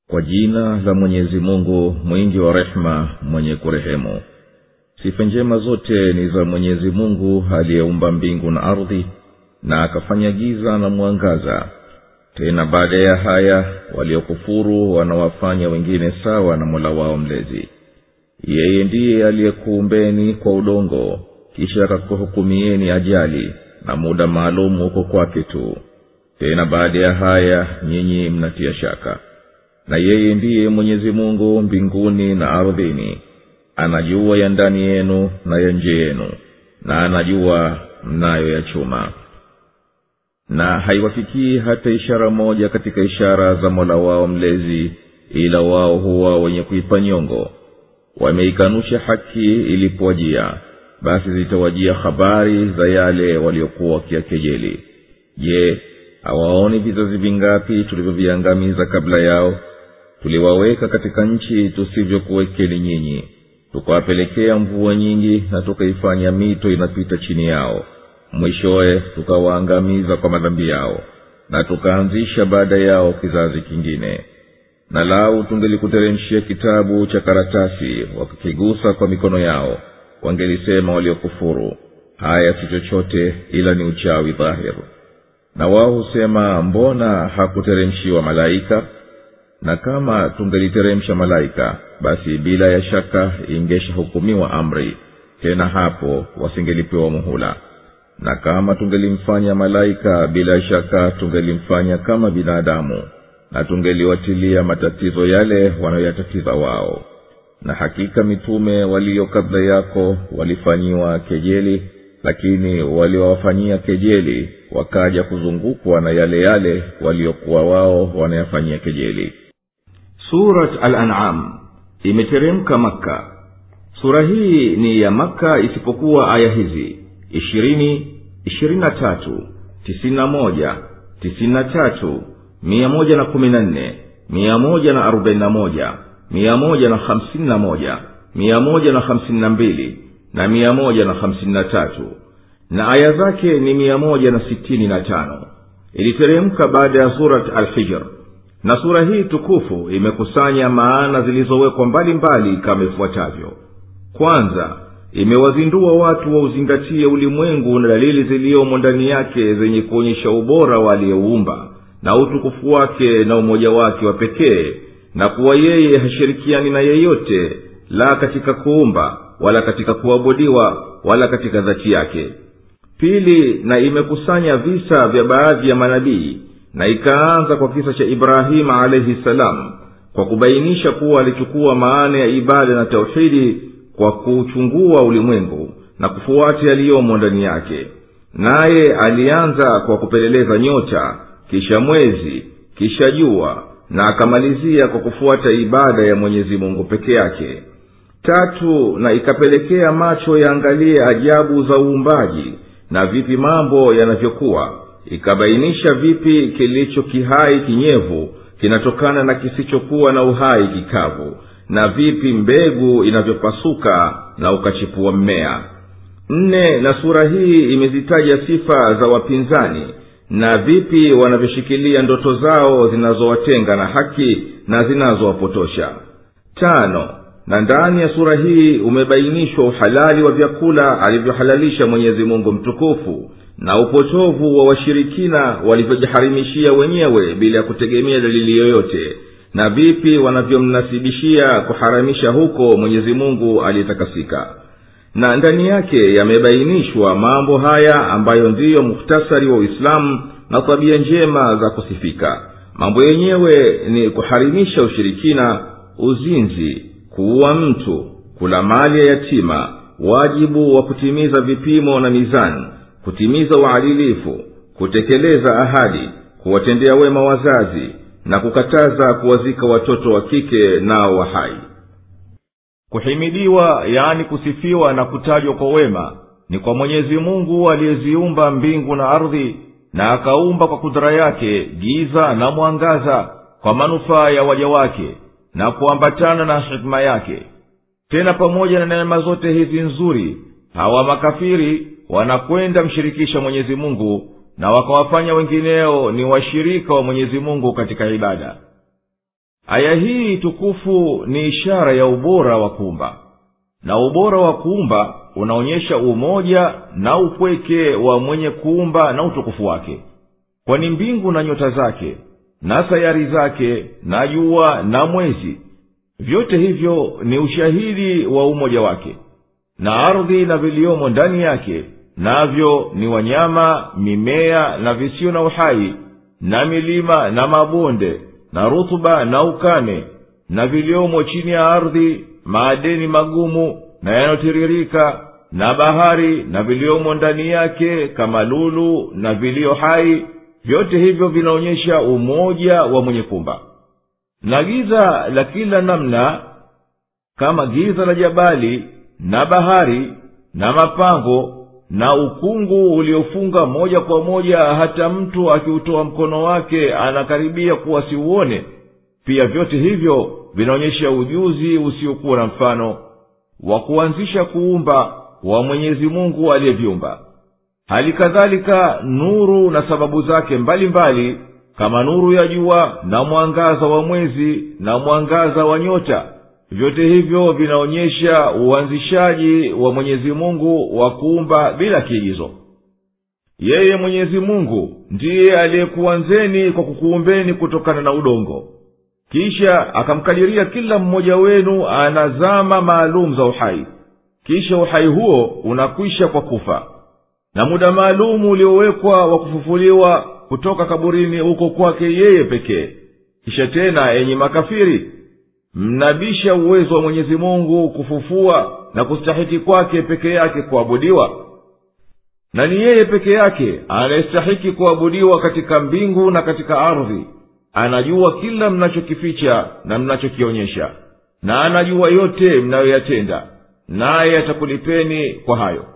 kwa jina la mwenyezi mungu mwingi wa rehema mwenye kurehemu sifa njema zote ni za mwenyezi mungu aliyeumba mbingu na ardhi na akafanya giza na mwangaza tena baada ya haya waliokufuru wanawafanya wengine sawa na mola wao mlezi yeye ndiye aliyekuumbeni kwa udongo kisha akakuhukumieni ajali na muda maalum huko kwake tu tena baada ya haya nyinyi mnatia shaka na yeye ndiye mwenyezi mungu mbinguni na ardhini anajua ya ndani yenu na ya nje yenu na anajua mnayo ya chuma na haiwafikii hata ishara moja katika ishara za mola wao mlezi ila wao huwa wenye kuipa nyongo wameikanusha haki ilipowajia basi zitawajia habari za yale waliokuwa wakiakejeli je hawaoni vizazi vingapi tulivyoviangamiza kabla yao tuliwaweka katika nchi tusivyokuwekeni nyinyi tukawapelekea mvua nyingi na tukaifanya mito inapita chini yao mwishowe tukawaangamiza kwa madhambi yao na tukaanzisha baada yao kizazi kingine na lau tungelikuteremshia kitabu cha karatasi wakikigusa kwa mikono yao wangelisema waliokufuru haya si chochote ila ni uchawi dhahir na wao husema mbona hakuteremshiwa malaika na kama tungeliteremsha malaika basi bila ya shaka ingeshahukumiwa amri tena hapo wasingelipewa muhula na kama tungelimfanya malaika bila shaka tungelimfanya kama binadamu na tungeliwatilia matatizo yale wanayoyatatiza wao na hakika mitume walio kabla yako walifanyiwa kejeli lakini waliowafanyia kejeli wakaja kuzungukwa na yale yale waliokuwa wao wanayafanyia kejeli surat al-an'am imeteremka makka sura hii ni ya makka isipokuwa aya hizi ishirini ishirini na tatu tisini na moja tisini na tatu mia moja na kumi na nne mia moja na arobaini na moja mia moja na hamsini na moja mia moja na hamsini na mbili na mia moja na hamsini na tatu na aya zake ni mia moja na sitini na tano iliteremka baada ya surat alhijr na sura hii tukufu imekusanya maana zilizowekwa mbalimbali kama ifuatavyo kwanza imewazindua watu wauzingatie ulimwengu na dalili ziliyomo ndani yake zenye kuonyesha ubora wa aliyeuumba na utukufu wake na umoja wake wa pekee na kuwa yeye hashirikiani na yeyote la katika kuumba wala katika kuabudiwa wala katika dhati yake pili na imekusanya visa vya baadhi ya manabii na ikaanza kwa kisa cha ibrahima alaihi salam kwa kubainisha kuwa alichukua maana ya ibada na tauhidi kwa kuuchungua ulimwengu na kufuata yaliyomo ndani yake naye alianza kwa kupeleleza nyota kisha mwezi kisha jua na akamalizia kwa kufuata ibada ya mwenyezi mungu peke yake tatu na ikapelekea macho yaangalie ajabu za uumbaji na vipi mambo yanavyokuwa ikabainisha vipi kilicho kihai kinyevu kinatokana na kisichokuwa na uhai kikavu na vipi mbegu inavyopasuka na ukachipua mmea nne na sura hii imezitaja sifa za wapinzani na vipi wanavyoshikilia ndoto zao zinazowatenga na haki na zinazowapotosha tano na ndani ya sura hii umebainishwa uhalali wa vyakula alivyohalalisha mwenyezi mungu mtukufu na upotovu wa washirikina walivyojiharimishia wenyewe bila ya kutegemea dalili yoyote na vipi wanavyomnasibishia kuharamisha huko mwenyezi mungu aliyetakasika na ndani yake yamebainishwa mambo haya ambayo ndiyo muhtasari wa uislamu na tabia njema za kusifika mambo yenyewe ni kuharimisha ushirikina uzinzi kuua mtu kula mali ya yatima wajibu wa kutimiza vipimo na mizani kutimiza uadilifu kutekeleza ahadi kuwatendea wema wazazi na kukataza kuwazika watoto wa kike nao wa hai kuhimidiwa yani kusifiwa na kutajwa kwa wema ni kwa mwenyezi mungu aliyeziumba mbingu na ardhi na akaumba kwa kudhara yake giza na mwangaza kwa manufaa ya waja wake na kuambatana na hikima yake tena pamoja na neema zote hizi nzuri hawa makafiri wanakwenda mshirikisha mwenyezi mungu na wakawafanya wengineo ni washirika wa mwenyezi mungu katika ibada aya hii tukufu ni ishara ya ubora wa kuumba na ubora wa kuumba unaonyesha umoja na upweke wa mwenye kuumba na utukufu wake kwani mbingu na nyota zake na sayari zake na jua na mwezi vyote hivyo ni ushahidi wa umoja wake na ardhi na viliomo ndani yake navyo ni wanyama mimea na visio na uhai na milima na mabonde na rutuba na ukame na viliomo chini ya ardhi maadeni magumu na yanayotiririka na bahari na viliomo ndani yake kama lulu na vilio hai vyote hivyo vinaonyesha umoja wa mwenye kumba na giza la kila namna kama giza la jabali na bahari na mapango na ukungu uliofunga moja kwa moja hata mtu akiutoa mkono wake anakaribia kuwa siuone pia vyote hivyo vinaonyesha ujuzi usiokuwa na mfano wa kuanzisha kuumba wa mwenyezi mungu aliyeviumba hali kadhalika nuru na sababu zake mbalimbali mbali, kama nuru ya jua na mwangaza wa mwezi na mwangaza wa nyota vyote hivyo vinaonyesha uanzishaji wa mwenyezi mungu wa kuumba bila kiigizo yeye mwenyezi mungu ndiye aliyekuanzeni kwa kukuumbeni kutokana na udongo kisha akamkadiria kila mmoja wenu ana zama maalum za uhai kisha uhai huo unakwisha kwa kufa na muda maalumu uliowekwa wa kufufuliwa kutoka kaburini uko kwake yeye pekee kisha tena enyi makafiri mnabisha uwezo wa mwenyezi mungu kufufua na kustahiki kwake peke yake kuabudiwa na ni yeye peke yake anayestahiki kuabudiwa katika mbingu na katika ardhi anajua kila mnachokificha na mnachokionyesha na anajua yote mnayoyatenda naye atakulipeni kwa hayo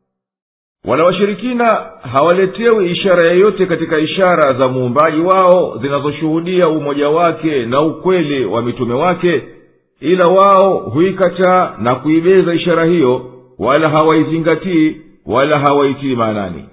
wala washirikina hawaletewi ishara yeyote katika ishara za muumbaji wao zinazoshuhudia umoja wake na ukweli wa mitume wake ila wao huikataa na kuibeza ishara hiyo wala hawaizingatii wala hawaitii maanani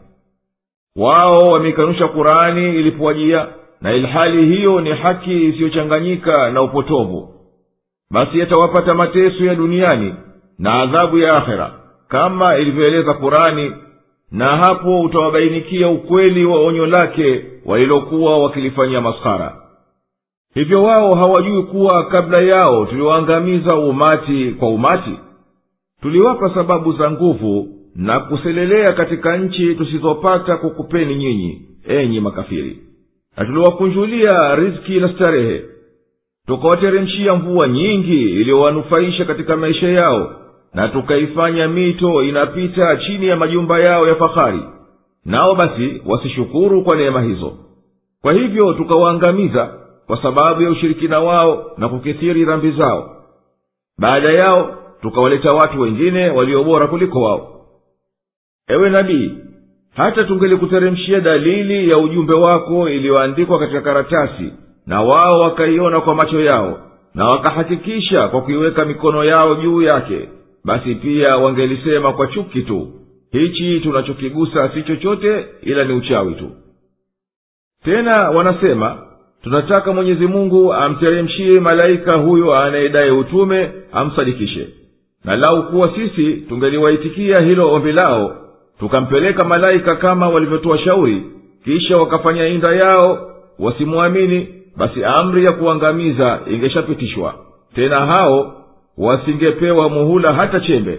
wao wameikanusha kurani ilipowajia na ilhali hiyo ni haki isiyochanganyika na upotovu basi yatawapata mateso ya duniani na adhabu ya akhera kama ilivyoeleza kurani na hapo utawabainikia ukweli wa onyo lake walilokuwa wakilifanyia maskhara hivyo wao hawajui kuwa kabla yao tuliwaangamiza umati kwa umati tuliwapa sababu za nguvu na kuselelea katika nchi tusizopata kukupeni nyinyi enyi makafiri na tuliwakunjulia riziki na starehe tukawateremshia mvua nyingi iliyowanufaisha katika maisha yao na tukaifanya mito inapita chini ya majumba yao ya fahari nao basi wasishukuru kwa neema hizo kwa hivyo tukawaangamiza kwa sababu ya ushirikina wao na kukithiri dhambi zao baada yao tukawaleta watu wengine waliobora kuliko wao ewe nabii hata tungelikuteremshia dalili ya ujumbe wako iliyoandikwa katika karatasi na wao wakaiona kwa macho yao na wakahakikisha kwa kuiweka mikono yao juu yake basi pia wangelisema kwa chuki tu hichi tunachokigusa si chochote ila ni uchawi tu tena wanasema tunataka mwenyezi mungu amteremshie malaika huyo anayedai utume amsadikishe na lau kuwa sisi tungeliwaitikia hilo ombi lao tukampeleka malaika kama walivyotoa shauri kisha wakafanya inda yao wasimwamini basi amri ya kuangamiza ingeshapitishwa tena hao wasingepewa muhula hata chembe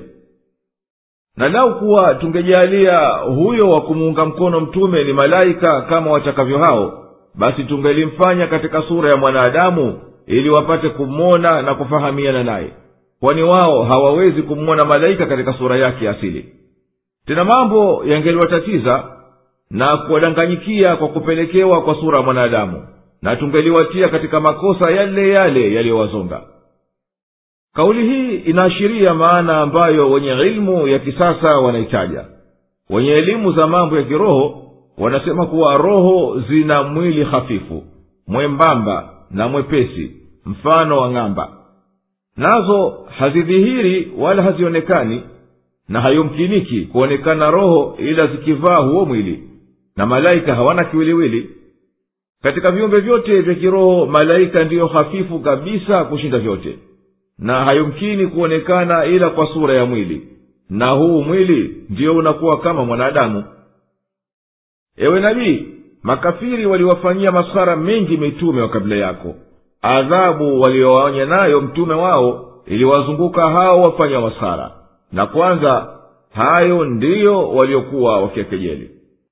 na lau kuwa tungejalia huyo wa kumuunga mkono mtume ni malaika kama watakavyo hao basi tungelimfanya katika sura ya mwanadamu ili wapate kumwona na kufahamiana naye kwani wao hawawezi kumwona malaika katika sura yake asili tena mambo yangeliwatatiza na kuwadanganyikia kwa kupelekewa kwa sura ya mwanadamu na tungeliwatia katika makosa yale yale yaliyowazonga kauli hii inaashiria maana ambayo wenye ilmu ya kisasa wanaitaja wenye elimu za mambo ya kiroho wanasema kuwa roho zina mwili hafifu mwembamba na mwepesi mfano wa ng'amba nazo hazidhihiri wala hazionekani na hayumkiniki kuonekana roho ila zikivaa huo mwili na malaika hawana kiwiliwili katika viumbe vyote vya kiroho malaika ndiyo hafifu kabisa kushinda vyote na hayumkini kuonekana ila kwa sura ya mwili na huu mwili ndiyo unakuwa kama mwanadamu ewe nabii makafiri waliwafanyia maskhara mengi mitume wa kabla yako adhabu waliowaonya nayo mtume wao iliwazunguka hao wafanya maskhara na kwanza hayo ndiyo waliokuwa wakiakejeli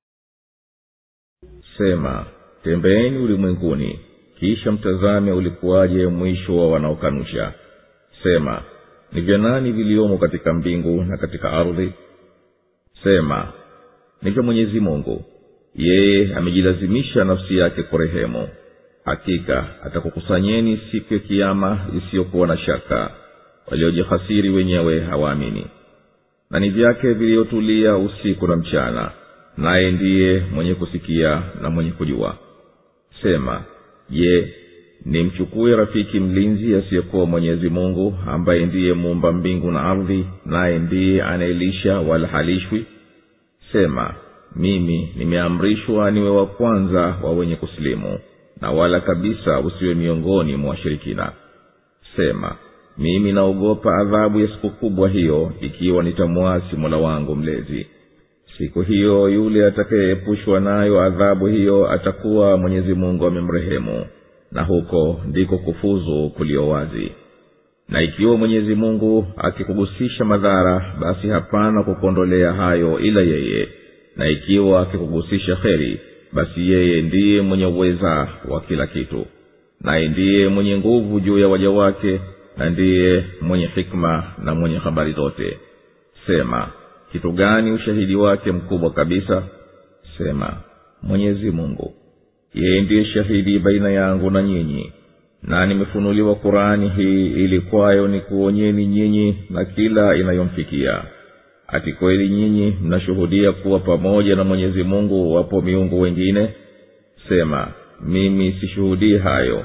sema tembeeni ulimwenguni kisha mtazame ulikuwaje mwisho wa wanaokanusha sema ni vya nani viliomo katika mbingu na katika ardhi sema ni vya mwenyezi mungu yeye amejilazimisha nafsi yake kurehemu hakika atakukusanyeni siku ya kiama isiyokuwa na shaka waliojihasiri wenyewe hawaamini na ni vyake viliyotulia usiku na mchana naye ndiye mwenye kusikia na mwenye kujua sema je nimchukue rafiki mlinzi asiyekuwa mwenyezi mungu ambaye ndiye muumba mbingu na ardhi naye ndiye anayelisha wala halishwi sema mimi nimeamrishwa niwe wa kwanza wa wenye kusilimu na wala kabisa usiwe miongoni mwa washirikina sema mimi naogopa adhabu ya siku kubwa hiyo ikiwa nitamwasi mola wangu mlezi siku hiyo yule atakayeepushwa nayo adhabu hiyo atakuwa mwenyezi mungu amemrehemu na huko ndiko kufuzu kulio wazi na ikiwa mwenyezi mungu akikugusisha madhara basi hapana kukuondolea hayo ila yeye na ikiwa akikugusisha kheri basi yeye ndiye mwenye uweza wa kila kitu naye ndiye mwenye nguvu juu ya waja wake na ndiye mwenye hikma na mwenye habari zote sema kitu gani ushahidi wake mkubwa kabisa sema mwenyezi mungu yeye ndiye shahidi baina yangu na nyinyi na nimefunuliwa qurani hii ili kwayo ni kuonyeni nyinyi na kila inayomfikia ati kweli nyinyi mnashuhudia kuwa pamoja na mwenyezi mungu wapo miungu wengine sema mimi sishuhudii hayo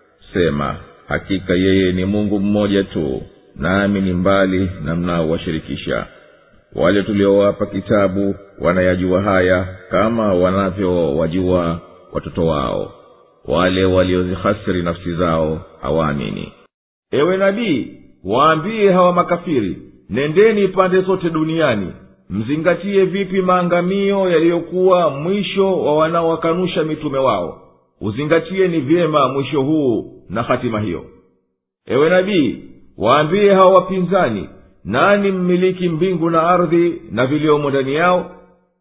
sema hakika yeye ni mungu mmoja tu nami ni mbali na mnaowashirikisha wale tuliowapa kitabu wanayajua haya kama wanavyowajua watoto wao wale waliozihasiri nafsi zao hawaamini ewe nabii waambie hawa makafiri nendeni pande zote duniani mzingatie vipi maangamio yaliyokuwa mwisho wa wanaowakanusha mitume wao uzingatie ni vyema mwisho huu na hatima hiyo ewe nabii waambie hawa wapinzani nani mmiliki mbingu na ardhi na viliomo ndani yao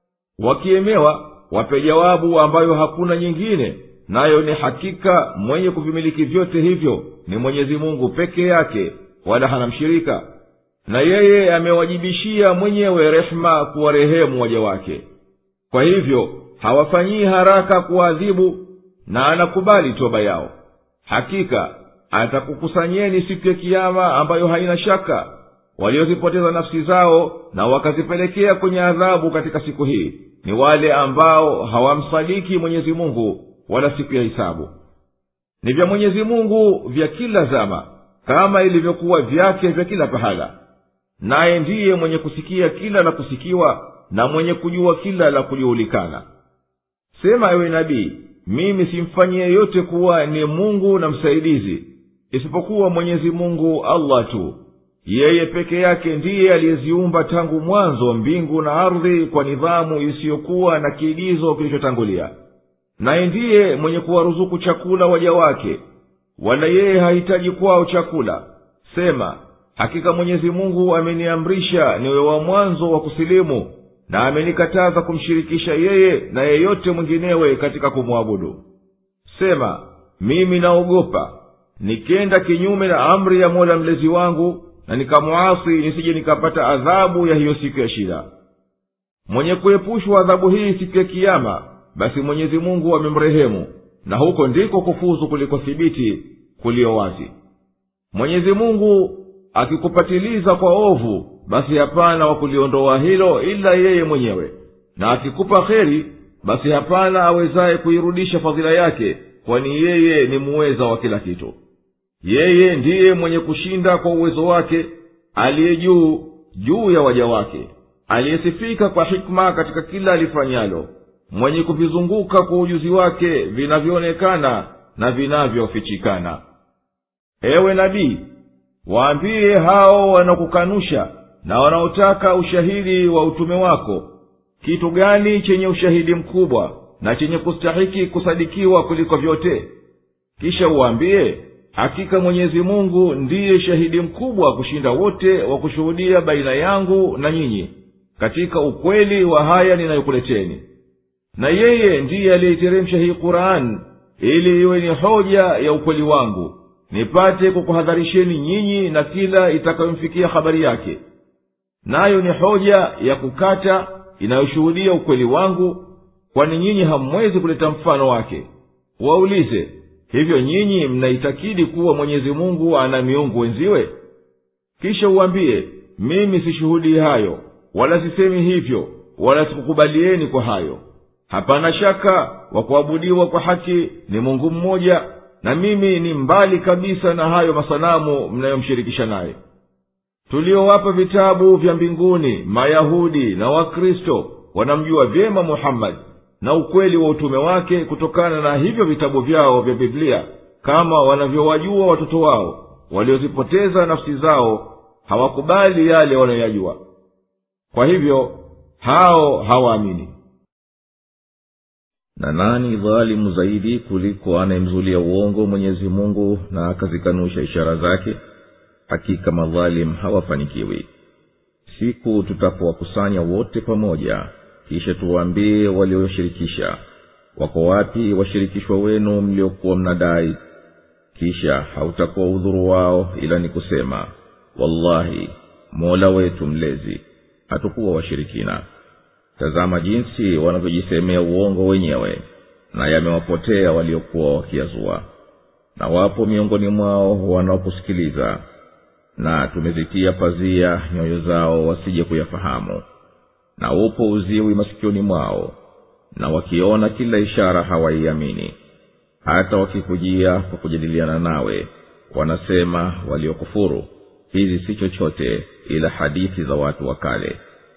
wakiemewa wape jawabu ambayo hakuna nyingine nayo ni hakika mwenye kuvimiliki vyote hivyo ni mwenyezi mungu peke yake wala hana mshirika na yeye amewajibishia mwenyewe rehema kuwarehemu waja wake kwa hivyo hawafanyii haraka kuwaadhibu na anakubali toba yao hakika atakukusanyeni siku ya kiama ambayo haina shaka waliozipoteza nafsi zao na wakazipelekea kwenye adhabu katika siku hii ni wale ambao hawamsadiki mwenyezi mungu wala siku ya hisabu ni vya mwenyezi mungu vya kila zama kama ilivyokuwa vyake vya kila pahala naye ndiye mwenye kusikia kila la kusikiwa na mwenye kujua kila la kujuhulikana sema ewe nabii mimi simfanyie yeyote kuwa ni mungu na msaidizi isipokuwa mwenyezi mungu allah tu yeye peke yake ndiye aliyeziumba tangu mwanzo mbingu na ardhi kwa nidhamu isiyokuwa na kiigizo kilichotangulia naye ndiye mwenye kuwaruzuku chakula waja wake wala yeye hahitaji kwao chakula sema hakika mwenyezi mungu ameniamrisha niwe wa mwanzo wa kusilimu na amenikataza kumshirikisha yeye na yeyote mwinginewe katika kumwabudu sema mimi naogopa nikenda kinyume na amri ya mola mlezi wangu na nikamwasi nisije nikapata adhabu ya hiyo siku ya shida mwenye kuepushwa adhabu hii siku ya kiama basi mwenyezi mungu amemrehemu na huko ndiko kufuzu kulikothibiti kulio wazi mwenyezi mungu akikupatiliza kwa ovu basi hapana wa kuliondoa hilo ila yeye mwenyewe na akikupa kheri basi hapana awezaye kuirudisha fadhila yake kwani yeye ni muweza wa kila kitu yeye ndiye mwenye kushinda kwa uwezo wake aliye juu juu ya waja wake aliyesifika kwa hikma katika kila alifanyalo mwenye kuvizunguka kwa ujuzi wake vinavyoonekana na vinavyofichikana ewe nabii waambie hao wanakukanusha na wanaotaka ushahidi wa utume wako kitu gani chenye ushahidi mkubwa na chenye kustahiki kusadikiwa kuliko vyote kisha uwaambie hakika mwenyezi mungu ndiye shahidi mkubwa kushinda wote wa kushuhudia baina yangu na nyinyi katika ukweli wa haya ninayokuleteni na yeye ndiye aliyeiteremsha hii qur'ani ili iwe ni hoja ya ukweli wangu nipate kukuhadharisheni nyinyi na kila itakayomfikia habari yake nayo ni hoja ya kukata inayoshuhudia ukweli wangu kwani nyinyi hamwezi kuleta mfano wake waulize hivyo nyinyi mnaitakidi kuwa mwenyezi mungu ana miungu wenziwe kisha uwambie mimi sishuhudii hayo wala sisemi hivyo wala sikukubalieni kwa hayo hapana shaka wa kuabudiwa kwa haki ni mungu mmoja na mimi ni mbali kabisa na hayo masanamu mnayomshirikisha naye tuliowapa vitabu vya mbinguni mayahudi na wakristo wanamjua vyema muhammadi na ukweli wa utume wake kutokana na hivyo vitabu vyao vya biblia kama wanavyowajua watoto wao waliozipoteza nafsi zao hawakubali yale wanayoyajua kwa hivyo hao hawaamini na nani dhalimu zaidi kuliko anayemzulia uongo mwenyezi mungu na akazikanusha ishara zake hakika madhalim hawafanikiwi siku tutapowakusanya wote pamoja kisha tuwaambie walioshirikisha wako wapi washirikishwa wenu mliokuwa mnadai kisha hautakuwa udhuru wao ila ni kusema wallahi mola wetu mlezi hatukuwa washirikina tazama jinsi wanavyojisemea uongo wenyewe na yamewapotea waliokuwa wakiazua na wapo miongoni mwao wanaokusikiliza na tumezitia pazia nyoyo zao wasije kuyafahamu na upo uziwi masikioni mwao na wakiona kila ishara hawaiamini hata wakikujia kwa kujadiliana nawe wanasema waliokufuru hizi si chochote ila hadithi za watu wa kale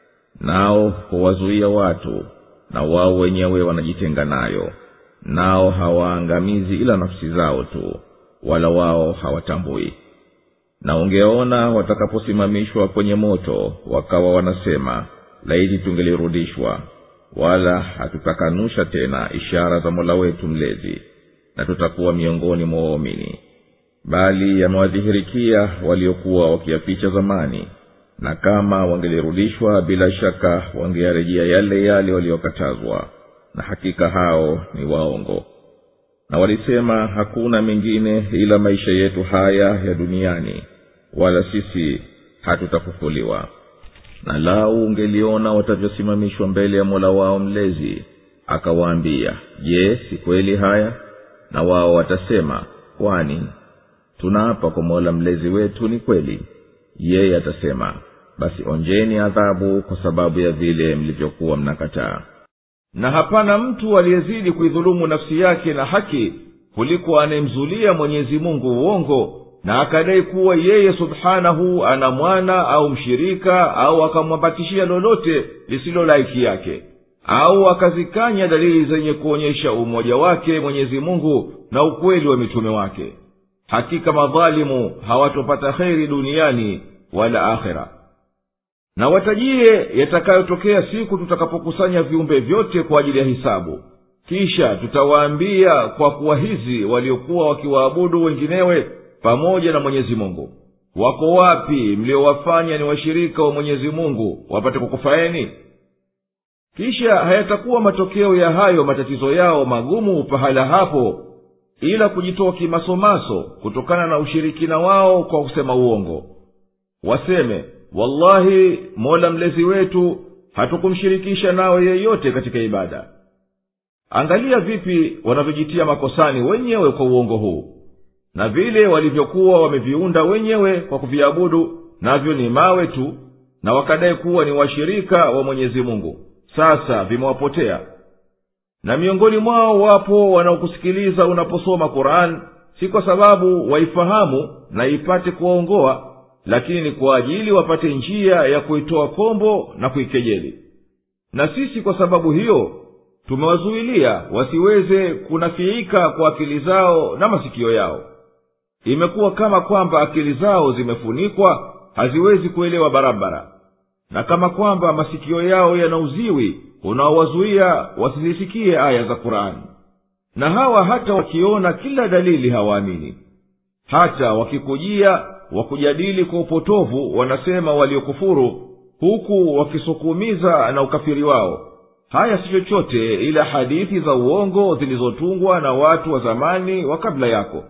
nao huwazuia watu na wao wenyewe wanajitenga nayo nao hawaangamizi ila nafsi zao tu wala wao hawatambui na ungeona watakaposimamishwa kwenye moto wakawa wanasema laiti tungelirudishwa wala hatutakanusha tena ishara za mola wetu mlezi na tutakuwa miongoni mwa waumini bali yamewadhihirikia waliokuwa wakiyaficha zamani na kama wangelirudishwa bila shaka wangeyarejea yale yale waliokatazwa na hakika hao ni waongo na walisema hakuna mengine ila maisha yetu haya ya duniani wala sisi hatutafufuliwa na lau ungeliona watavyosimamishwa mbele ya mola wao mlezi akawaambia je si kweli haya na wao watasema kwani tunaapa kwa mola mlezi wetu ni kweli yeye atasema basi onjeni adhabu kwa sababu ya vile mlivyokuwa mnakataa na hapana mtu aliyezidi kuidhulumu nafsi yake na haki kuliko anayemzulia mwenyezi mungu uongo na akadai kuwa yeye subhanahu ana mwana au mshirika au akamwambatishia lolote lisilo laiki yake au akazikanya dalili zenye kuonyesha umoja wake mwenyezi mungu na ukweli wa mitume wake hakika madhalimu hawatopata kheri duniani wala akhera na watajie yatakayotokea siku tutakapokusanya viumbe vyote kwa ajili ya hisabu kisha tutawaambia kwa kuwa hizi waliokuwa wakiwaabudu wenginewe pamoja na mwenyezi mungu wako wapi mliowafanya ni washirika wa mwenyezi mungu wapate kukufaeni kisha hayatakuwa matokeo ya hayo matatizo yao magumu pahala hapo ila kujitoa kimasomaso kutokana na ushirikina wao kwa kusema uongo waseme wallahi mola mlezi wetu hatukumshirikisha nawe yeyote katika ibada angalia vipi wanavyojitia makosani wenyewe kwa uongo huu na vile walivyokuwa wameviunda wenyewe kwa kuviabudu navyo ni mawe tu na wakadai kuwa ni washirika wa mwenyezi mungu sasa vimewapotea na miongoni mwao wapo wanaokusikiliza unaposoma quran si kwa sababu waifahamu na ipate kuwaongoa lakini ni kwa ajili wapate njia ya kuitoa kombo na kuikejeli na sisi kwa sababu hiyo tumewazuilia wasiweze kunafiika kwa akili zao na masikio yao imekuwa kama kwamba akili zao zimefunikwa haziwezi kuelewa barabara na kama kwamba masikio yao yana uziwi unaowazuia wasizisikie aya za kurani na hawa hata wakiona kila dalili hawaamini hata wakikujia wakujadili kwa upotovu wanasema waliokufuru huku wakisukumiza na ukafiri wao haya si chochote ila hadithi za uongo zilizotungwa na watu wa zamani wa kabla yako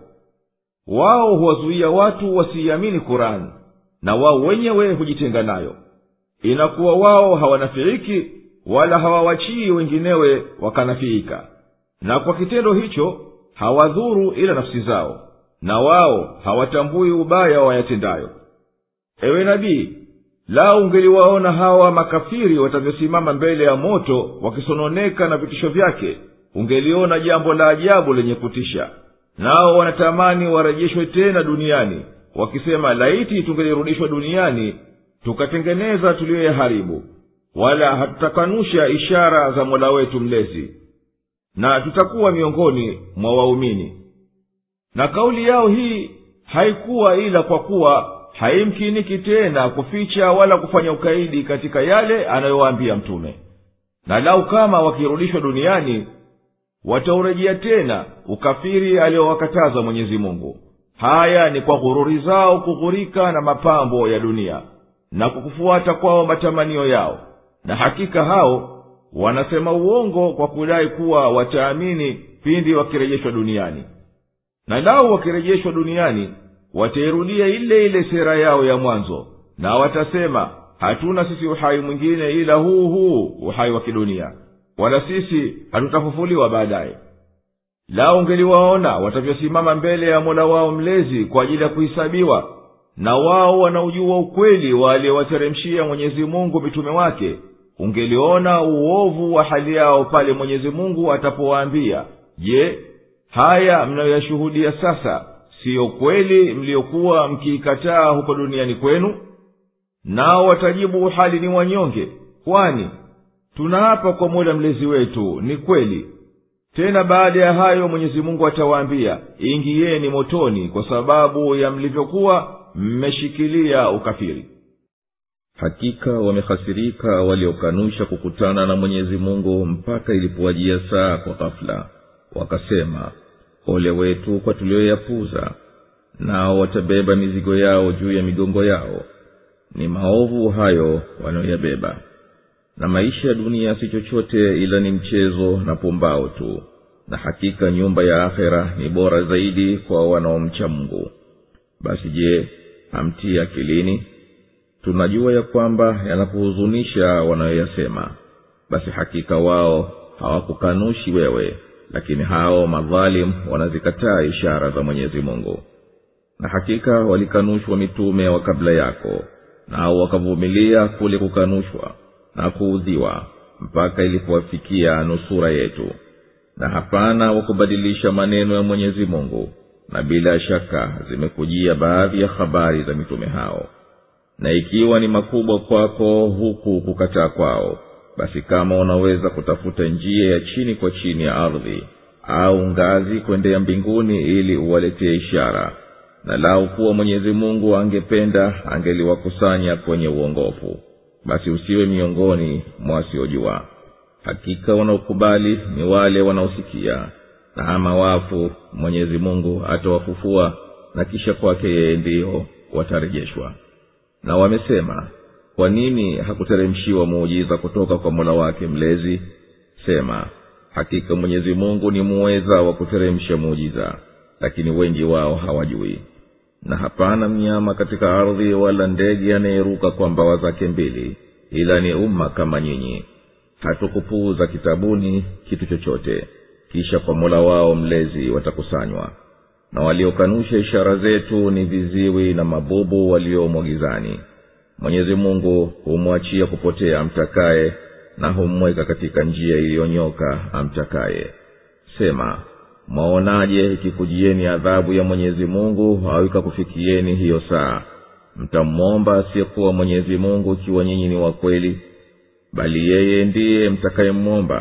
wao huwazuia watu wasiiamini kurani na wao wenyewe hujitenga nayo inakuwa wao hawanafiiki wala hawawachii wenginewe wakanafiika na kwa kitendo hicho hawadhuru ila nafsi zao na wao hawatambui ubaya wayatendayo ewe nabii lau ungeliwaona hawa makafiri watavyosimama mbele ya moto wakisononeka na vitisho vyake ungeliona jambo la ajabu lenye kutisha nao wanatamani warejeshwe tena duniani wakisema laiti tungelirudishwa duniani tukatengeneza tuliyoyaharibu wala hatutakanusha ishara za mola wetu mlezi na tutakuwa miongoni mwa waumini na kauli yao hii haikuwa ila kwa kuwa haimkiniki tena kuficha wala kufanya ukaidi katika yale anayowaambia mtume na lau kama wakirudishwa duniani wataurejea tena ukafiri aliyowakataza mwenyezi mungu haya ni kwa ghururi zao kughurika na mapambo ya dunia na kwa kufuata kwao matamanio yao na hakika hao wanasema uongo kwa kudai kuwa wataamini pindi wakirejeshwa duniani na lau wakirejeshwa duniani watairudia ile ile sera yao ya mwanzo na watasema hatuna sisi uhai mwingine ila huu huu uhai wa kidunia wala sisi hatutafufuliwa baadaye lao ungeliwaona watavyosimama mbele ya mola wao mlezi kwa ajili ya kuhisabiwa na wao wanaujua ukweli wa aliyewateremshia mwenyezi mungu mitume wake ungeliona uovu wa hali yao pale mwenyezi mungu atapowaambia je haya mnayoyashuhudia sasa siyo kweli mliyokuwa mkiikataa huko duniani kwenu nao watajibu hali ni wanyonge kwani tunaapa kwa mola mlezi wetu ni kweli tena baada ya hayo mwenyezi mungu atawaambia ingiyeni motoni kwa sababu ya mlivyokuwa mmeshikilia ukafiri hakika wamehasirika waliokanusha kukutana na mwenyezi mungu mpaka ilipowajia saa kwa ghafula wakasema ole wetu kwa tulioyapuza nao watabeba mizigo yao juu ya migongo yao ni maovu hayo wanayoyabeba na maisha ya dunia si chochote ila ni mchezo na pumbao tu na hakika nyumba ya akhera ni bora zaidi kwa wanaomcha mungu basi je hamtii akilini tunajua ya kwamba yanakuhuzunisha wanayoyasema basi hakika wao hawakukanushi wewe lakini hao madhalim wanazikataa ishara za mwenyezi mungu na hakika walikanushwa mitume wa kabla yako nao wakavumilia kule kukanushwa na kuudhiwa mpaka ilipowafikia nusura yetu na hapana wa kubadilisha maneno ya mwenyezi mungu na bila shaka zimekujia baadhi ya habari za mitume hao na ikiwa ni makubwa kwako huku kukataa kwao basi kama unaweza kutafuta njia ya chini kwa chini ya ardhi au ngazi kwendea mbinguni ili uwaletee ishara na lau kuwa mwenyezi mungu angependa angeliwakusanya kwenye uongofu basi usiwe miongoni mwa wasiojua hakika wanaokubali ni wale wanaosikia na ama wafu mwenyezi mungu atawafufua na kisha kwake yeye ndiyo watarejeshwa na wamesema kwa nini hakuteremshiwa muujiza kutoka kwa mola wake mlezi sema hakika mwenyezi mungu ni muweza wa kuteremsha muujiza lakini wengi wao hawajui na hapana mnyama katika ardhi wala ndege anayeruka kwa mbawa zake mbili ila ni umma kama nyinyi hatukupuuza kitabuni kitu chochote kisha kwa mola wao mlezi watakusanywa na waliokanusha ishara zetu ni viziwi na mabubu waliomo gizani mwenyezi mungu humwachia kupotea amtakaye na humweka katika njia iliyonyoka amtakaye sema mwaonaje ikikujieni adhabu ya mwenyezi mungu au ikakufikieni hiyo saa mtamwomba asiyekuwa mwenyezi mungu ikiwa nyinyi ni wakweli bali yeye ndiye mtakayemwomba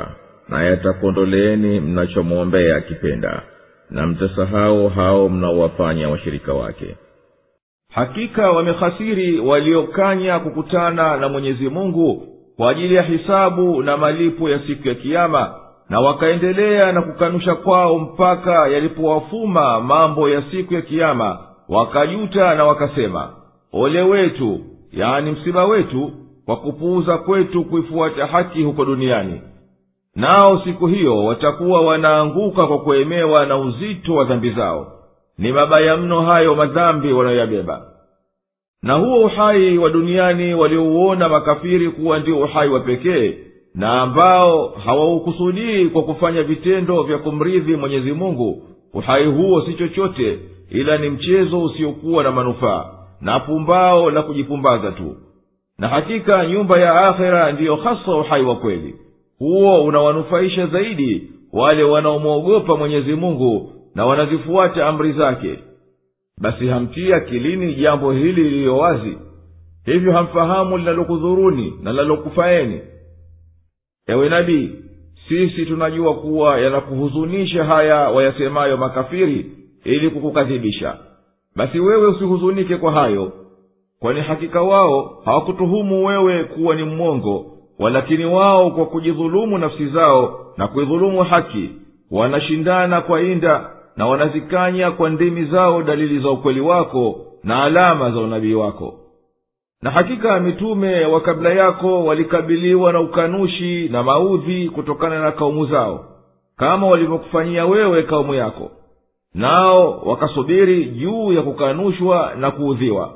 na yatakuondoleeni mnachomwombea akipenda na mtasahau hao mnaowafanya washirika wake hakika wamehasiri waliokanya kukutana na mwenyezi mungu kwa ajili ya hisabu na malipo ya siku ya kiama na wakaendelea na kukanusha kwao mpaka yalipowafuma mambo ya siku ya kiama wakajuta na wakasema ole wetu yaani msiba wetu kwa kupuuza kwetu kuifuata haki huko duniani nao siku hiyo watakuwa wanaanguka kwa kuemewa na uzito wa dhambi zao ni mabaya mno hayo madhambi wanayoyabeba na huo uhai wa duniani waliouona makafiri kuwa ndio uhai wa pekee na ambao hawaukusudii kwa kufanya vitendo vya kumridhi mwenyezi mungu uhai huo si chochote ila ni mchezo usiokuwa na manufaa na pumbao la kujipumbaza tu na hakika nyumba ya akhera ndiyo hasa uhai wa kweli huo unawanufaisha zaidi wale wanaomwogopa mwenyezi mungu na wanazifuata amri zake basi hamtii akilini jambo hili liliyo wazi hivyo hamfahamu linalokudhuruni na linalokufaeni ewe nabii sisi tunajua kuwa yanakuhuzunisha haya wayasemayo makafiri ili kukukadhibisha basi wewe usihuzunike kwa hayo kwani hakika wao hawakutuhumu wewe kuwa ni mwongo walakini wao kwa kujidhulumu nafsi zao na kuidhulumu haki wanashindana kwa inda na wanazikanya kwa ndimi zao dalili za ukweli wako na alama za unabii wako na hakika mitume wa kabla yako walikabiliwa na ukanushi na maudhi kutokana na kaumu zao kama walivyokufanyia wewe kaumu yako nao wakasubiri juu ya kukanushwa na kuudhiwa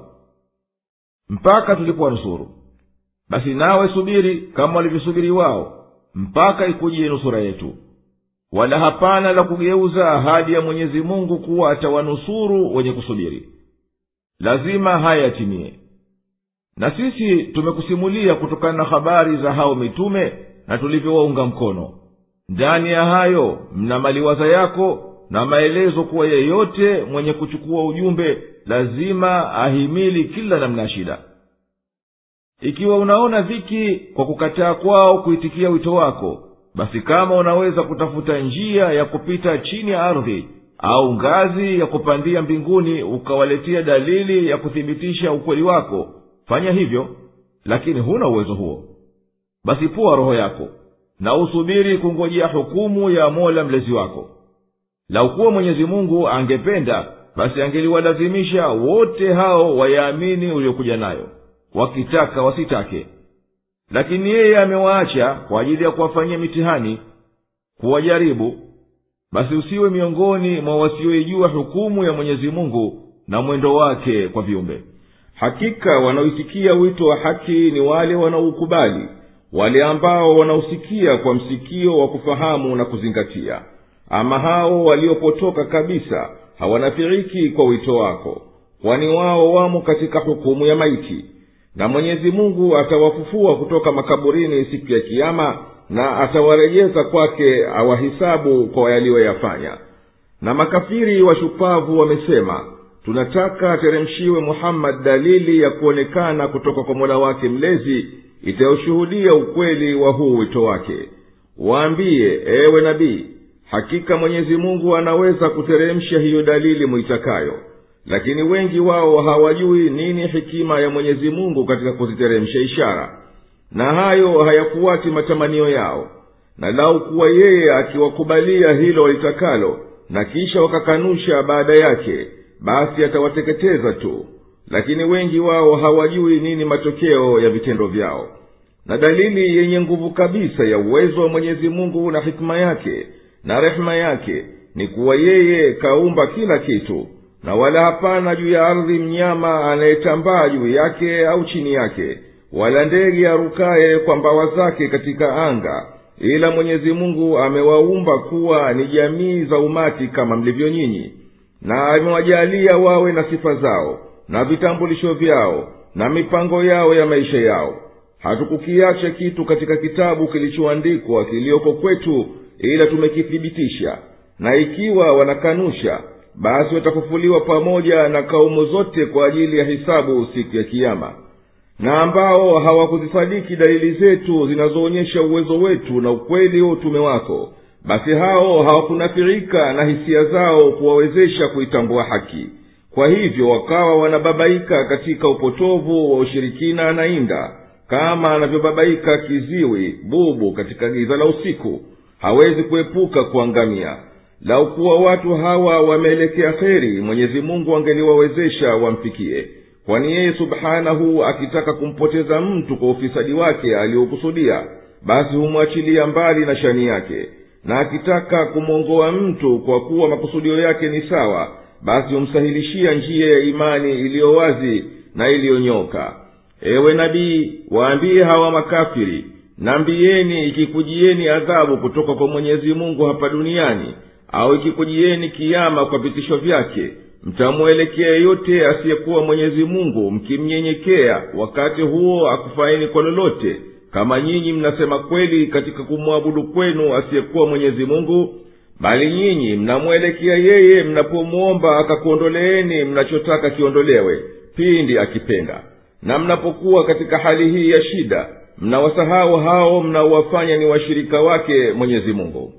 mpaka tulipowanusuru basi nawe subiri kama walivyosubiri wao mpaka ikujie nusura yetu wala hapana la kugeuza ahadi ya mwenyezi mungu kuwa atawanusuru wenye kusubiri lazima haya yatimie na sisi tumekusimulia kutokana na habari za hao mitume na tulivyowaunga mkono ndani ya hayo mna maliwaza yako na maelezo kuwa yeyote mwenye kuchukua ujumbe lazima ahimili kila namna ya shida ikiwa unaona dhiki kwa kukataa kwao kuitikia wito wako basi kama unaweza kutafuta njia ya kupita chini ya ardhi au ngazi ya kupandia mbinguni ukawaletea dalili ya kuthibitisha ukweli wako fanya hivyo lakini huna uwezo huo basi pua roho yako na usubiri kungojea hukumu ya mola mlezi wako laukuwa mwenyezi mungu angependa basi angeliwalazimisha wote hao wayaamini uliokuja nayo wakitaka wasitake lakini yeye amewaacha kwa ajili ya kuwafanyia mitihani kuwajaribu basi usiwe miongoni mwa wasioijua hukumu ya mwenyezi mungu na mwendo wake kwa viumbe hakika wanaoitikia wito wa haki ni wale wanaoukubali wale ambao wanaosikia kwa msikio wa kufahamu na kuzingatia ama hao waliopotoka kabisa hawanafiiki kwa wito wako kwani wao wamo katika hukumu ya maiti na mwenyezi mungu atawafufua kutoka makaburini siku ya kiama na atawarejeza kwake awahisabu kwa yaliyoyafanya na makafiri washupavu wamesema tunataka ateremshiwe muhammadi dalili ya kuonekana kutoka kwa mola wake mlezi itayoshuhudia ukweli wa huu wito wake waambiye ewe nabii hakika mwenyezi mungu anaweza kuteremsha hiyo dalili muitakayo lakini wengi wao hawajui nini hikima ya mwenyezi mungu katika kuziteremsha ishara na hayo hayafuati matamanio yao na lau kuwa yeye akiwakubalia hilo walitakalo na kisha wakakanusha baada yake basi atawateketeza tu lakini wengi wao hawajui nini matokeo ya vitendo vyao na dalili yenye nguvu kabisa ya uwezo wa mwenyezi mungu na hikima yake na rehema yake ni kuwa yeye kaumba kila kitu na wala hapana juu ya ardhi mnyama anayetambaa juu yake au chini yake wala ndege arukaye kwa mbawa zake katika anga ila mwenyezi mungu amewaumba kuwa ni jamii za umati kama mlivyo nyinyi na amewajalia wawe na sifa zao na vitambulisho vyao na mipango yao ya maisha yao hatukukiacha kitu katika kitabu kilichoandikwa kiliyoko kwetu ila tumekithibitisha na ikiwa wanakanusha basi watafufuliwa pamoja na kaumu zote kwa ajili ya hisabu siku ya kiama na ambao hawakuzisadiki dalili zetu zinazoonyesha uwezo wetu na ukweli wa utume wako basi hao hawakunafirika na hisia zao kuwawezesha kuitambua haki kwa hivyo wakawa wanababaika katika upotovu wa ushirikina na inda kama anavyobabaika kiziwi bubu katika giza la usiku hawezi kuepuka kuangamia lau kuwa watu hawa wameelekea kheri mwenyezi mungu angeliwawezesha wamfikie kwani yeye subhanahu akitaka kumpoteza mtu kwa ufisadi wake aliokusudia basi humwachilia mbali na shani yake na akitaka kumwongoa mtu kwa kuwa makusudio yake ni sawa basi humsahilishia njia ya imani iliyo wazi na iliyonyoka ewe nabii waambiye hawa makafiri nambieni ikikujieni adhabu kutoka kwa mwenyezi mungu hapa duniani au ikikujieni kiama kwa vitisho vyake mtamwelekea yeyote asiyekuwa mwenyezi mungu mkimnyenyekea wakati huo akufaini kwa lolote kama nyinyi mnasema kweli katika kumwabudu kwenu asiyekuwa mwenyezi mungu bali nyinyi mnamwelekea yeye mnapomwomba akakuondoleeni mnachotaka kiondolewe pindi akipenda na mnapokuwa katika hali hii ya shida mnawasahau hao mnaowafanya ni washirika wake mwenyezi mungu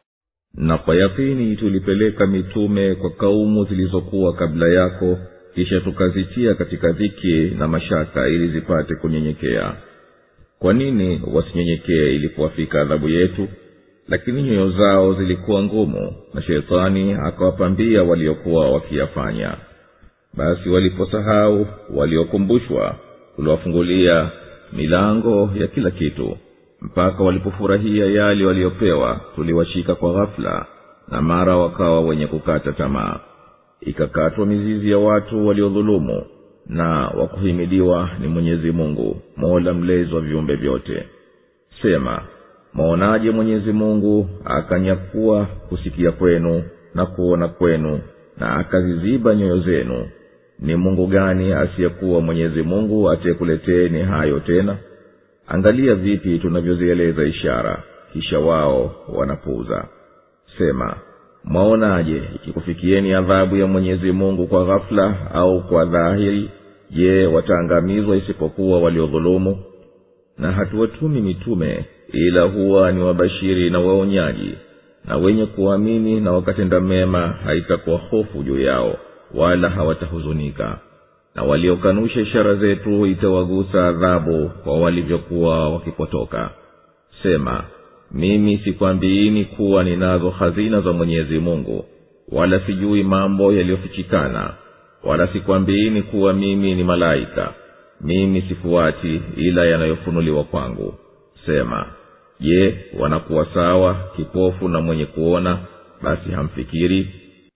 na kwa yakini tulipeleka mitume kwa kaumu zilizokuwa kabla yako kisha tukazitia katika dhiki na mashaka ili zipate kunyenyekea kwa nini wasinyenyekee ilipowafika adhabu yetu lakini nyoyo zao zilikuwa ngumu na shetani akawapambia waliokuwa wakiyafanya basi waliposahau waliokumbushwa tuliwafungulia milango ya kila kitu mpaka walipofurahia yale waliopewa tuliwashika kwa ghafula na mara wakawa wenye kukata tamaa ikakatwa mizizi ya watu waliodhulumu na wakuhimidiwa ni mwenyezi mungu mola mlezi wa viumbe vyote sema mwaonaje mwenyezi mungu akanyakua kusikia kwenu na kuona kwenu na akaziziba nyoyo zenu ni mungu gani asiyekuwa mwenyezi mungu atiyekuleteni hayo tena angalia vipi tunavyozieleza ishara kisha wao wanapuuza sema mwaonaje ikikufikieni adhabu ya mwenyezi mungu kwa ghafula au kwa dhahiri je wataangamizwa isipokuwa waliodhulumu na hatuwatumi mitume ila huwa ni wabashiri na waonyaji na wenye kuamini na wakatenda mema haitakuwa hofu juu yao wala hawatahuzunika na waliokanusha ishara zetu itawagusa adhabu kwa walivyokuwa wakipotoka sema mimi sikwambiini kuwa ninazo hazina za mwenyezi mungu wala sijui mambo yaliyofichikana wala sikwambiini kuwa mimi ni malaika mimi sifuati ila yanayofunuliwa kwangu sema je wanakuwa sawa kipofu na mwenye kuona basi hamfikiri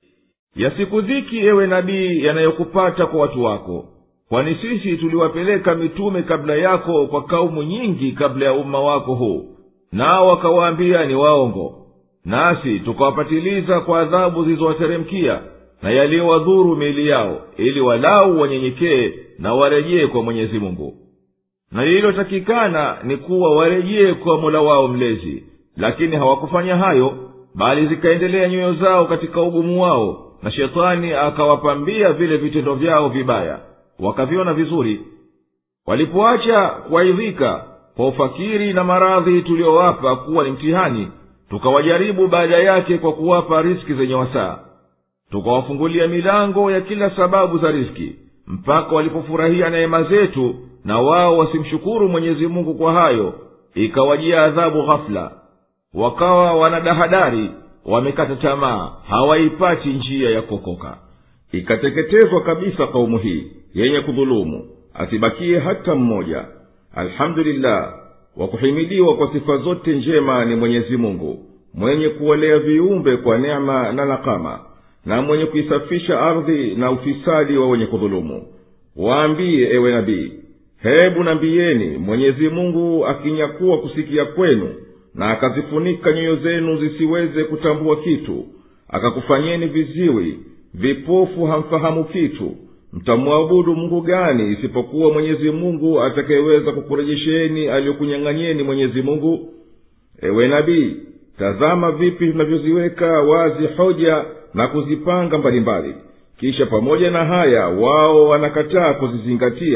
yasikudhiki ewe nabii yanayokupata kwa watu wako kwani sisi tuliwapeleka mitume kabla yako kwa kaumu nyingi kabla ya umma wako huu nao wakawaambia ni waongo nasi tukawapatiliza kwa adhabu zilizowateremkia na yaliyowadhuru miili yao ili walau wanyenyekee na warejee kwa mwenyezi mungu na lililotakikana ni kuwa warejee kwa mola wao mlezi lakini hawakufanya hayo bali zikaendelea nyoyo zao katika ugumu wao na shetani akawapambia vile vitendo vyao vibaya wakaviona vizuri walipoacha kuwaidhika kwa ufakiri na maradhi tuliyowapa kuwa ni mtihani tukawajaribu baada yake kwa kuwapa riski zenye wasaa tukawafungulia milango ya kila sababu za riski mpaka walipofurahia neema zetu na wao wasimshukuru mwenyezi mungu kwa hayo ikawajia adhabu ghafula wakawa wanadahadari wamekata tamaa hawaipati njia ya kuokoka ikateketezwa kabisa kaumu hii yenye kudhulumu asibakie hata mmoja alhamdulillah wa kuhimidiwa kwa sifa zote njema ni mwenyezi mungu mwenye kuwalea viumbe kwa neema na nakama na mwenye kuisafisha ardhi na ufisadi wa wenye kudhulumu waambiye ewe nabii hebu nambieni mwenyezi mungu akinyakuwa kusikia kwenu na akazifunika nyoyo zenu zisiweze kutambua kitu akakufanyeni viziwi vipofu hamfahamu kitu mtamwabudu mungu gani isipokuwa mwenyezi mungu atakayeweza kukurejesheni aliyokunyang'anyeni mwenyezi mungu ewe nabii tazama vipi tunavyoziweka wazi hoja na kuzipanga mbalimbali kisha pamoja na haya wao wanakataa kuzizingatia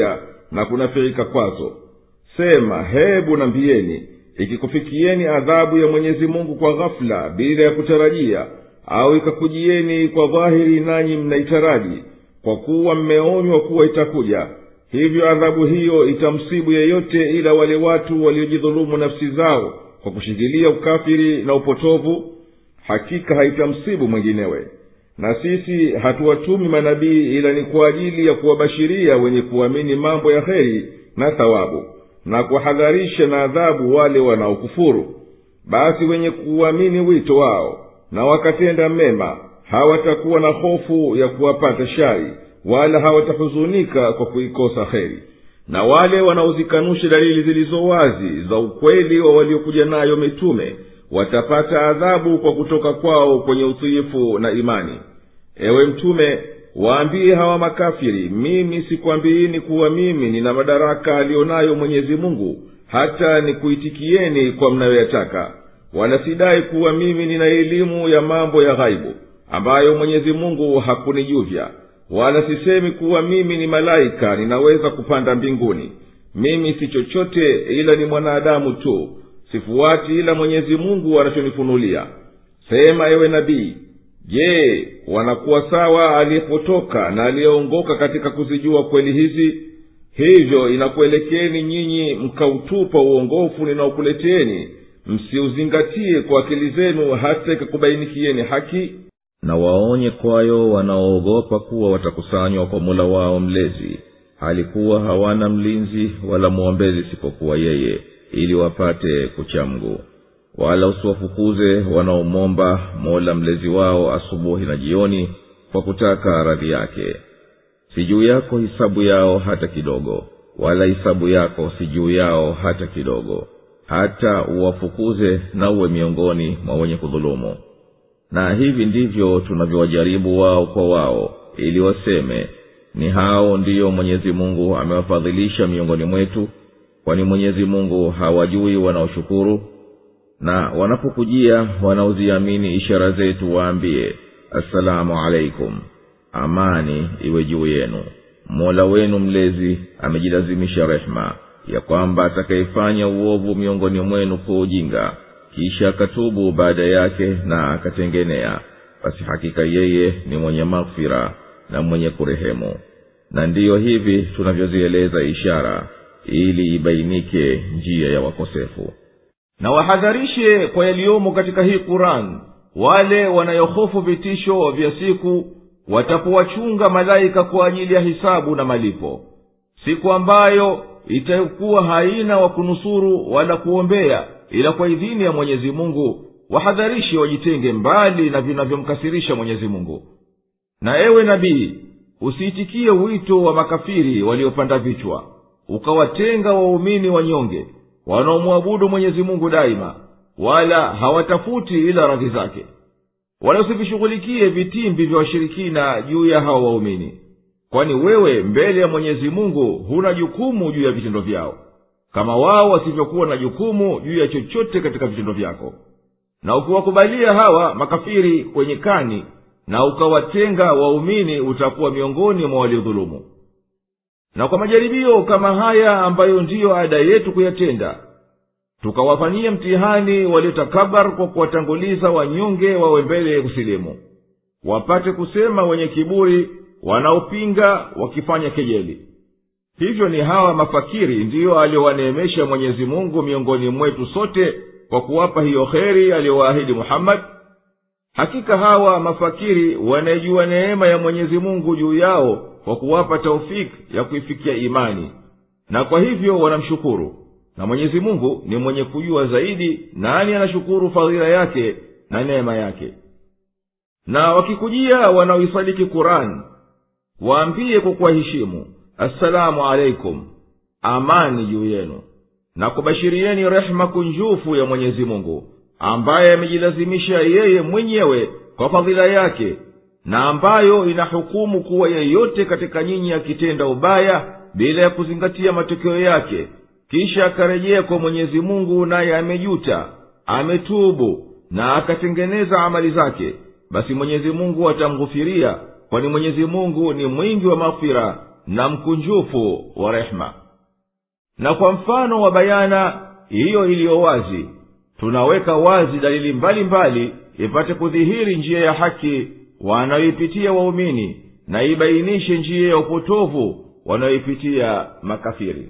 na kunafiika kwazo sema hebu nambieni ikikufikieni adhabu ya mwenyezi mungu kwa ghafula bila ya kutarajia au ikakujieni kwa dhahiri nanyi mnaitaraji kwa kuwa mmeonywa kuwa itakuja hivyo adhabu hiyo itamsibu yeyote ila wale watu waliojidhulumu nafsi zao kwa kushikilia ukafiri na upotovu hakika haitamsibu mwinginewe na sisi hatuwatumi manabii ila ni kwa ajili ya kuwabashiria wenye kuamini mambo ya heri na thawabu na kuwahadharisha na adhabu wale wanaokufuru basi wenye kuuamini wito wao na wakatenda mema hawatakuwa na hofu ya kuwapata shari wala hawatahuzunika kwa kuikosa heri na wale wanaozikanusha dalili zilizo wazi za ukweli wa waliokuja nayo mitume watapata adhabu kwa kutoka kwao kwenye utiifu na imani ewe mtume waambie hawa makafiri mimi sikwambiini kuwa mimi nina madaraka aliyonayo mwenyezi mungu hata nikuitikieni kwa mnayoyataka wala sidai kuwa mimi nina elimu ya mambo ya ghaibu ambayo mwenyezi mungu hakunijuvya wala sisemi kuwa mimi ni malaika ninaweza kupanda mbinguni mimi si chochote ila ni mwanadamu tu sifuati ila mwenyezi mungu anachonifunulia sema ewe nabii je wanakuwa sawa aliyepotoka na aliyeongoka katika kuzijua kweli hizi hivyo inakuelekeni nyinyi mkautupa uongofu ninaokuleteni msiuzingatie kwa akili zenu hata ikakubainikieni haki na waonye kwayo wanaoogopa kuwa watakusanywa kwa mula wao mlezi halikuwa hawana mlinzi wala mwombezi isipokuwa yeye ili wapate kuchamgu wala usiwafukuze wanaomwomba mola mlezi wao asubuhi na jioni kwa kutaka radhi yake si juu yako hisabu yao hata kidogo wala hisabu yako si juu yao hata kidogo hata uwafukuze na uwe miongoni mwa wenye kudhulumu na hivi ndivyo tunavyowajaribu wao kwa wao ili waseme ni hao ndiyo mwenyezi mungu amewafadhilisha miongoni mwetu kwani mwenyezi mungu hawajui wanaoshukuru na wanapokujia wanaoziamini ishara zetu waambie assalamu alaikum amani iwe juu yenu mola wenu mlezi amejilazimisha rehema ya kwamba atakayefanya uovu miongoni mwenu kwa ujinga kisha akatubu baada yake na akatengenea basi hakika yeye ni mwenye maghfira na mwenye kurehemu na ndiyo hivi tunavyozieleza ishara ili ibainike njia ya wakosefu na wahadharishe kwa yaliyomo katika hii quran wale wanayohofu vitisho vya siku watapowachunga malaika kwa ajili ya hisabu na malipo siku ambayo itakuwa haina wa kunusuru wala kuombea ila kwa idhini ya mwenyezi mungu wahadharishe wajitenge mbali na vinavyomkasirisha mwenyezi mungu na ewe nabii usiitikie wito wa makafiri waliopanda vichwa ukawatenga waumini wanyonge wanaomwabudu mwenyezi mungu daima wala hawatafuti ila radhi zake wala usivishughulikie vitimbi vya washirikina juu ya hawa waumini kwani wewe mbele ya mwenyezi mungu huna jukumu juu ya vitendo vyao kama wao wasivyokuwa na jukumu juu ya chochote katika vitendo vyako na ukiwakubalia hawa makafiri kwenye kani na ukawatenga waumini utakuwa miongoni mwa waliodhulumu na kwa majaribio kama haya ambayo ndiyo ada yetu kuyatenda tukawafanyia mtihani waliotakabar kwa kuwatanguliza wanyonge wawe mbele ya kusilimu wapate kusema wenye kiburi wanaopinga wakifanya kejeli hivyo ni hawa mafakiri ndiyo aliowaneemesha mwenyezi mungu miongoni mwetu sote kwa kuwapa hiyo kheri aliyowaahidi muhammadi hakika hawa mafakiri wanaijua neema ya mwenyezi mungu juu yao kwa kuwapa taufiki ya kuifikia imani na kwa hivyo wanamshukuru na mwenyezi mungu ni mwenye kujua zaidi nani anashukuru fadhila yake na neema yake na wakikujia wanaoisadiki kurani waambie kwa kuwaheshimu assalamu alaikum amani juu yenu na kubashirieni rehema kunjufu ya mwenyezi mungu ambaye amejilazimisha yeye mwenyewe kwa fadhila yake na ambayo inahukumu kuwa yeyote katika nyinyi akitenda ubaya bila ya kuzingatia matokeo yake kisha akarejea kwa mwenyezi mungu naye amejuta ametubu na akatengeneza amali zake basi mwenyezi mungu atamghufiria kwani mwenyezi mungu ni mwingi wa maghfira na mkunjufu wa rehema na kwa mfano wa bayana hiyo iliyo wazi tunaweka wazi dalili mbalimbali mbali, ipate kudhihiri njia ya haki wanayoipitia waumini na ibainishe njia ya upotovu wanayoipitia makafiri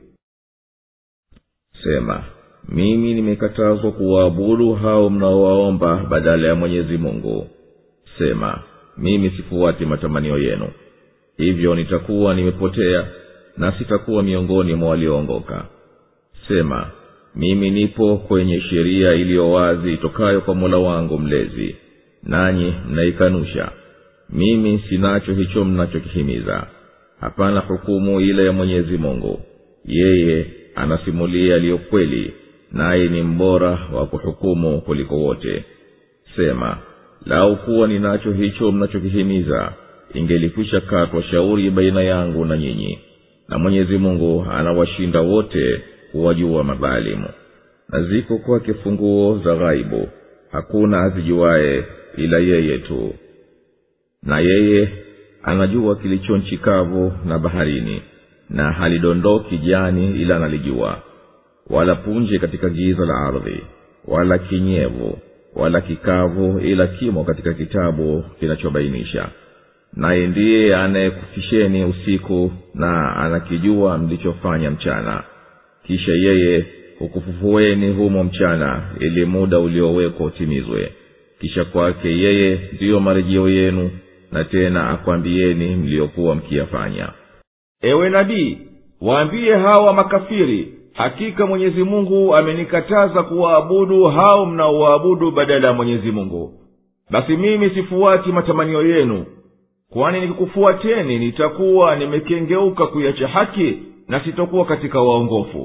sema mimi nimekatazwa kuwaabudu hao mnaowaomba badala ya mwenyezi mungu sema mimi sifuati matamanio yenu hivyo nitakuwa nimepotea na sitakuwa miongoni mwa walioongoka sema mimi nipo kwenye sheria iliyo wazi itokayo kwa mola wangu mlezi nanyi mnaikanusha mimi sinacho hicho mnachokihimiza hapana hukumu ile ya mwenyezi mungu yeye anasimulia yaliyo kweli naye ni mbora wa kuhukumu kuliko wote sema lau kuwa ninacho hicho mnachokihimiza ingelikwisha katwa shauri baina yangu na nyinyi na mwenyezi mungu anawashinda wote kuwajua madhalimu na ziko kwake funguo za ghaibu hakuna azijuaye ila yeye tu na yeye anajua kilicho nchi kavu na baharini na halidondoki jani ila analijua wala punje katika giza la ardhi wala kinyevu wala kikavu ila kimo katika kitabu kinachobainisha naye ndiye anayekufisheni usiku na anakijua mlichofanya mchana kisha yeye hukufufueni humo mchana ili muda uliowekwa utimizwe kisha kwake yeye ndiyo marejeo yenu na tena akwambieni mliyokuwa mkiyafanya ewe nabii waambie hawa makafiri hakika mwenyezi mungu amenikataza kuwaabudu hao mnaowaabudu badala ya mwenyezi mungu basi mimi sifuati matamanio yenu kwani nikikufuateni nitakuwa nimekengeuka kuiacha haki na sitokuwa katika waongofu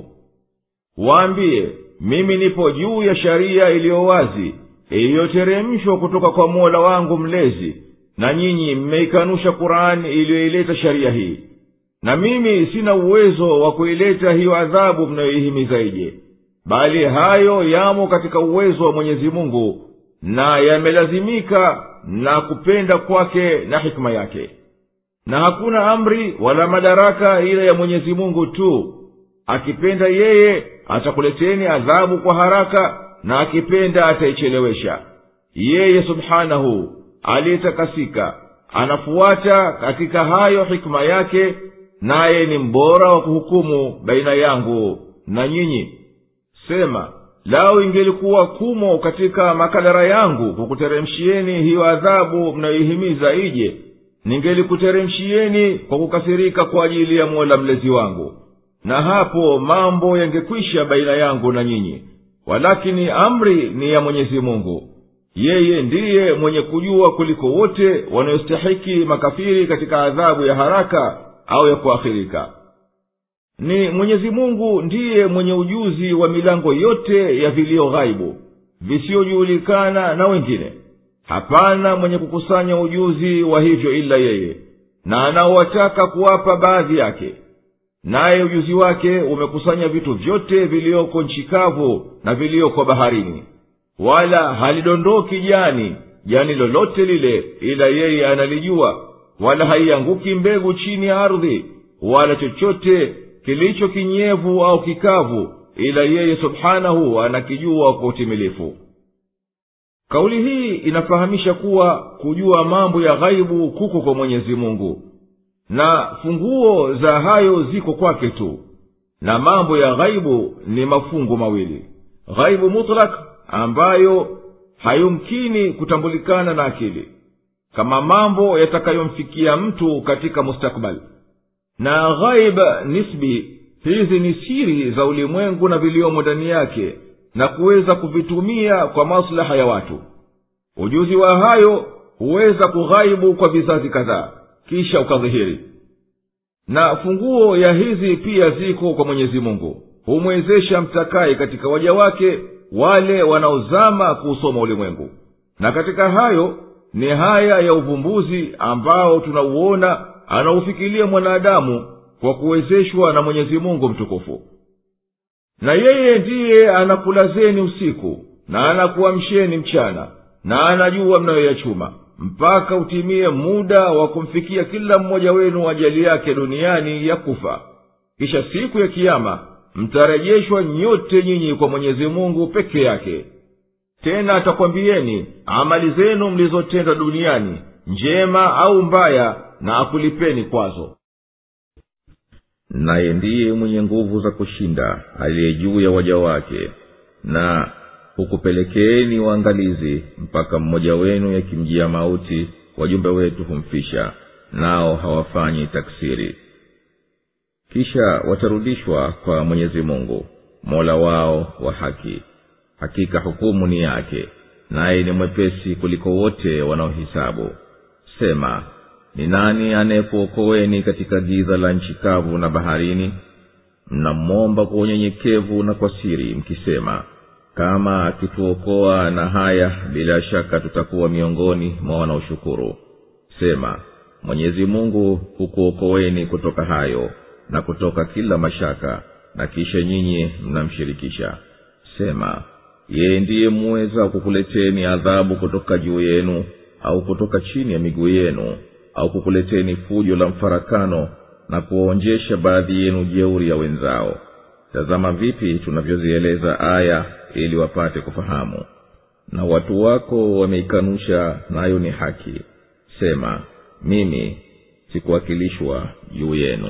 waambie mimi nipo juu ya sharia iliyo wazi iliyoteremshwa kutoka kwa mola wangu mlezi na nyinyi mmeikanusha kurani iliyoileta sharia hii na mimi sina uwezo wa kuileta hiyo adhabu mnayoihimiza ije bali hayo yamo katika uwezo wa mwenyezi mungu na yamelazimika na kupenda kwake na hikima yake na hakuna amri wala madaraka ila ya mwenyezi mungu tu akipenda yeye atakuleteni adhabu kwa haraka na akipenda ataichelewesha yeye subhanahu aliyetakasika anafuata katika hayo hikima yake naye ni mbora wa kuhukumu baina yangu na nyinyi sema lau ingelikuwa kumo katika makadara yangu kukuteremshieni hiyo adhabu mnayoihimiza ije ningelikuteremshieni kwa kukasirika kwa ajili ya mola mlezi wangu na hapo mambo yangekwisha baina yangu na nyinyi walakini amri ni ya mwenyezi mungu yeye ndiye mwenye kujua kuliko wote wanayostahiki makafiri katika adhabu ya haraka au ya kuakhirika ni mwenyezi mungu ndiye mwenye ujuzi wa milango yote ya vilio ghaibu visiyojulikana na wengine hapana mwenye kukusanya ujuzi wa hivyo ila yeye na anaowataka kuwapa baadhi yake naye ujuzi wake umekusanya vitu vyote viliyoko nchi kavu na viliyoko baharini wala halidondoki jani jani lolote lile ila yeye analijua wala haianguki mbegu chini ya ardhi wala chochote kilicho kinyevu au kikavu ila yeye subhanahu anakijua kwa utimilifu kauli hii inafahamisha kuwa kujua mambo ya ghaibu kuko kwa mwenyezi mungu na funguo za hayo ziko kwake tu na mambo ya ghaibu ni mafungu mawili ghaibu mutlak ambayo hayumkini kutambulikana na akili kama mambo yatakayomfikia mtu katika mustakbali na ghaib nisbi hizi ni siri za ulimwengu na viliomo ndani yake na kuweza kuvitumia kwa maslaha ya watu ujuzi wa hayo huweza kughaibu kwa vizazi kadhaa kisha ukadhihiri na funguo ya hizi pia ziko kwa mwenyezi mungu humwezesha mtakaye katika waja wake wale wanaozama kuusoma ulimwengu na katika hayo ni haya ya uvumbuzi ambao tunauona anaufikiria mwanadamu kwa kuwezeshwa na mwenyezi mungu mtukufu na yeye ndiye anakulazeni usiku na anakuamsheni mchana na anajua mnayoyachuma mpaka utimie muda wa kumfikia kila mmoja wenu ajali yake duniani ya kufa kisha siku ya kiama mtarejeshwa nyote nyinyi kwa mwenyezi mungu peke yake tena atakwambieni amali zenu mlizotenda duniani njema au mbaya na akulipeni kwazo naye ndiye mwenye nguvu za kushinda aliye juu ya waja wake na hukupelekeeni waangalizi mpaka mmoja wenu yakimjia mauti wajumbe wetu humfisha nao hawafanyi taksiri kisha watarudishwa kwa mwenyezi mungu mola wao wa haki hakika hukumu ni yake naye ni mwepesi kuliko wote wanaohisabu sema ni nani anayekuokoweni katika giza la nchi kavu na baharini mnamwomba kwa unyenyekevu na kwa siri mkisema kama akituokoa na haya bila shaka tutakuwa miongoni mwa wanaoshukuru sema mwenyezi mungu hukuokoweni kutoka hayo na kutoka kila mashaka na kisha nyinyi mnamshirikisha sema yeye ndiye muweza kukuleteni adhabu kutoka juu yenu au kutoka chini ya miguu yenu au kukuleteni fujo la mfarakano na kuwaonjesha baadhi yenu jeuri ya wenzao tazama vipi tunavyozieleza aya ili wapate kufahamu na watu wako wameikanusha nayo ni haki sema mimi sikuwakilishwa juu yenu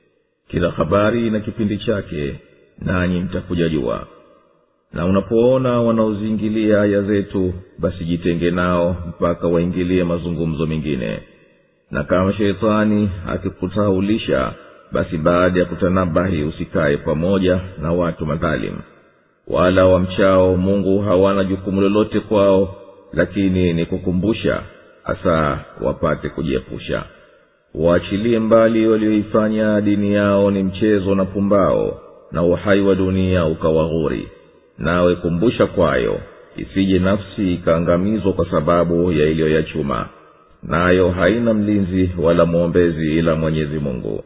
kila habari na kipindi chake nanyi mtakuja jua na unapoona wanaoziingilia aya zetu basi jitenge nao mpaka waingilie mazungumzo mengine na kama sheitani akikutaulisha basi baada ya kutanabahi usikaye pamoja na watu madhalimu wala wamchao mungu hawana jukumu lolote kwao lakini ni kukumbusha hasa wapate kujiepusha waachilie mbali walioifanya dini yao ni mchezo na pumbao na uhai wa dunia ukawaghuri nawe kumbusha kwayo isije nafsi ikaangamizwa kwa sababu ya iliyoyachuma nayo haina mlinzi wala mwombezi ila mwenyezi mungu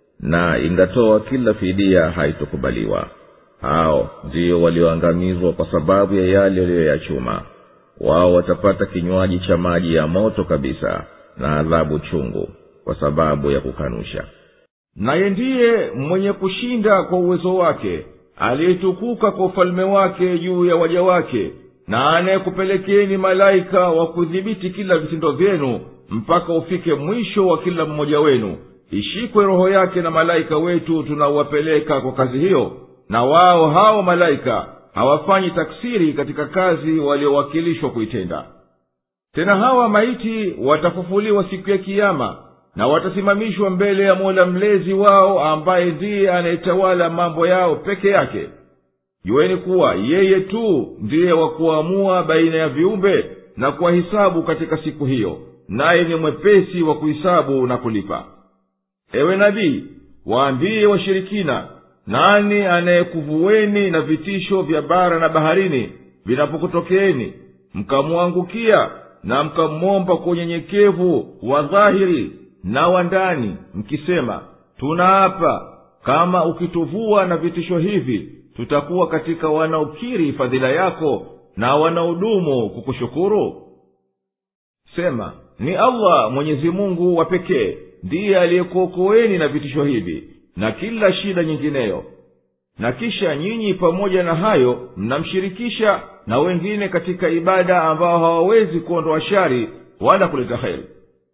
na ingatoa kila fidia haitokubaliwa hao ndiyo walioangamizwa kwa sababu ya yale waliyoyachuma wao watapata kinywaji cha maji ya moto kabisa na adhabu chungu kwa sababu ya kukanusha naye ndiye mwenye kushinda kwa uwezo wake aliyetukuka kwa ufalme wake juu ya waja wake na anayekupelekeni malaika wa kudhibiti kila vitendo vyenu mpaka ufike mwisho wa kila mmoja wenu ishikwe roho yake na malaika wetu tunaowapeleka kwa kazi hiyo na wao hao malaika hawafanyi taksiri katika kazi waliowakilishwa kuitenda tena hawa maiti watafufuliwa siku ya kiama na watasimamishwa mbele ya mola mlezi wao ambaye ndiye anayetawala mambo yao peke yake jueni kuwa yeye tu ndiye wa kuamua baina ya viumbe na kuwahisabu katika siku hiyo naye ni mwepesi wa kuhisabu na kulipa ewe nabii waambie washirikina nani anayekuvueni na vitisho vya bara na baharini vinapokutokeeni mkamwangukia na mkamwomba kwa unyenyekevu wa dhahiri na wa ndani mkisema tunaapa kama ukituvua na vitisho hivi tutakuwa katika wanaokiri fadhila yako na wanaodumu kukushukuru sema ni allah mwenyezi mungu wa pekee ndiye aliyekuokoeni na vitisho hivi na kila shida nyingineyo na kisha nyinyi pamoja na hayo mnamshirikisha na wengine katika ibada ambao hawawezi kuondoa shari wala kuleta heri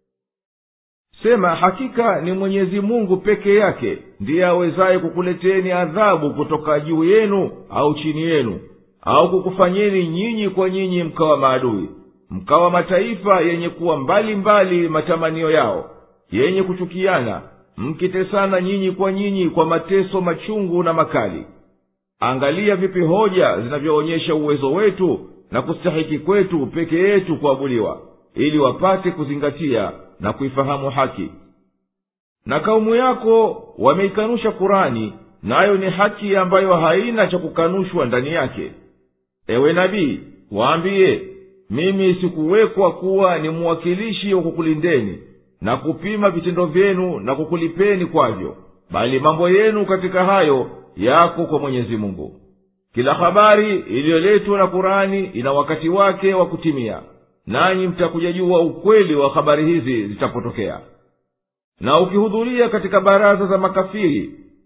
sema hakika ni mwenyezi mungu peke yake ndiye awezaye kukuleteni adhabu kutoka juu yenu au chini yenu au kukufanyeni nyinyi kwa nyinyi mkawa maadui mkawa mataifa yenye kuwa mbali mbali matamanio yao yenye kuchukiana mkitesana nyinyi kwa nyinyi kwa mateso machungu na makali angalia vipi hoja zinavyoonyesha uwezo wetu na kustahiki kwetu peke yetu kuabudiwa ili wapate kuzingatia na kuifahamu haki na kaumu yako wameikanusha kurani nayo ni haki ambayo haina cha kukanushwa ndani yake ewe nabii waambiye mimi sikuwekwa kuwa ni muwakilishi wa kukulindeni na kupima vitendo vyenu na kukulipeni kwavyo bali mambo yenu katika hayo yako kwa mwenyezi mungu kila habari iliyoletwa na kurani ina wakati wake wa kutimia nanyi mtakuja jua ukweli wa habari hizi zitapotokea na ukihudhuria katika baraza za makafiri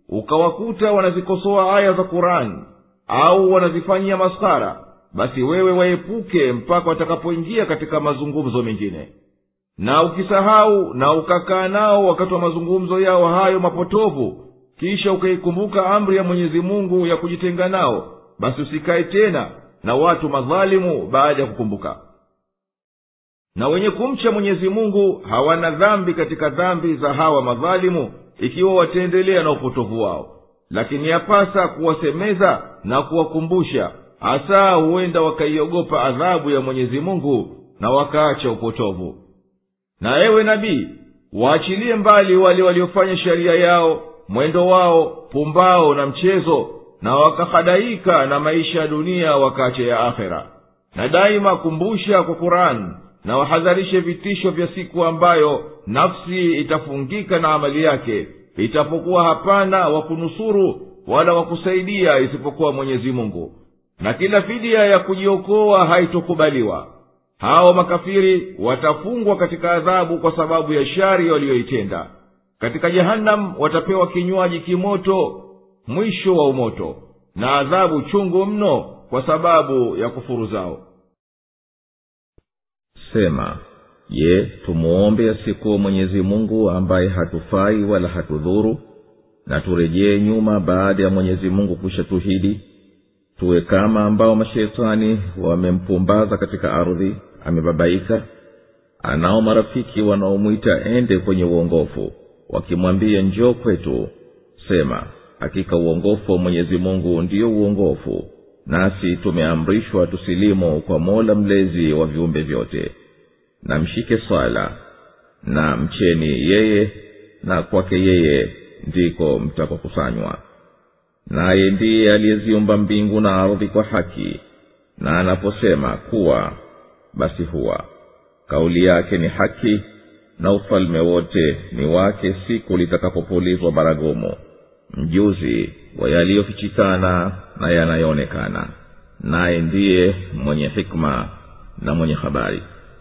ukawakuta wanazikosoa aya za kurani au wanazifanyia maskara basi wewe waepuke mpaka watakapoingia katika mazungumzo mengine na ukisahau na ukakaa nao wakati wa mazungumzo yao hayo mapotovu kisha ukaikumbuka amri ya mwenyezi mungu ya kujitenga nao basi usikae tena na watu madhalimu baada ya kukumbuka na wenye kumcha mwenyezi mungu hawana dhambi katika dhambi za hawa madhalimu ikiwa wataendelea na upotovu wao lakini yapasa kuwasemeza na kuwakumbusha hasa huenda wakaiogopa adhabu ya mwenyezi mungu na wakaacha upotovu na ewe nabii waachilie mbali wale waliofanya sheria yao mwendo wao pumbao na mchezo na wakahadaika na maisha ya dunia wakaacha ya akhera na daima kumbusha kwa kurani na wahadharishe vitisho vya siku ambayo nafsi itafungika na amali yake itapokuwa hapana wa kunusuru wala wa kusaidia isipokuwa mwenyezi mungu na kila fidia ya kujiokoa haitokubaliwa hao makafiri watafungwa katika adhabu kwa sababu ya shari waliyoitenda katika jehanamu watapewa kinywaji kimoto mwisho wa umoto na adhabu chungu mno kwa sababu ya kufuru zao sema je tumuombe asikuwa mwenyezi mungu ambaye hatufai wala hatudhuru na turejee nyuma baada ya mwenyezi mungu kushatuhidi tuwe kama ambao mashetani wamempumbaza katika ardhi amebabaika anao marafiki wanaomwita ende kwenye uongofu wakimwambia njoo kwetu sema hakika uongofu wa mwenyezi mungu ndiyo uongofu nasi tumeamrishwa tusilimu kwa mola mlezi wa viumbe vyote na mshike swala na mcheni yeye na kwake yeye ndiko mtakokusanywa naye ndiye aliyeziumba mbingu na ardhi kwa haki na anaposema kuwa basi huwa kauli yake ni haki na ufalme wote ni wake siku litakapopulizwa baragumu mjuzi wa yaliyofichikana na yanayoonekana naye ndiye mwenye hikma na mwenye habari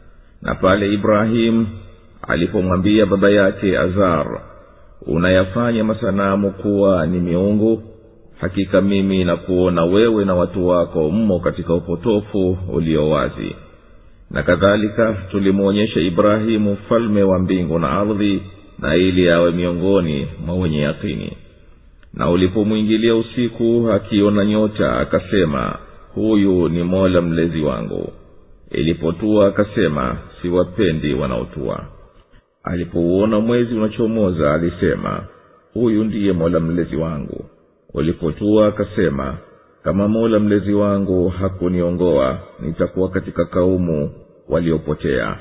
na pale ibrahimu alipomwambia baba yake azar unayafanya masanamu kuwa ni miungu hakika mimi nakuona wewe na watu wako mmo katika upotofu ulio wazi na kadhalika tulimwonyesha ibrahimu mfalme wa mbingu na ardhi na ili awe miongoni mwa wenye yakini na ulipomwingilia usiku akiona nyota akasema huyu ni mola mlezi wangu ilipotua akasema siwapendi wanaotua alipouona mwezi unachomoza alisema huyu ndiye mola mlezi wangu ulipotua akasema kama mola mlezi wangu hakuniongoa nitakuwa katika kaumu waliopotea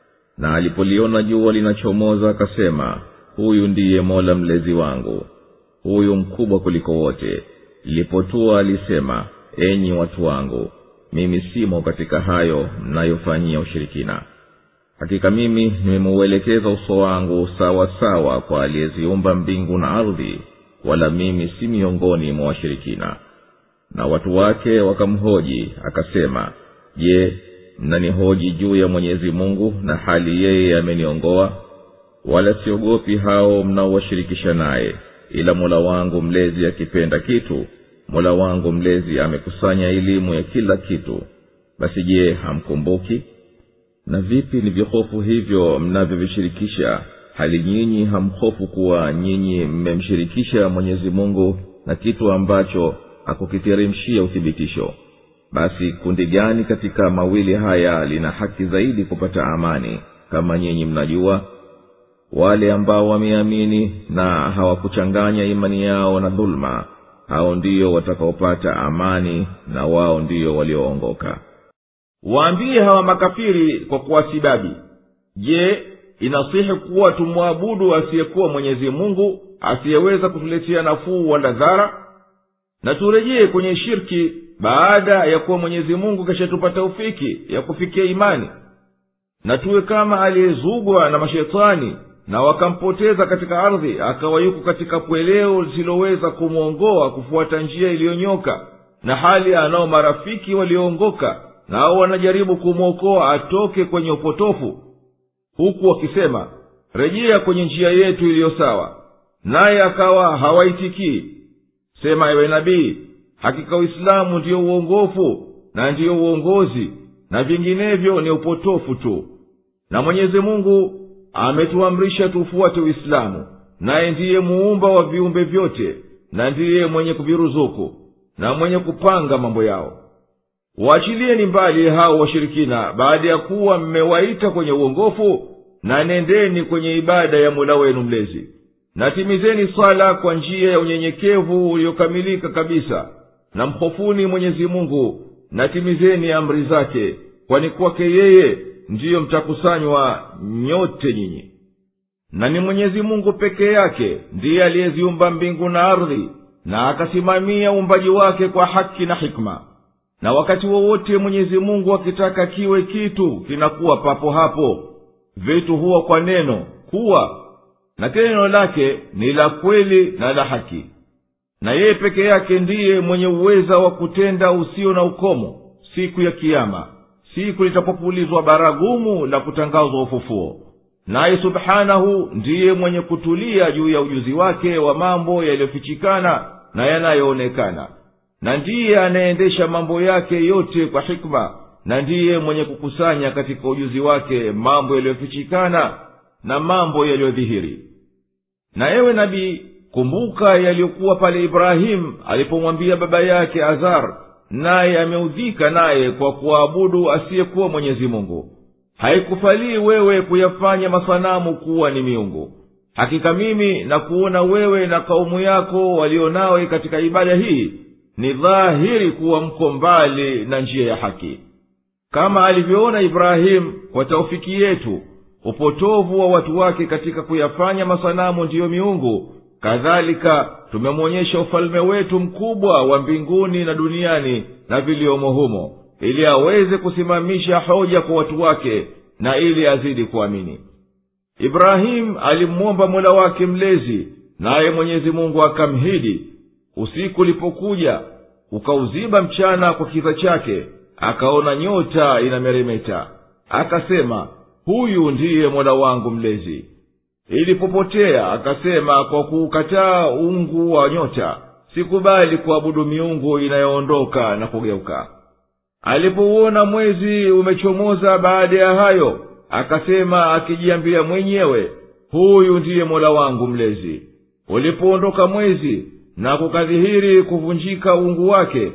na alipoliona jua linachomoza akasema huyu ndiye mola mlezi wangu huyu mkubwa kuliko wote lilipotua alisema enyi watu wangu mimi simo katika hayo mnayofanyia ushirikina hakika mimi nimemeuelekeza uso wangu sawa sawa kwa aliyeziumba mbingu na ardhi wala mimi si miongoni mwa washirikina na watu wake wakamhoji akasema je mnanihoji juu ya mwenyezi mungu na hali yeye ameniongoa wala siogopi hao mnaowashirikisha naye ila mola wangu mlezi akipenda kitu mola wangu mlezi amekusanya elimu ya kila kitu basi je hamkumbuki na vipi ni vihofu hivyo mnavyovishirikisha hali nyinyi hamhofu kuwa nyinyi mmemshirikisha mwenyezi mungu na kitu ambacho hakukiteremshia uthibitisho basi kundi gani katika mawili haya lina haki zaidi kupata amani kama nyinyi mnajua wale ambao wameamini na hawakuchanganya imani yao na dhuluma hao ndio watakaopata amani na wao ndio walioongoka waambie hawa makafiri kwa kuwasibabi je inasihi kuwa tumwabudu asiyekuwa mwenyezi mungu asiyeweza kutuletea nafuu wala dhara na turejee kwenye shirki baada ya kuwa mwenyezi mungu kashatupata taufiki ya kufikia imani na tuwe kama aliyezugwa na mashetani na wakampoteza katika ardhi akawa yuko katika pweleo lisiloweza kumwongoa kufuata njia iliyonyoka na hali anao marafiki walioongoka nao wanajaribu kumwokoa atoke kwenye upotofu huku wakisema rejea kwenye njia yetu iliyo sawa naye akawa hawaitikii sema ewe nabii hakika uislamu ndiyo uongofu na ndiyo uongozi na vinginevyo ni upotofu tu na mwenyezi mungu ametuamrisha tufuate uislamu naye ndiye muumba wa viumbe vyote na ndiye mwenye kuviruzuku na mwenye kupanga mambo yao waachilieni mbali hao washirikina baada ya kuwa mmewaita kwenye uongofu na nendeni kwenye ibada ya mola wenu mlezi na timizeni swala kwa njia ya unyenyekevu uliokamilika kabisa na mhofuni mwenyezi mungu na timizeni amri zake kwani kwake yeye ndiyo mtakusanywa nyote nyinyi na ni mwenyezi mungu peke yake ndiye aliyeziumba mbingu na ardhi na akasimamia uumbaji wake kwa haki na hikma na wakati wowote mwenyezi mungu akitaka kiwe kitu kinakuwa papo hapo vitu huwa kwa neno kuwa na kile neno lake ni la kweli na la haki na yeye peke yake ndiye mwenye uweza wa kutenda usio na ukomo siku ya kiama siku litapopulizwa baragumu la kutangazwa ufufuo naye subhanahu ndiye mwenye kutulia juu ya ujuzi wake wa mambo yaliyofichikana na yanayoonekana na ndiye anayeendesha mambo yake yote kwa hikma na ndiye mwenye kukusanya katika ujuzi wake mambo yaliyofichikana na mambo yaliyodhihiri na ewe nabii kumbuka yaliyokuwa pale ibrahimu alipomwambia baba yake azar naye ameudhika naye kwa kuwaabudu asiyekuwa mwenyezi mungu haikufalii wewe kuyafanya masanamu kuwa ni miungu hakika mimi na kuona wewe na kaumu yako walionawe katika ibada hii ni dhahiri kuwa mko mbali na njia ya haki kama alivyoona ibrahimu kwa taufiki yetu upotovu wa watu wake katika kuyafanya masanamu ndiyo miungu kadhalika tumemwonyesha ufalme wetu mkubwa wa mbinguni na duniani na viliomo humo ili aweze kusimamisha hoja kwa watu wake na ili azidi kuamini ibrahimu alimwomba mola wake mlezi naye mwenyezi mungu akamhidi usiku ulipokuja ukauziba mchana kwa kiza chake akaona nyota inameremeta akasema huyu ndiye mola wangu mlezi ilipopotea akasema kwa kuukataa ungu wa nyota sikubali kuabudu miungu inayoondoka na kugeuka alipouona mwezi umechomoza baada ya hayo akasema akijiambia mwenyewe huyu ndiye mola wangu mlezi ulipoondoka mwezi na kukadhihiri kuvunjika uungu wake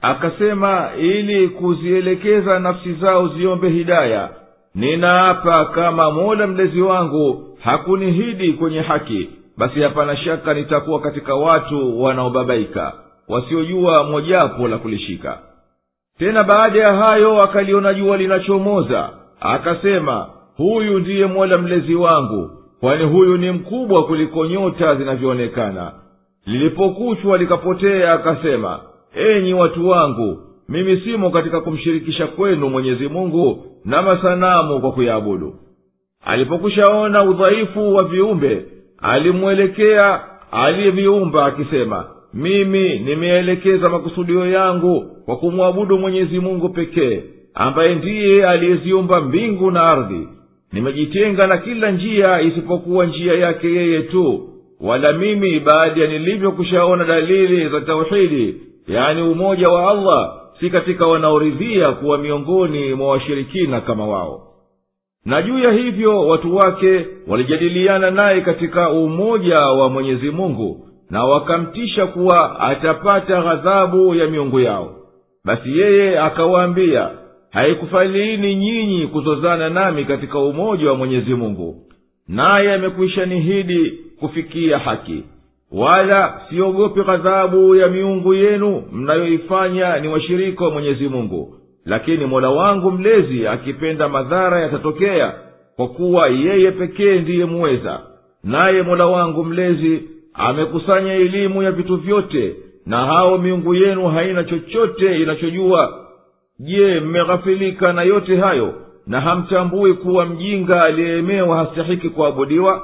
akasema ili kuzielekeza nafsi zao ziombe hidaya ninaapa kama mola mlezi wangu hakunihidi kwenye haki basi hapana shaka nitakuwa katika watu wanaobabaika wasiojua mojapo la kulishika tena baada ya hayo akaliona jua linachomoza akasema huyu ndiye mola mlezi wangu kwani huyu ni mkubwa kuliko nyota zinavyoonekana lilipokuchwa likapotea akasema enyi watu wangu mimi simo katika kumshirikisha kwenu mwenyezi mungu na masanamu kwa kuyaabudu alipokwishaona udhaifu wa viumbe alimwelekea aliyeviumba akisema mimi nimeelekeza makusudio yangu kwa kumwabudu mwenyezi mungu pekee ambaye ndiye aliyeziumba mbingu na ardhi nimejitenga na kila njia isipokuwa njia yake yeye tu wala mimi baada ya nilivyokushaona dalili za tauhidi yani umoja wa allah si katika wanaoridhia kuwa miongoni mwa washirikina kama wao na juu ya hivyo watu wake walijadiliana naye katika umoja wa mwenyezi mungu na wakamtisha kuwa atapata ghadhabu ya miungu yao basi yeye akawaambia haikufaliini nyinyi kuzozana nami katika umoja wa mwenyezi mungu naye amekwisha nihidi kufikia haki wala siogopi ghadhabu ya miungu yenu mnayoifanya ni washirika wa mwenyezi mungu lakini mola wangu mlezi akipenda madhara yatatokea kwa kuwa yeye pekee ndiye muweza naye mola wangu mlezi amekusanya elimu ya vitu vyote na hao miungu yenu haina chochote inachojua je mmeghafilika na yote hayo na hamtambui kuwa mjinga aliyeemewa hastahiki kuabudiwa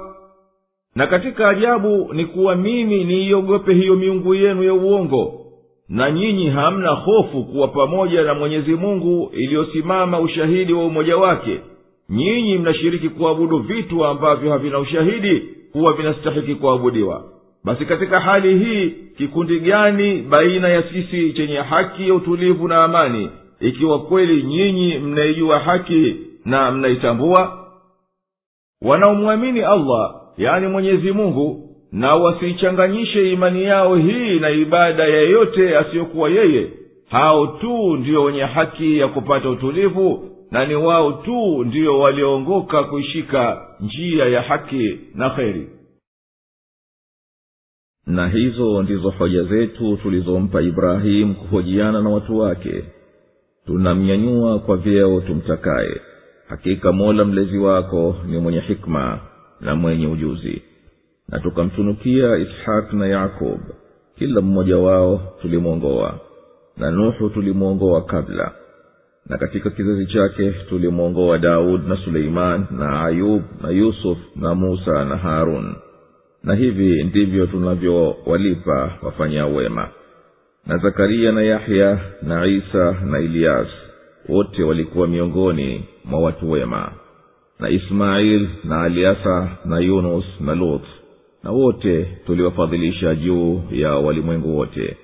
na katika ajabu ni kuwa mimi niiogope hiyo miungu yenu ya uongo na nyinyi hamna hofu kuwa pamoja na mwenyezi mungu iliyosimama ushahidi wa umoja wake nyinyi mnashiriki kuabudu vitu ambavyo havina ushahidi kuwa vinastahiki kuabudiwa basi katika hali hii kikundi gani baina ya sisi chenye haki ya utulivu na amani ikiwa kweli nyinyi mnaijua haki na mnaitambua wanaomwamini allah yani mwenyezi mungu na wasiichanganyishe imani yao hii na ibada ya yeyote asiyokuwa yeye hao tu ndiyo wenye haki ya kupata utulivu na ni wao tu ndiyo walioongoka kuishika njia ya haki na kheri na hizo ndizo hoja zetu tulizompa ibrahimu kuhojiana na watu wake tunamnyanyua kwa vyeo tumtakaye hakika mola mlezi wako ni mwenye hikma na mwenye ujuzi na tukamtunukia ishaq na yakub kila mmoja wao tulimwongoa na nuhu tulimwongoa kabla na katika kizazi chake tulimwongoa daud na suleiman na ayub na yusuf na musa na harun na hivi ndivyo tunavyowalipa wafanya wema na zakaria na yahya na isa na iliyas wote walikuwa miongoni mwa watu wema na ismail na aliasa na yunus na lut na wote tuliwafadhilisha juu ya walimwengu wote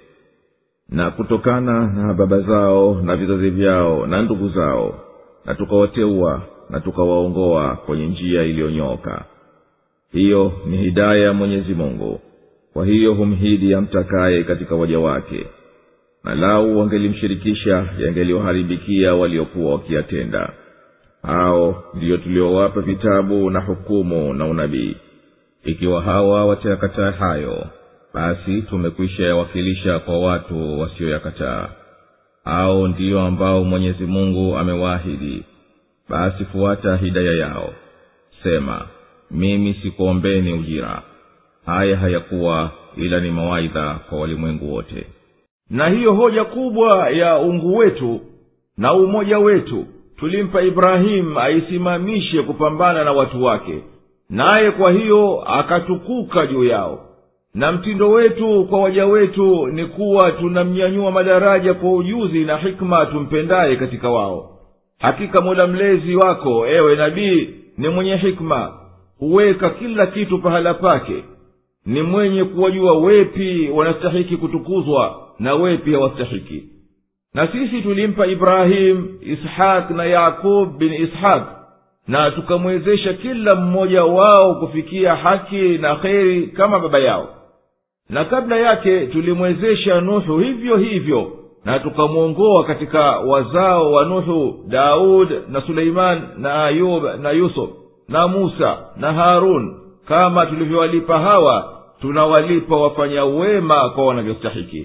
na kutokana na baba zao na vizazi vyao na ndugu zao na tukawateua na tukawaongoa kwenye njia iliyonyooka hiyo ni hidaya ya mwenyezi mungu kwa hiyo humhidi amtakaye katika waja wake na lau wangelimshirikisha yangeliwaharibikia waliokuwa wakiyatenda hao ndiyo tuliowapa vitabu na hukumu na unabii ikiwa hawa watayakataa hayo basi tumekwisha yawakilisha kwa watu wasioyakataa hao ndiyo ambao mwenyezi mungu amewaahidi basi fuata hidaya yao sema mimi sikuombeni ujira haya hayakuwa ila ni mawaidha kwa walimwengu wote na hiyo hoja kubwa ya ungu wetu na umoja wetu tulimpa ibrahimu aisimamishe kupambana na watu wake naye kwa hiyo akatukuka juu yao na mtindo wetu kwa waja wetu ni kuwa tunamnyanyua madaraja kwa ujuzi na hikma tumpendaye katika wao hakika mola mlezi wako ewe nabii ni mwenye hikma huweka kila kitu pahala pake ni mwenye kuwajua wepi wanastahiki kutukuzwa na wepi hawastahiki na sisi tulimpa ibrahimu ishaq na yakub bin ishaq na tukamwezesha kila mmoja wao kufikia haki na kheri kama baba yao na kabla yake tulimwezesha nuhu hivyo hivyo na tukamwongoa katika wazao wa nuhu daud na suleiman na ayub na yusuf na musa na harun kama tulivyowalipa hawa tunawalipa wafanya wema kwa wanavyostahiki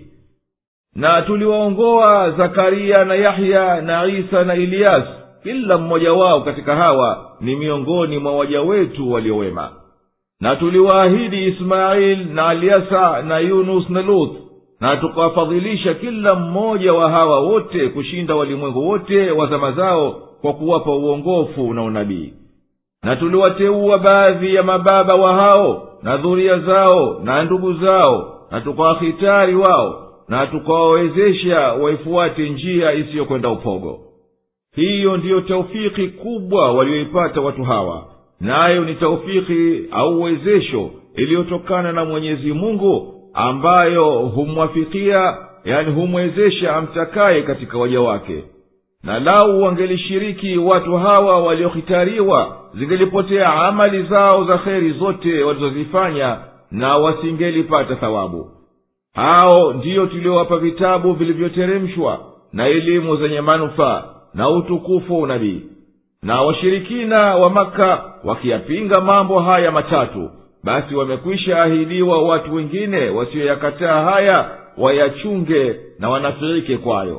na tuliwaongoa zakaria na yahya na isa na iliyas kila mmoja wao katika hawa ni miongoni mwa waja wetu waliowema na tuliwaahidi ismail na aliasa na yunus na luth na tukawafadhilisha kila mmoja wa hawa wote kushinda walimwengu wote wa zama zao kwa kuwapa uongofu na unabii na tuliwateua baadhi ya mababa wa hao na dhuria zao na ndugu zao na tukawahitari wao na tukawawezesha waifuate njia isiyokwenda upogo hiyo ndiyo taufiki kubwa walioipata watu hawa nayo ni taufiki au uwezesho iliyotokana na mwenyezi mungu ambayo humwafikia yani humwezesha amtakaye katika waja wake na lau wangelishiriki watu hawa waliohitariwa zingelipotea amali zao za kheri zote walizozifanya na wasingelipata thawabu hao ndiyo tuliowapa vitabu vilivyoteremshwa na elimu zenye manufaa na utukufu wa unabii na washirikina wa maka wakiyapinga mambo haya matatu basi wamekwisha ahidiwa watu wengine wasiyoyakataa haya wayachunge na wanafiike kwayo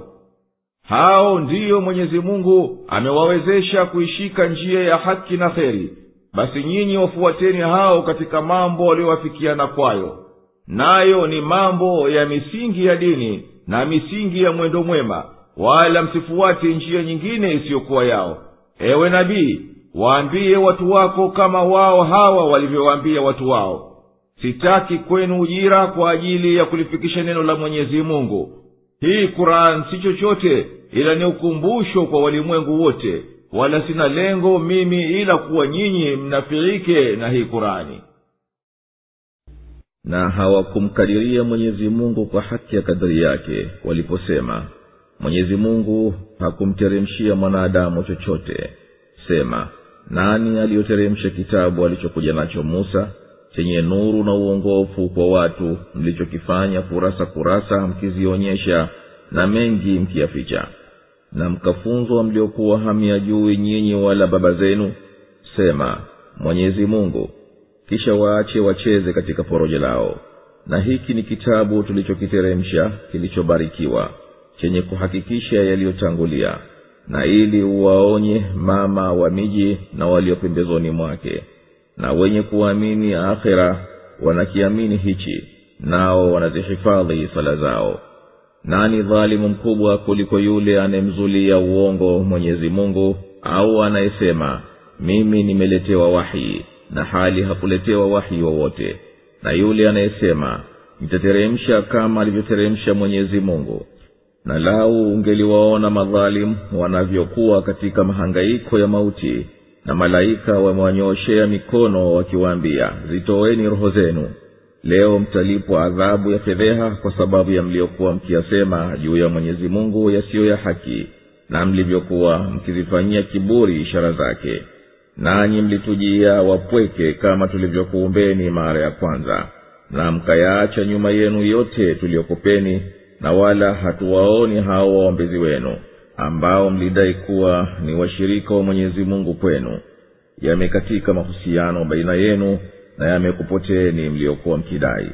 hao ndiyo mwenyezi mungu amewawezesha kuishika njia ya haki na kheri basi nyinyi wafuateni hao katika mambo waliowafikiana kwayo nayo ni mambo ya misingi ya dini na misingi ya mwendo mwema wala msifuate njia nyingine isiyokuwa yao ewe nabii waambie watu wako kama wao hawa walivyowaambia watu wao sitaki kwenu ujira kwa ajili ya kulifikisha neno la mwenyezi mungu hii quran si chochote ila ni ukumbusho kwa walimwengu wote wala sina lengo mimi ila kuwa nyinyi mnafiike na hii kurani na hawakumkadiria mwenyezi mungu kwa haki ya kadiri yake waliposema mwenyezi mungu hakumteremshia mwanadamu chochote sema nani aliyoteremsha kitabu alichokuja nacho musa chenye nuru na uongofu kwa watu mlichokifanya kurasa kurasa mkizionyesha na mengi mkiyaficha na mkafunzwa mliokuwa hamyajui nyinyi wala baba zenu sema mwenyezi mungu kisha waache wacheze katika porojo lao na hiki ni kitabu tulichokiteremsha kilichobarikiwa chenye kuhakikisha yaliyotangulia na ili uwaonye mama wa miji na walio pembezoni mwake na wenye kuamini akhira wanakiamini hichi nao wanazihifadhi sala zao nani dhalimu mkubwa kuliko yule anayemzulia uongo mwenyezi mungu au anayesema mimi nimeletewa wahi na hali hakuletewa wahi wowote na yule anayesema nitateremsha kama alivyoteremsha mwenyezi mungu na lau ungeliwaona madhalimu wanavyokuwa katika mahangaiko ya mauti na malaika wamewanyooshea mikono wakiwaambia zitoweni roho zenu leo mtalipwa adhabu ya fedheha kwa sababu ya mliokuwa mkiyasema juu ya mwenyezi mungu yasiyo ya haki na mlivyokuwa mkizifanyia kiburi ishara zake nanyi mlitujia wapweke kama tulivyokuumbeni mara ya kwanza na mkayaacha nyuma yenu yote tuliyokupeni na wala hatuwaoni hao waombezi wenu ambao mlidai kuwa ni washirika wa mwenyezi mungu kwenu yamekatika mahusiano baina yenu na yamekupoteeni mliokuwa mkidai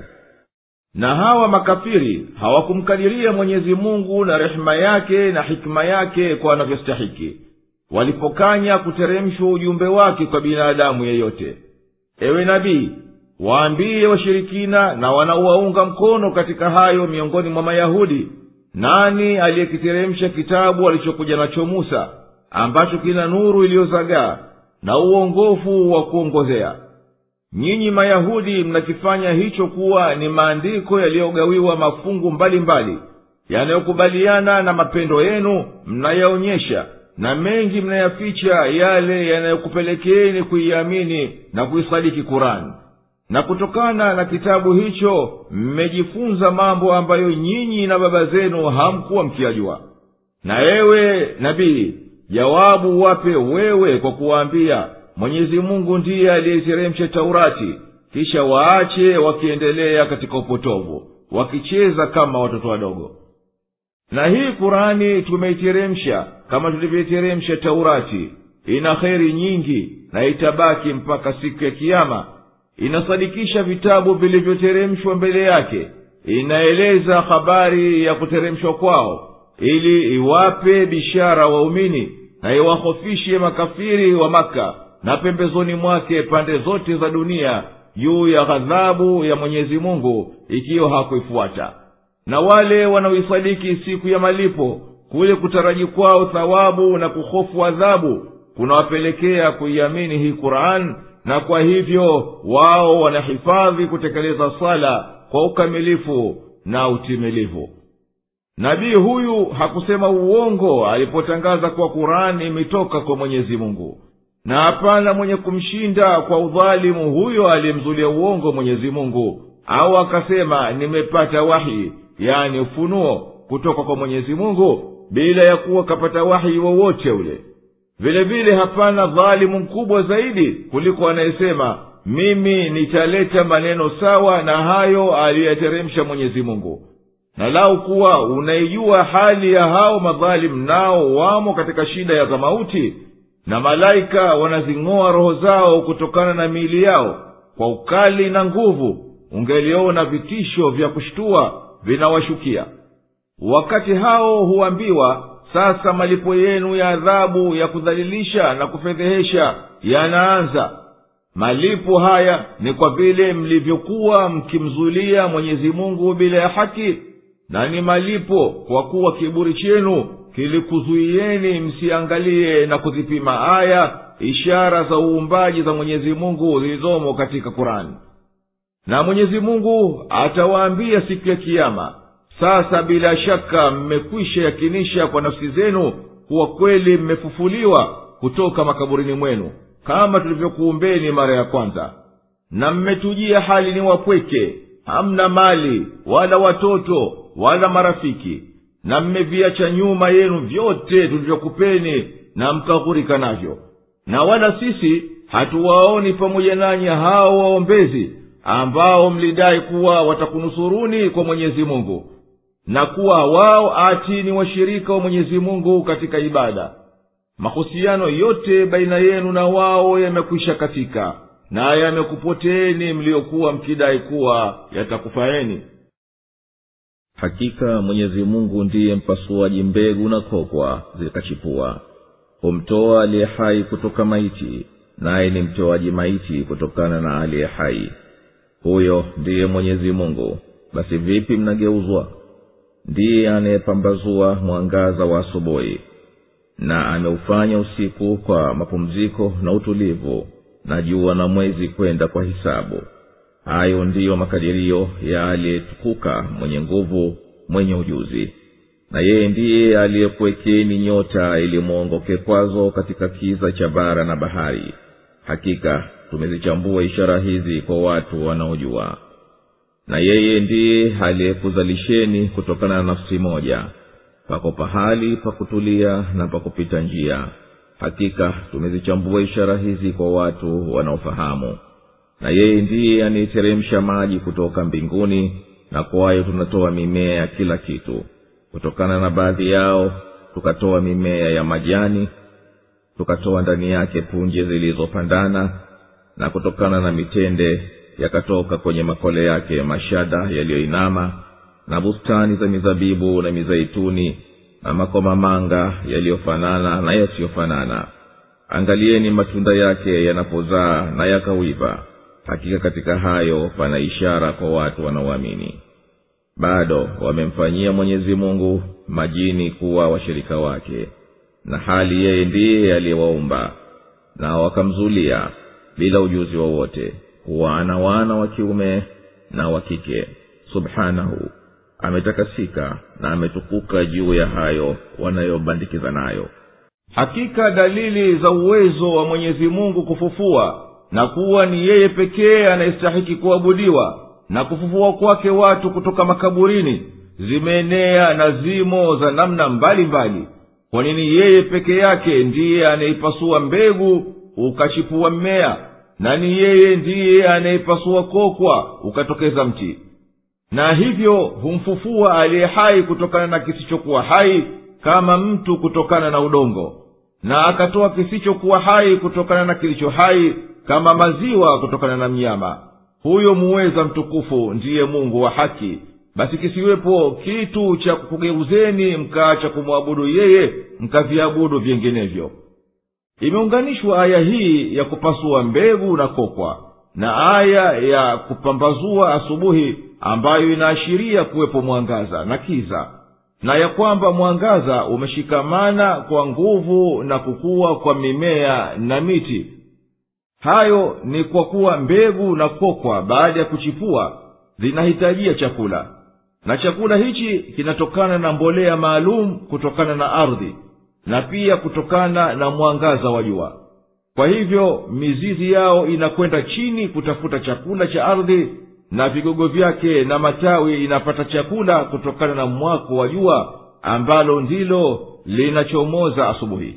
na hawa makafiri hawakumkadiria mwenyezi mungu na rehema yake na hikima yake kwa anavyostahiki walipokanya kuteremshwa ujumbe wake kwa binadamu yeyote ewe nabii waambiye washirikina na wanaowaunga mkono katika hayo miongoni mwa mayahudi nani aliyekiteremsha kitabu alichokuja nacho musa ambacho kina nuru iliyozagaa na uongofu wa kuongozea nyinyi mayahudi mnakifanya hicho kuwa ni maandiko yaliyogawiwa mafungu mbalimbali yanayokubaliana na mapendo yenu mnayaonyesha na mengi mnayaficha yale yanayokupelekeeni kuiamini na kuisadiki kurani na kutokana na kitabu hicho mmejifunza mambo ambayo nyinyi na baba zenu hamkuwa mkiyajua na ewe nabii jawabu wape wewe kwa kuwaambia mwenyezi mungu ndiye aliyeiteremsha taurati kisha waache wakiendelea katika upotovu wakicheza kama watoto wadogo na hii kurani tumeiteremsha kama tulivyoiteremsha taurati ina kheri nyingi na itabaki mpaka siku ya kiama inasadikisha vitabu vilivyoteremshwa mbele yake inaeleza habari ya kuteremshwa kwao ili iwape bishara waumini na iwahofishe makafiri wa maka na pembezoni mwake pande zote za dunia juu ya ghadhabu ya mwenyezi mungu ikiwa hakuifuata na wale wanaoisadiki siku ya malipo kule kutaraji kwao thawabu na kuhofu adhabu kunawapelekea kuiamini hii quran na kwa hivyo wao wanahifadhi kutekeleza sala kwa ukamilifu na utimilivu nabii huyu hakusema uongo alipotangaza kuwa kurani imetoka kwa mwenyezi mungu na hapana mwenye kumshinda kwa udhalimu huyo aliyemzulia uongo mwenyezi mungu au akasema nimepata wahi yani ufunuo kutoka kwa mwenyezi mungu bila ya kuwa kapata wahi wowote ule vile vile hapana dhalimu mkubwa zaidi kuliko anayesema mimi nitaleta maneno sawa na hayo aliyoyateremsha mwenyezi mungu na lau kuwa unaijua hali ya hao madhalimu nao wamo katika shida ya za mauti na malaika wanazing'oa roho zao kutokana na miili yao kwa ukali na nguvu ungeliona vitisho vya kushtua vinawashukia wakati hao huambiwa sasa malipo yenu ya adhabu ya kudhalilisha na kufedhehesha yanaanza malipo haya ni kwa vile mlivyokuwa mkimzulia mwenyezi mungu bila ya haki na ni malipo kwa kuwa kiburi chenu kilikuzuieni msiangalie na kuzipima aya ishara za uumbaji za mwenyezi mungu zilizomo katika kurani na mwenyezi mungu atawaambia siku ya kiama sasa bila shaka mmekwisha yakinisha kwa nafsi zenu kuwa kweli mmefufuliwa kutoka makaburini mwenu kama tulivyokuumbeni mara ya kwanza na mmetujia hali ni wapweke hamna mali wala watoto wala marafiki na mmeviacha nyuma yenu vyote tulivyokupeni na mkaghurika navyo na wala sisi hatuwaoni pamoja nanyi hao waombezi ambao mlidai kuwa watakunusuruni kwa mwenyezi mungu na kuwa wao ati ni washirika wa mwenyezi mungu katika ibada mahusiano yote baina yenu na wao yamekwisha katika na yamekupoteeni mliokuwa mkidai kuwa yatakufaeni hakika mwenyezi mungu ndiye mpasuaji mbegu na kokwa zikachipua humtoa aliye hai kutoka maiti naye ni mtoaji maiti kutokana na aliye hai huyo ndiye mwenyezi mungu basi vipi mnageuzwa ndiye anayepambazua mwangaza wa asubuhi na ameufanya usiku kwa mapumziko na utulivu na jua na mwezi kwenda kwa hisabu hayo ndiyo makadirio ya aliyetukuka mwenye nguvu mwenye ujuzi na yeye ndiye aliyekuwekeni nyota ili mwongoke kwazo katika kiza cha bara na bahari hakika tumezichambua ishara hizi kwa watu wanaojua na yeye ndiye aliyekuzalisheni kutokana na nafsi moja pako pahali pa kutulia na pa kupita njia hakika tumezichambua ishara hizi kwa watu wanaofahamu na yeye ndiye anayeteremsha maji kutoka mbinguni na kwayo tunatoa mimea ya kila kitu kutokana na baadhi yao tukatoa mimea ya majani tukatoa ndani yake punje zilizopandana na kutokana na mitende yakatoka kwenye makole yake mashada yaliyoinama na bustani za mizabibu na mizaituni na makomamanga yaliyofanana na yasiyofanana angalieni matunda yake yanapozaa na yakawiva hakika katika hayo pana ishara kwa watu wanaoamini bado wamemfanyia mwenyezi mungu majini kuwa washirika wake na hali yeye ndiye aliyewaumba na wakamzulia bila ujuzi wowote kuwa ana wana wa kiume na wa kike subhanahu ametakasika na ametukuka juu ya hayo wanayobandikiza nayo hakika dalili za uwezo wa mwenyezi mungu kufufua na kuwa ni yeye pekee anayestahiki kuabudiwa na kufufua kwake watu kutoka makaburini zimeenea na zimo za namna mbalimbali kwa nini yeye peke yake ndiye anayeipasua mbegu ukachipua mmea na ni yeye ndiye anayeipasua kokwa ukatokeza mti na hivyo humfufua aliye hai kutokana na kisichokuwa hai kama mtu kutokana na udongo na akatoa kisichokuwa hai kutokana na kilicho hai kama maziwa kutokana na mnyama huyo muweza mtukufu ndiye mungu wa haki basi kisiwepo kitu cha kukugeuzeni mkaacha kumwabudu yeye mkaviabudu vinginevyo imeunganishwa aya hii ya kupasua mbegu na kokwa na aya ya kupambazua asubuhi ambayo inaashiria kuwepo mwangaza na kiza na ya kwamba mwangaza umeshikamana kwa nguvu na kukua kwa mimea na miti hayo ni kwa kuwa mbegu na kokwa baada ya kuchipua zinahitajia chakula na chakula hichi kinatokana na mbolea maalum kutokana na ardhi na pia kutokana na mwangaza wa jua kwa hivyo mizizi yao inakwenda chini kutafuta chakula cha ardhi na vigogo vyake na matawi inapata chakula kutokana na mwako wa jua ambalo ndilo linachomoza asubuhi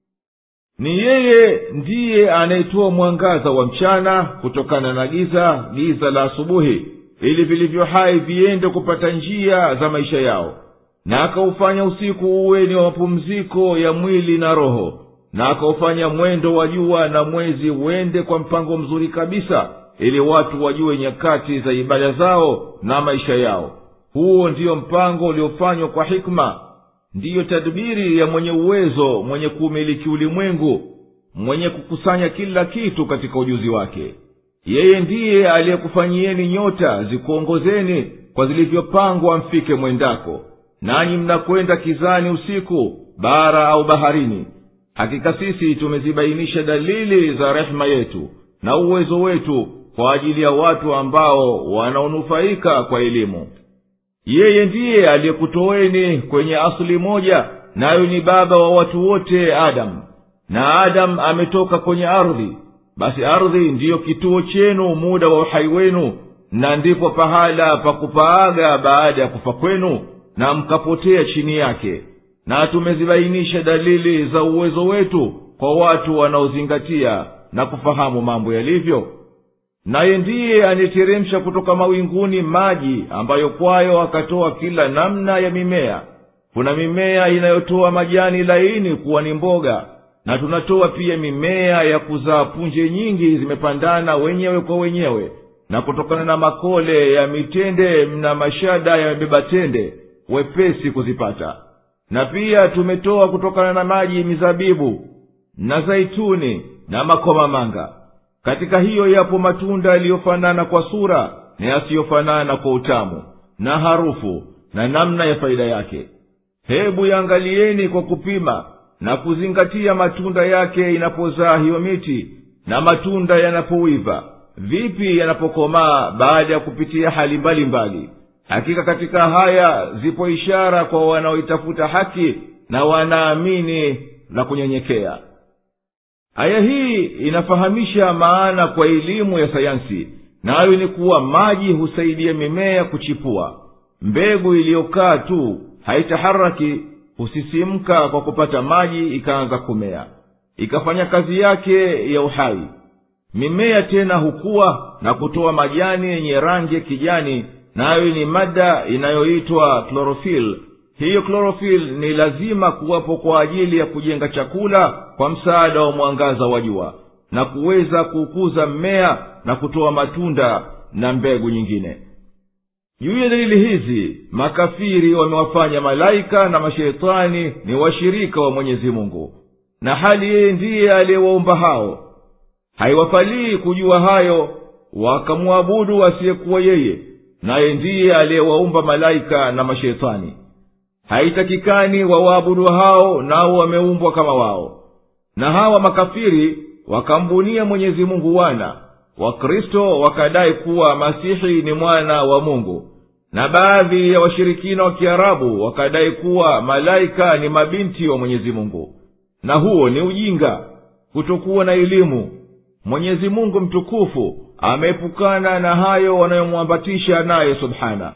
ni yeye ndiye anayetoa mwangaza wa mchana kutokana na giza giza la asubuhi ili vilivyo hai viende kupata njia za maisha yao na akaufanya usiku uwe ni wa mapumziko ya mwili na roho na akaufanya mwendo wa jua na mwezi uende kwa mpango mzuri kabisa ili watu wajue nyakati za ibada zao na maisha yao huo ndiyo mpango uliofanywa kwa hikma ndiyo tadbiri ya mwenye uwezo mwenye kuumiliki ulimwengu mwenye kukusanya kila kitu katika ujuzi wake yeye ndiye aliyekufanyieni nyota zikuongozeni kwa zilivyopangwa mfike mwendako nanyi mnakwenda kizani usiku bara au baharini hakika sisi tumezibainisha dalili za rehema yetu na uwezo wetu kwa ajili ya watu ambao wanaonufaika kwa elimu yeye ndiye aliyekutoweni kwenye asili moja nayo ni baba wa watu wote adamu na adamu ametoka kwenye ardhi basi ardhi ndiyo kituo chenu muda wa uhai wenu na ndipo pahala pa kupaaga baada ya kufa kwenu na mkapotea chini yake na tumezibainisha dalili za uwezo wetu kwa watu wanaozingatia na kufahamu mambo yalivyo naye ndiye anayeteremsha kutoka mawinguni maji ambayo kwayo akatoa kila namna ya mimea kuna mimea inayotoa majani laini kuwa ni mboga na tunatoa pia mimea ya kuzaa punje nyingi zimepandana wenyewe kwa wenyewe na kutokana na makole ya mitende na mashada yamebeba tende wepesi kuzipata na pia tumetoa kutokana na maji mizabibu na zaituni na makomamanga katika hiyo yapo matunda yaliyofanana kwa sura na yasiyofanana kwa utamu na harufu na namna ya faida yake hebu yaangalieni kwa kupima na kuzingatia matunda yake inapozaa hiyo miti na matunda yanapowiva vipi yanapokomaa baada ya kupitia hali mbalimbali mbali. hakika katika haya zipo ishara kwa wanaoitafuta haki na wanaamini na kunyenyekea aya hii inafahamisha maana kwa elimu ya sayansi nayo ni kuwa maji husaidia mimea kuchipua mbegu iliyokaa tu haitaharaki husisimka kwa kupata maji ikaanza kumea ikafanya kazi yake ya uhai mimea tena hukuwa na kutoa majani yenye rangi ya kijani nayo ni mada inayoitwa klorofil hiyo klorofil ni lazima kuwapo kwa ajili ya kujenga chakula kwa msaada wa mwangaza wa jua na kuweza kuukuza mmea na kutoa matunda na mbegu nyingine juu ya dalili hizi makafiri wamewafanya malaika na masheitani ni washirika wa mwenyezi mungu na hali yeye ndiye aliyewaumba hao haiwafalii kujua hayo wakamwabudu asiyekuwa yeye naye ndiye aliyewaumba malaika na masheitani haitakikani wawaabudu hao nao wameumbwa kama wao na hawa makafiri wakambunia mwenyezi mungu wana wakristo wakadai kuwa masihi ni mwana wa mungu na baadhi ya washirikina wa kiarabu wakadai kuwa malaika ni mabinti wa mwenyezi mungu na huo ni ujinga kutokuwa na elimu mwenyezi mungu mtukufu ameepukana na hayo wanayomwambatisha naye subhana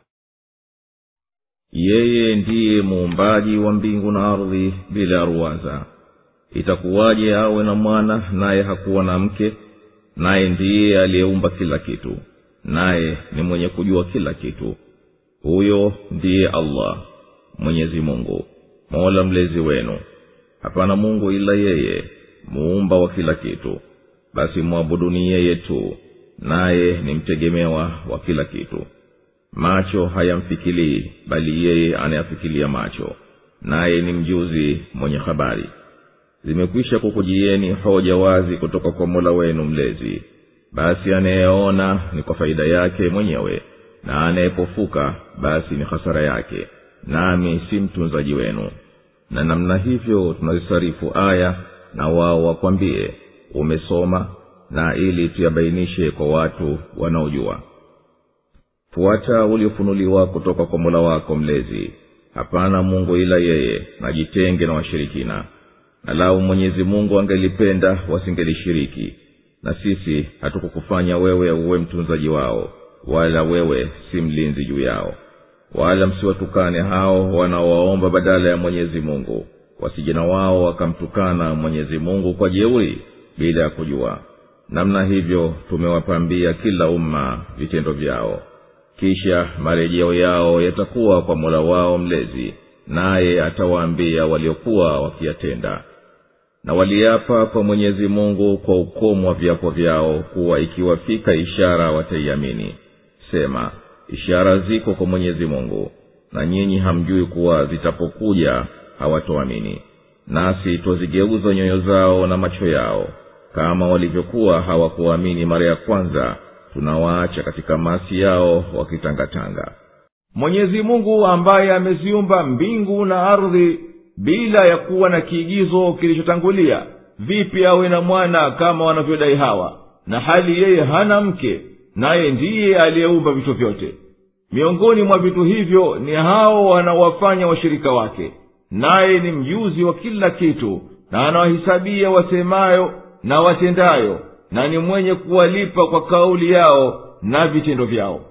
yeye ndiye muumbaji wa mbingu na ardhi bila ruwaza itakuwaje awe na mwana naye hakuwa na mke naye ndiye aliyeumba kila kitu naye ni mwenye kujua kila kitu huyo ndiye allah mwenyezi mungu mola mlezi wenu hapana mungu ila yeye muumba wa kila kitu basi mwabuduni yeye tu naye ni mtegemewa wa kila kitu macho hayamfikilii bali yeye anayafikilia macho naye ni mjuzi mwenye habari zimekwisha kukujieni hoja wazi kutoka kwa mola wenu mlezi basi anayeona ni kwa faida yake mwenyewe na anayepofuka basi ni hasara yake nami si mtunzaji wenu na namna hivyo tunazisarifu aya na wao wakwambie umesoma na ili tuyabainishe kwa watu wanaojua fuata uliofunuliwa kutoka kwa mola wako mlezi hapana mungu ila yeye na jitenge na washirikina na lau mwenyezi mungu angelipenda wasingelishiriki na sisi hatukukufanya wewe uwe mtunzaji wao wala wewe si mlinzi juu yao wala msiwatukane hao wanaowaomba badala ya mwenyezi mungu wasijana wao wakamtukana mwenyezi mungu kwa jeuri bila ya kujua namna hivyo tumewapambia kila umma vitendo vyao kisha marejeo yao yatakuwa kwa mola wao mlezi naye atawaambia waliokuwa wakiyatenda na waliapa kwa mwenyezi mungu kwa ukomo wa viapo vyao kuwa ikiwafika ishara wataiamini sema ishara ziko kwa mwenyezi mungu na nyinyi hamjui kuwa zitapokuja hawatoamini nasi twazigeuza nyoyo zao na macho yao kama walivyokuwa hawakuamini mara ya kwanza tunawaacha katika masi yao wakitangatanga mwenyezi mungu ambaye ameziumba mbingu na ardhi bila ya kuwa na kiigizo kilichotangulia vipi awe na mwana kama wanavyodai hawa na hali yeye hana mke naye ndiye aliyeumba vitu vyote miongoni mwa vitu hivyo ni hao wanaowafanya washirika wake naye ni mjuzi wa kila kitu na anawahisabia wasemayo na watendayo na ni mwenye kuwalipa kwa kauli yao na vitendo vyao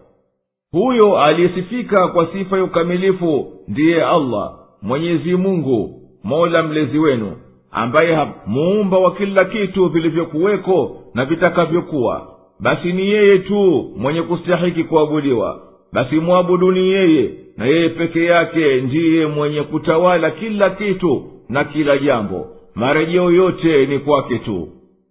huyo aliyesifika kwa sifa ya ukamilifu ndiye allah mwenyezi mungu mola mlezi wenu ambaye ha- muumba wa kila kitu vilivyokuweko na vitakavyokuwa basi ni yeye tu mwenye kustahiki kuabudiwa basi mwabuduni yeye na yeye peke yake ndiye mwenye kutawala kila kitu na kila jambo marejeo yote ni kwake tu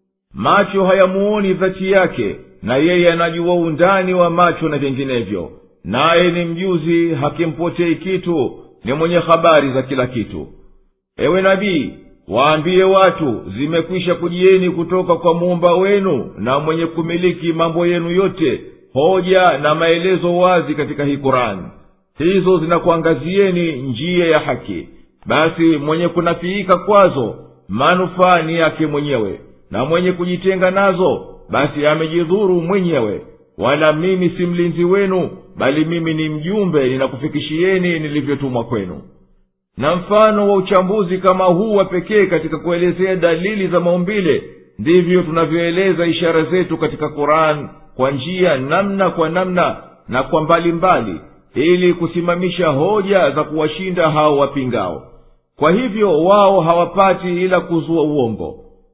macho hayamuoni dhati yake na yeye anajua undani wa macho na vinginevyo naye ni mjuzi hakimpotei kitu ni mwenye habari za kila kitu ewe nabii waambie watu zimekwisha kujieni kutoka kwa muumba wenu na mwenye kumiliki mambo yenu yote hoja na maelezo wazi katika hii kurani hizo zinakuangazieni njia ya haki basi mwenye kunafiika kwazo manufaa ni yake mwenyewe na mwenye kujitenga nazo basi amejidhuru mwenyewe wala mimi si mlinzi wenu bali mimi ni mjumbe ninakufikishieni nilivyotumwa kwenu na mfano wa uchambuzi kama huu wa pekee katika kuelezea dalili za maumbile ndivyo tunavyoeleza ishara zetu katika quran kwa njia namna kwa namna na kwa mbalimbali mbali, ili kusimamisha hoja za kuwashinda hao wapingao kwa hivyo wao hawapati ila kuzua uongo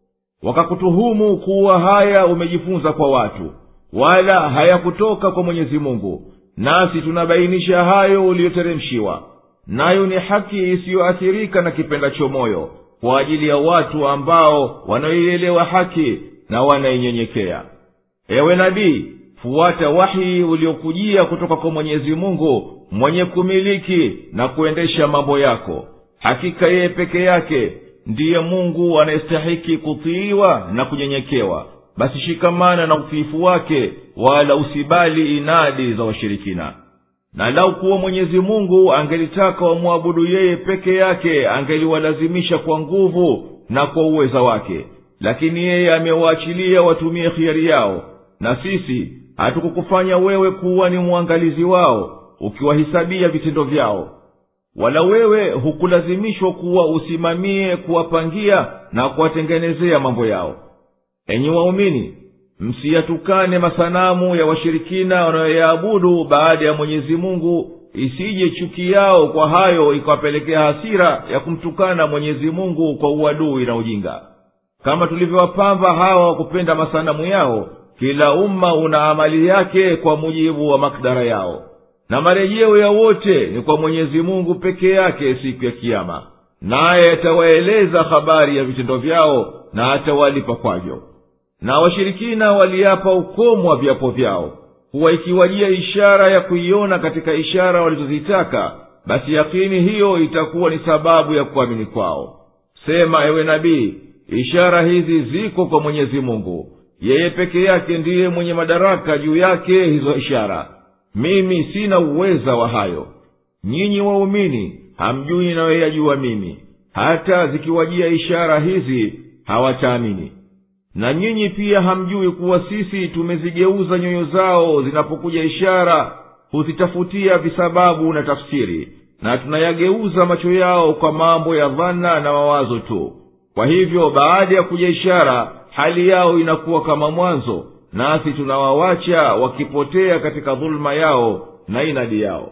wakakutuhumu kuwa haya umejifunza kwa watu wala hayakutoka kwa mwenyezi mungu nasi tunabainisha hayo uliyoteremshiwa nayo ni haki isiyoathirika na kipendacho moyo kwa ajili ya watu ambao wanaoielewa haki na wanainyenyekea ewe nabii fuata wahi uliokujia kutoka kwa mwenyezi mungu mwenye kumiliki na kuendesha mambo yako hakika yeye peke yake ndiye mungu anayestahiki kutiiwa na kunyenyekewa basi shikamana na utiifu wake wala usibali inadi za washirikina na lau kuwa mwenyezi mungu angelitaka wamwabudu yeye peke yake angeliwalazimisha kwa nguvu na kwa uweza wake lakini yeye amewaachilia watumie khiari yao na sisi hatukukufanya wewe kuwa ni mwangalizi wao ukiwahisabia vitendo vyao wala wewe hukulazimishwa kuwa usimamie kuwapangia na kuwatengenezea mambo yao enyi waumini msiyatukane masanamu ya washirikina wanayoyaabudu baada ya mwenyezi mungu isije chuki yao kwa hayo ikawapelekea hasira ya kumtukana mwenyezi mungu kwa uadui na ujinga kama tulivyowapamba hawa wa kupenda masanamu yao kila umma una amali yake kwa mujibu wa makdara yao na marejeo ya wote ni kwa mwenyezi mungu peke yake siku ya kiama naye atawaeleza habari ya vitendo vyao na atawalipa kwavyo na washirikina waliapa ukomo wa viapo vyao kuwa ikiwajia ishara ya kuiona katika ishara walizozitaka basi yakini hiyo itakuwa ni sababu ya kuamini kwao sema ewe nabii ishara hizi ziko kwa mwenyezi mungu yeye peke yake ndiye mwenye madaraka juu yake hizo ishara mimi sina uweza wa hayo nyinyi waumini hamjui ninayoyajua mimi hata zikiwajia ishara hizi hawataamini na nyinyi pia hamjui kuwa sisi tumezigeuza nyoyo zao zinapokuja ishara huzitafutia visababu na tafsiri na tunayageuza macho yao kwa mambo ya dhana na mawazo tu kwa hivyo baada ya kuja ishara hali yao inakuwa kama mwanzo nasi tunawawacha wakipotea katika dhuluma yao na inadi yao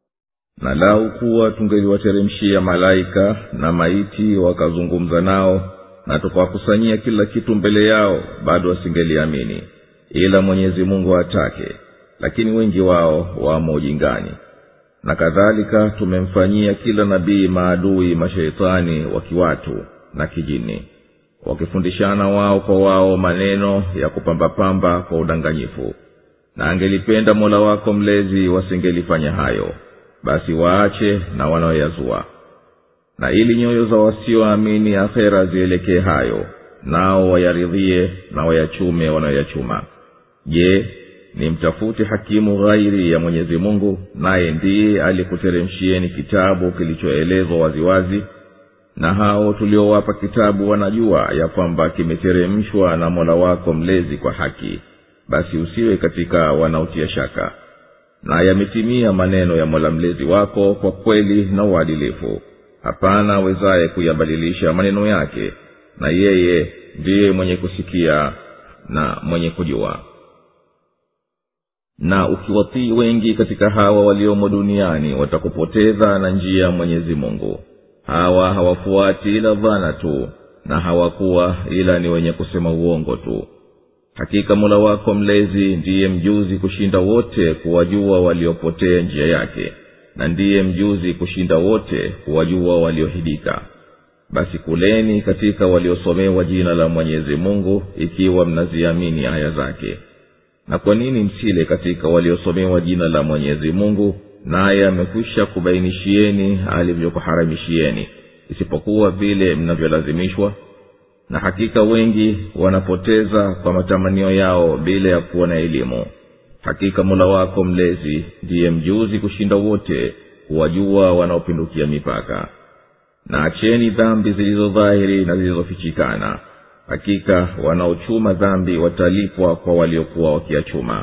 na lau kuwa tungeliwateremshia malaika na maiti wakazungumza nao na tukawakusanyia kila kitu mbele yao bado wasingeliamini ila mwenyezi mungu atake lakini wengi wao wamo ujingani na kadhalika tumemfanyia kila nabii maadui masheitani wa kiwatu na kijini wakifundishana wao kwa wao maneno ya kupambapamba kwa udanganyifu na angelipenda mola wako mlezi wasingelifanya hayo basi waache na wanaoyazua na ili nyoyo za wasioamini akhera zielekee hayo nao wayaridhie na wayachume wanayoyachuma je ni mtafute hakimu ghairi ya mwenyezi mungu naye ndiye alikuteremshieni kitabu kilichoelezwa waziwazi na hao tuliowapa kitabu wanajua ya kwamba kimeteremshwa na mola wako mlezi kwa haki basi usiwe katika wanaotia shaka na yametimia maneno ya mola mlezi wako kwa kweli na uadilifu hapana awezaye kuyabadilisha maneno yake na yeye ndiye mwenye kusikia na mwenye kujua na ukiwatii wengi katika hawa waliomo duniani watakupoteza na njia ya mwenyezi mungu hawa hawafuati ila dhana tu na hawakuwa ila ni wenye kusema uongo tu hakika mola wako mlezi ndiye mjuzi kushinda wote kuwajua waliopotea njia yake na ndiye mjuzi kushinda wote kuwajua waliohidika basi kuleni katika waliosomewa jina la mwenyezi mungu ikiwa mnaziamini aya zake na kwa nini msile katika waliosomewa jina la mwenyezi mungu naye amekwisha kubainishieni alivyokuharamishieni isipokuwa vile mnavyolazimishwa na hakika wengi wanapoteza kwa matamanio yao bila ya kuwa na elimu hakika mola wako mlezi ndiye mjuzi kushinda wote kuwajua wanaopindukia mipaka na acheni dhambi zilizodhahiri na zilizofichikana hakika wanaochuma dhambi watalipwa kwa waliokuwa wakiachuma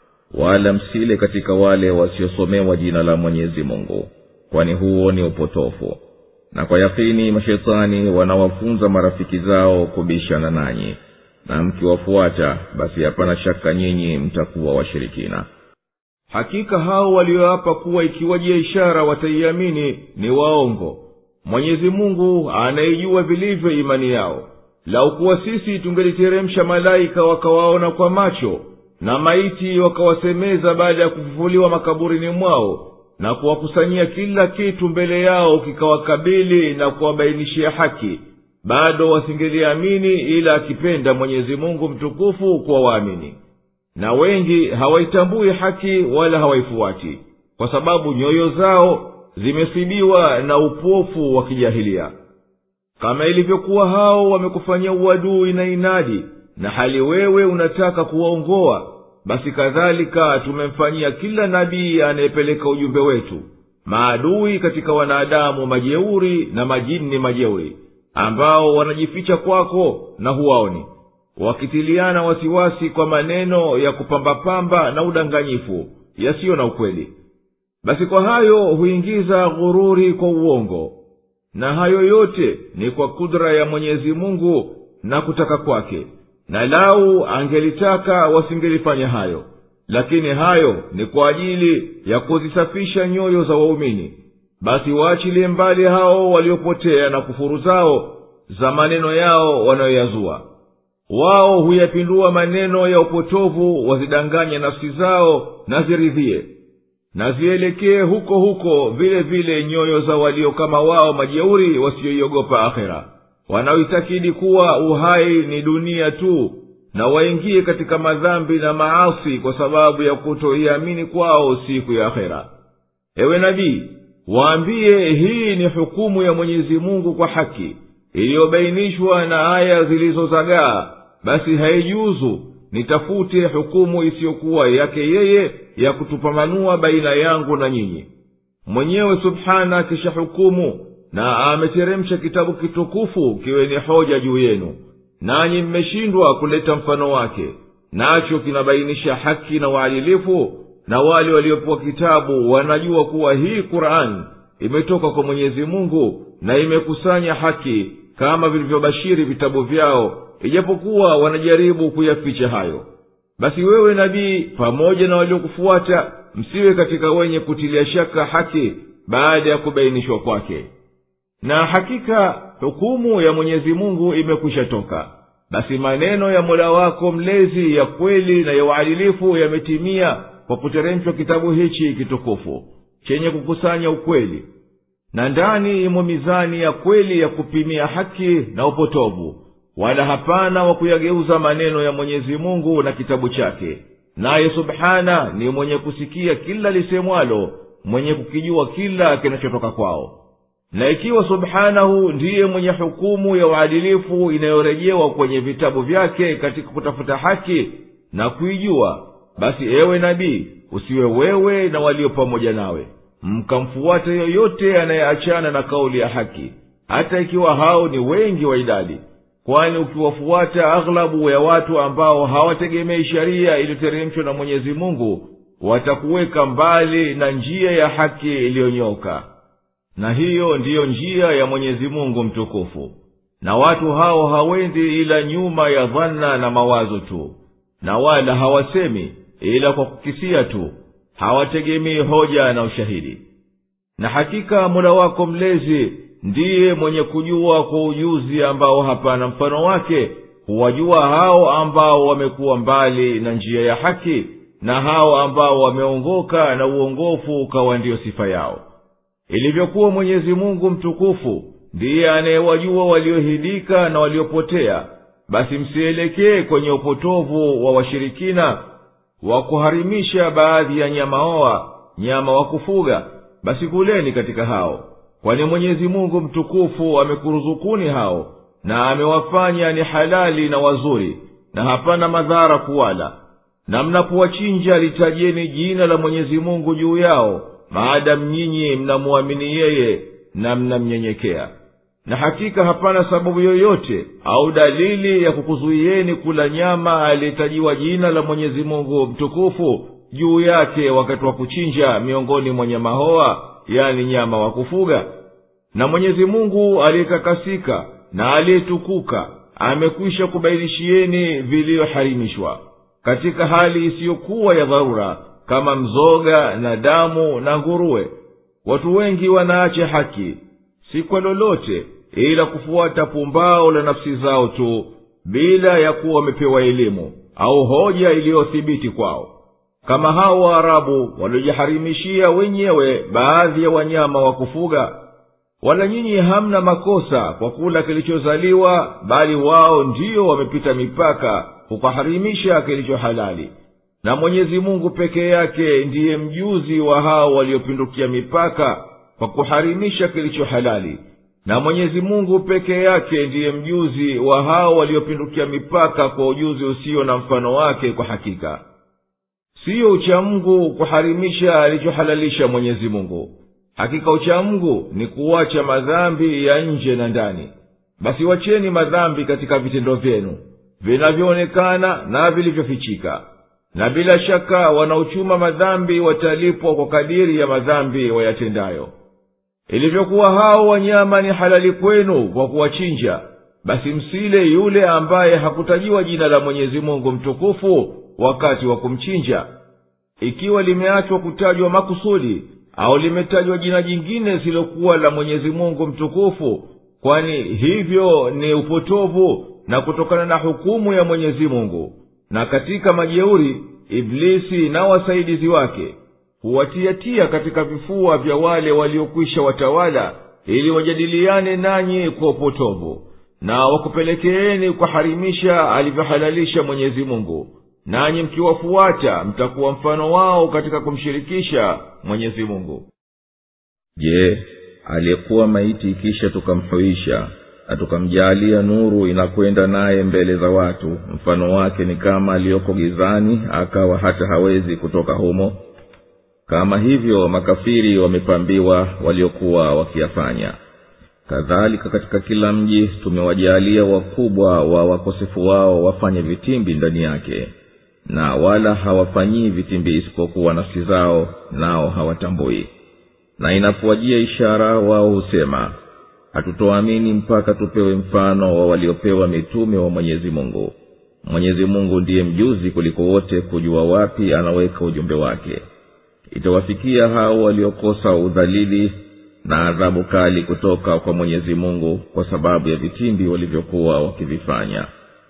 wala msile katika wale wasiosomewa jina la mwenyezi mungu kwani huo ni upotofu na kwa yakini mashetani wanawafunza marafiki zao kubishana nanyi na mkiwafuata basi hapana shaka nyinyi mtakuwa washirikina hakika hao walioapa kuwa ikiwajia ishara wataiamini ni waongo mwenyezi mungu anaijua vilivyo imani yao lau kuwa sisi tungeliteremsha malaika wakawaona kwa macho na maiti wakawasemeza baada ya kufufuliwa makaburini mwao na kuwakusanyia kila kitu mbele yao kikawakabili na kuwabainishia haki bado wasingeliamini ila akipenda mwenyezi mungu mtukufu kuwa waamini na wengi hawaitambui haki wala hawaifuati kwa sababu nyoyo zao zimesibiwa na upofu wa kijahilia kama ilivyokuwa hao wamekufanyia uadui na inadi na hali wewe unataka kuwaongoa basi kadhalika tumemfanyia kila nabii anayepeleka ujumbe wetu maadui katika wanadamu majeuri na majini majeuri ambao wanajificha kwako na huwaoni wakitiliana wasiwasi kwa maneno ya kupambapamba na udanganyifu yasiyo na ukweli basi kwa hayo huingiza ghururi kwa uongo na hayo yote ni kwa kudra ya mwenyezi mungu na kutaka kwake na lau angelitaka wasingelifanya hayo lakini hayo ni kwa ajili ya kuzisafisha nyoyo za waumini basi waachilie mbali hao waliopotea na kufuru zao za maneno yao wanayoyazua wao huyapindua maneno ya upotovu wazidanganye nafsi zao na ziridhie na zielekee huko huko vile vile nyoyo za walio kama wao majeuri wasiyoiogopa akhera wanaoitakidi kuwa uhai ni dunia tu na waingie katika madhambi na maasi kwa sababu ya kutoiamini kwao siku ya akhera ewe nabii waambie hii ni hukumu ya mwenyezi mungu kwa haki iliyobainishwa na aya zilizozagaa basi haijuzu nitafute hukumu isiyokuwa yake yeye ya kutupambanua baina yangu na nyinyi mwenyewe subhana akisha hukumu na ameteremsha kitabu kitukufu kiwe ni hoja juu yenu nanyi mmeshindwa kuleta mfano wake nacho kinabainisha haki na uadilifu na wale waliopewa kitabu wanajua kuwa hii qur'ani imetoka kwa mwenyezi mungu na imekusanya haki kama vilivyobashiri vitabu vyao ijapokuwa wanajaribu kuyaficha hayo basi wewe nabii pamoja na waliokufuata msiwe katika wenye kutilia shaka haki baada ya kubainishwa kwake na hakika hukumu ya mwenyezi mungu imekwisha toka basi maneno ya mola wako mlezi ya kweli na ya uadilifu yametimia kwa kuteremshwa kitabu hichi kitukufu chenye kukusanya ukweli na ndani imo mizani ya kweli ya kupimia haki na upotovu wala hapana wa kuyageuza maneno ya mwenyezi mungu na kitabu chake naye subhana ni mwenye kusikia kila lisemwalo mwenye kukijua kila kinachotoka kwao na ikiwa subhanahu ndiye mwenye hukumu ya uadilifu inayorejewa kwenye vitabu vyake katika kutafuta haki na kuijua basi ewe nabii usiwe wewe na walio pamoja nawe mkamfuata yoyote anayeachana na kauli ya haki hata ikiwa hao ni wengi wa idadi kwani ukiwafuata aghlabu ya watu ambao hawategemei sheria iliyoteremshwa na mwenyezi mungu watakuweka mbali na njia ya haki iliyonyoka na hiyo ndiyo njia ya mwenyezi mungu mtukufu na watu hao hawendi ila nyuma ya dhana na mawazo tu na wala hawasemi ila kwa kukisia tu hawategemei hoja na ushahidi na hakika mola wako mlezi ndiye mwenye kujua kwa ujuzi ambao hapana mfano wake huwajua hao ambao wamekuwa mbali na njia ya haki na hao ambao wameongoka na uongofu ukawa ndiyo sifa yao ilivyokuwa mwenyezi mungu mtukufu ndiye anayewajua waliohidika na waliopotea basi msielekee kwenye upotovu wa washirikina wa kuharimisha baadhi ya nyamaoa nyama wa kufuga basi kuleni katika hao kwani mwenyezi mungu mtukufu amekuruzukuni hao na amewafanya ni halali na wazuri na hapana madhara kuwala na mnapowachinja litajeni jina la mwenyezi mungu juu yao maadamu nyinyi mnamuamini yeye na mnamnyenyekea na hakika hapana sababu yoyote au dalili ya kukuzuieni kula nyama aliyetajiwa jina la mwenyezi mungu mtukufu juu yake wakati wa kuchinja miongoni mwa nyama hoa yani nyama wa kufuga na mwenyezi mungu aliyetakasika na aliyetukuka amekwisha kubainishieni viliyoharimishwa katika hali isiyokuwa ya dharura kama mzoga na damu na nguruwe watu wengi wanaacha haki si kwa lolote ila kufuata pumbao la nafsi zao tu bila ya kuwa wamepewa elimu au hoja iliyothibiti kwao kama hao waarabu waliojiharimishia wenyewe baadhi ya wanyama wa kufuga wala nyinyi hamna makosa kwa kula kilichozaliwa bali wao ndiyo wamepita mipaka kukaharimisha kilicho halali na mwenyezi mungu peke yake ndiye mjuzi wa hao waliopindukia mipaka kwa kuharimisha kilicho halali na mwenyezi mungu peke yake ndiye mjuzi wa hao waliopindukia mipaka kwa ujuzi usio na mfano wake kwa hakika siyo uchamungu kuharimisha alichohalalisha mwenyezi mungu hakika uchamungu ni kuwacha madhambi ya nje na ndani basi wacheni madhambi katika vitendo vyenu vinavyoonekana na vilivyofichika na bila shaka wanaochuma madhambi watalipwa kwa kadiri ya madhambi wayatendayo ilivyokuwa hao wanyama ni halali kwenu kwa kuwachinja basi msile yule ambaye hakutajiwa jina la mwenyezi mungu mtukufu wakati wa kumchinja ikiwa limeachwa kutajwa makusudi au limetajwa jina jingine silokuwa la mwenyezi mungu mtukufu kwani hivyo ni upotovu na kutokana na hukumu ya mwenyezi mungu na katika majeuri iblisi na wasaidizi wake huwatiatia katika vifua vya wale waliokwisha watawala ili wajadiliane nanyi kwa upotovu na wakupelekeeni kuharimisha alivyohalalisha mwenyezi mungu nanyi mkiwafuata mtakuwa mfano wao katika kumshirikisha mwenyezi mungu je aliyekuwa maiti kisha tukamhuisha na tukamjaalia nuru inakwenda naye mbele za watu mfano wake ni kama aliyoko gizani akawa hata hawezi kutoka humo kama hivyo makafiri wamepambiwa waliokuwa wakiyafanya kadhalika katika kila mji tumewajaalia wakubwa wa wakosefu wao wafanye vitimbi ndani yake na wala hawafanyii vitimbi isipokuwa nafsi zao nao hawatambui na inapowajia ishara wao husema hatutoamini mpaka tupewe mfano wa waliopewa mitume wa mwenyezi mungu mwenyezi mungu ndiye mjuzi kuliko wote kujua wapi anaweka ujumbe wake itawafikia hao waliokosa udhalili na adhabu kali kutoka kwa mwenyezi mungu kwa sababu ya vitimbi walivyokuwa wakivifanya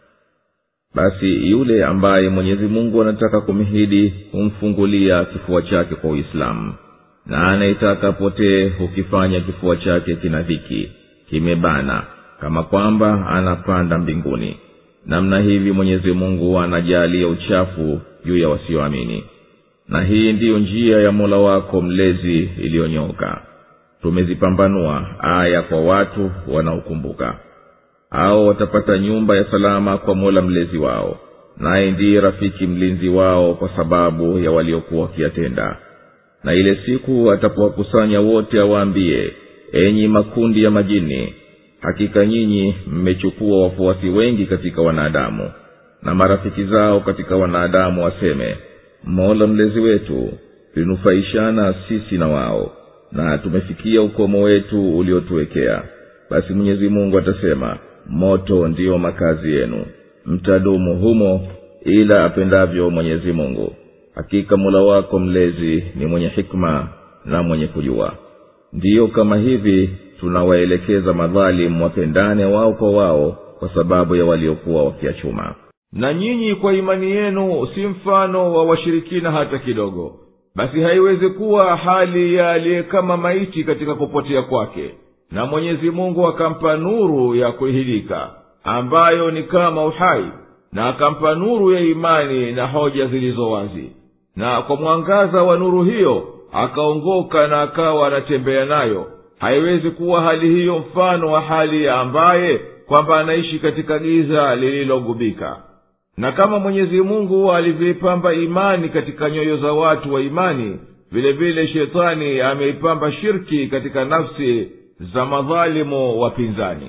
basi yule ambaye mwenyezi mungu anataka kumhidi humfungulia kifua chake kwa uislamu na anayetaka apotee hukifanya kifua chake kina dhiki kimebana kama kwamba anapanda mbinguni namna hivi mwenyezi mungu anajaalia uchafu juu ya wasioamini na hii ndiyo njia ya mola wako mlezi iliyonyoka tumezipambanua aya kwa watu wanaokumbuka hao watapata nyumba ya salama kwa mola mlezi wao naye ndiye rafiki mlinzi wao kwa sababu ya waliokuwa wakiyatenda na ile siku atapowakusanya wote awaambie enyi makundi ya majini hakika nyinyi mmechukua wafuasi wengi katika wanadamu na marafiki zao katika wanadamu waseme mola mlezi wetu tulinufaishana sisi na wao na tumefikia ukomo wetu uliotuwekea basi mwenyezi mungu atasema moto ndiyo makazi yenu mtadumu humo ila apendavyo mwenyezi mungu hakika mola wako mlezi ni mwenye hikma na mwenye kujua ndiyo kama hivi tunawaelekeza madhalimu wapendane wao kwa wao kwa sababu ya waliokuwa wakiachuma na nyinyi kwa imani yenu si mfano wa washirikina hata kidogo basi haiwezi kuwa hali ya aliye kama maiti katika kupotea kwake na mwenyezi mungu akampa nuru ya kuhilika ambayo ni kama uhai na akampa nuru ya imani na hoja zilizo wazi na kwa mwangaza wa nuru hiyo akaongoka na akawa anatembea nayo haiwezi kuwa hali hiyo mfano wa hali ya ambaye kwamba anaishi katika giza lililogubika na kama mwenyezi mungu alivyoipamba imani katika nyoyo za watu wa imani vile vile shetani ameipamba shirki katika nafsi za madhalimu wapinzani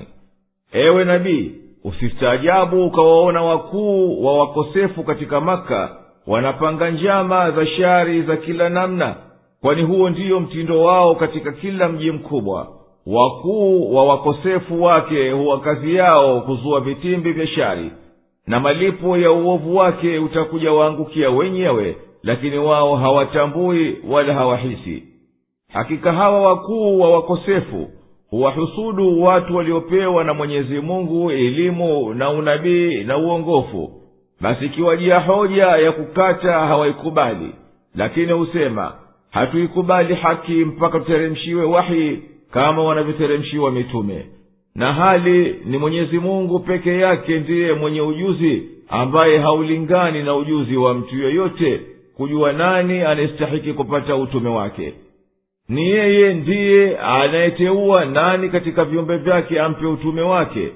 ewe nabii usistaajabu ukawaona wakuu wa wakosefu katika maka wanapanga njama za shari za kila namna kwani huo ndiyo mtindo wao katika kila mji mkubwa wakuu wa wakosefu wake huwa kazi yao kuzua vitimbi vya shari na malipo ya uovu wake utakuja waangukia wenyewe lakini wao hawatambui wala hawahisi hakika hawa wakuu wa wakosefu huwahusudu watu waliopewa na mwenyezi mungu elimu na unabii na uongofu basi ikiwajia hoja ya kukata hawaikubali lakini husema hatuikubali haki mpaka tuteremshiwe wahi kama wanavyoteremshiwa mitume na hali ni mwenyezi mungu peke yake ndiye mwenye ujuzi ambaye haulingani na ujuzi wa mtu yoyote kujua nani anayestahiki kupata utume wake ni yeye ndiye anayeteua nani katika viumbe vyake ampe utume wake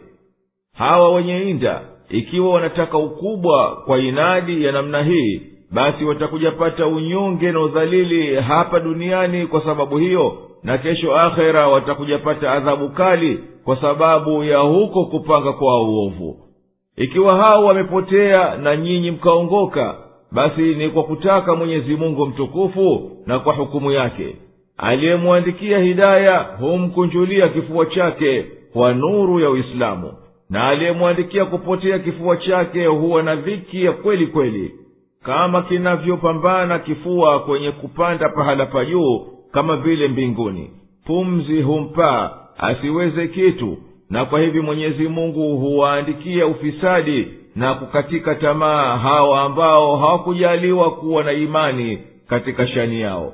hawa wenye inda ikiwa wanataka ukubwa kwa inadi ya namna hii basi watakuja pata unyonge na udhalili hapa duniani kwa sababu hiyo na kesho akhera watakuja pata adhabu kali kwa sababu ya huko kupanga kwa uovu ikiwa hao wamepotea na nyinyi mkaongoka basi ni kwa kutaka mwenyezi mungu mtukufu na kwa hukumu yake aliyemwandikia hidaya humkunjulia kifua chake kwa nuru ya uislamu na aliyemwandikia kupotea kifua chake huwa na dhiki ya kweli kweli kama kinavyopambana kifua kwenye kupanda pahala pa juu kama vile mbinguni pumzi humpaa asiweze kitu na kwa hivi mwenyezi mungu huwaandikia ufisadi na kukatika tamaa hawa ambao hawakujaliwa kuwa na imani katika shani yao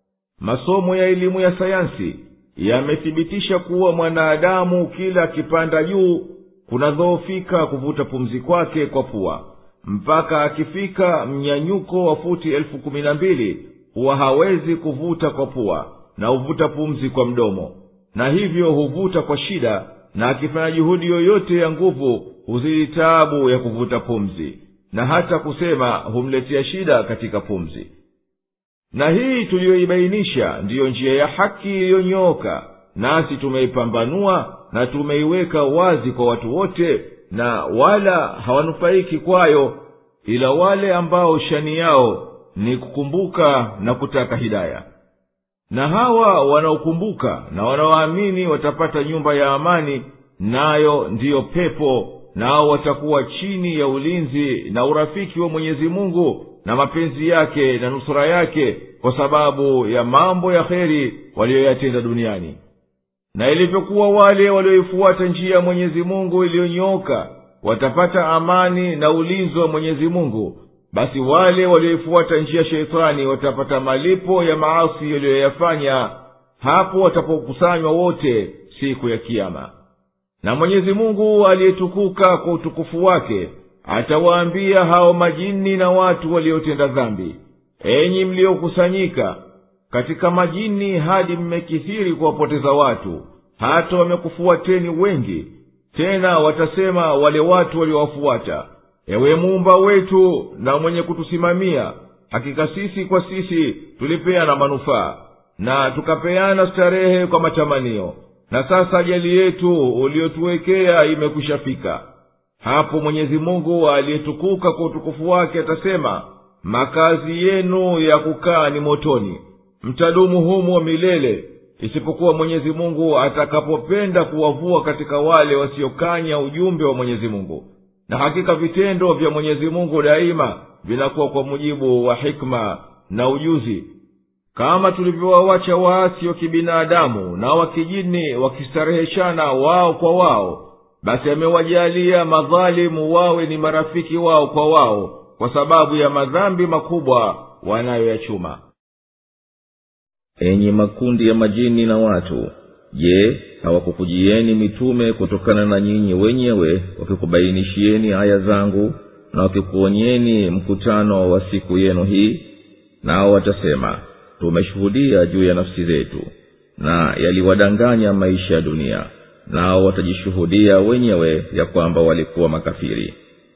masomo ya elimu ya sayansi yamethibitisha kuwa mwanadamu kila akipanda juu kunadhoofika kuvuta pumzi kwake kwa pua mpaka akifika mnyanyuko wa futi elfu kumi na mbili huwa hawezi kuvuta kwa pua na huvuta pumzi kwa mdomo na hivyo huvuta kwa shida na akifanya juhudi yoyote ya nguvu huzidi taabu ya kuvuta pumzi na hata kusema humletea shida katika pumzi na hii tuliyoibainisha ndiyo njia ya haki iliyonyooka nasi tumeipambanua na tumeiweka wazi kwa watu wote na wala hawanufaiki kwayo ila wale ambao shani yao ni kukumbuka na kutaka hidaya na hawa wanaokumbuka na wanaoamini watapata nyumba ya amani nayo ndiyo pepo nao watakuwa chini ya ulinzi na urafiki wa mwenyezi mungu na mapenzi yake na nusura yake kwa sababu ya mambo ya kheri waliyoyatenda duniani na ilivyokuwa wale walioifuata njia ya mwenyezi mungu iliyonyooka watapata amani na ulinzi wa mwenyezi mungu basi wale walioifuata njia sheitani watapata malipo ya maasi yaliyoyafanya hapo watapokusanywa wote siku ya kiama na mwenyezi mungu aliyetukuka kwa utukufu wake atawaambia hao majini na watu waliotenda dhambi enyi mliokusanyika katika majini hadi mmekithiri kuwapoteza watu hata wamekufuateni wengi tena watasema wale watu waliowafuata ewe muumba wetu na mwenye kutusimamia hakika sisi kwa sisi tulipeana manufaa na tukapeana starehe kwa matamanio na sasa ajali yetu uliotuwekea imekwishafika hapo mwenyezi mungu aliyetukuka kwa utukufu wake atasema makazi yenu ya kukaa ni motoni mtadumu humo milele isipokuwa mwenyezi mungu atakapopenda kuwavua katika wale wasiokanya ujumbe wa mwenyezi mungu na hakika vitendo vya mwenyezi mungu daima vinakuwa kwa mujibu wa hikma na ujuzi kama tulivyowawacha waasi wa kibinadamu na wakijini wakistareheshana wao kwa wao basi amewajalia madhalimu wawe ni marafiki wao kwa wao kwa sababu ya madhambi makubwa wanayoyachuma enyi makundi ya majini na watu je hawakukujieni mitume kutokana na nyinyi wenyewe wakikubainishieni aya zangu na wakikuonyeni mkutano wa siku yenu hii nao watasema tumeshuhudia juu ya nafsi zetu na yaliwadanganya maisha ya dunia nao watajishuhudia wenyewe ya kwamba walikuwa makafiri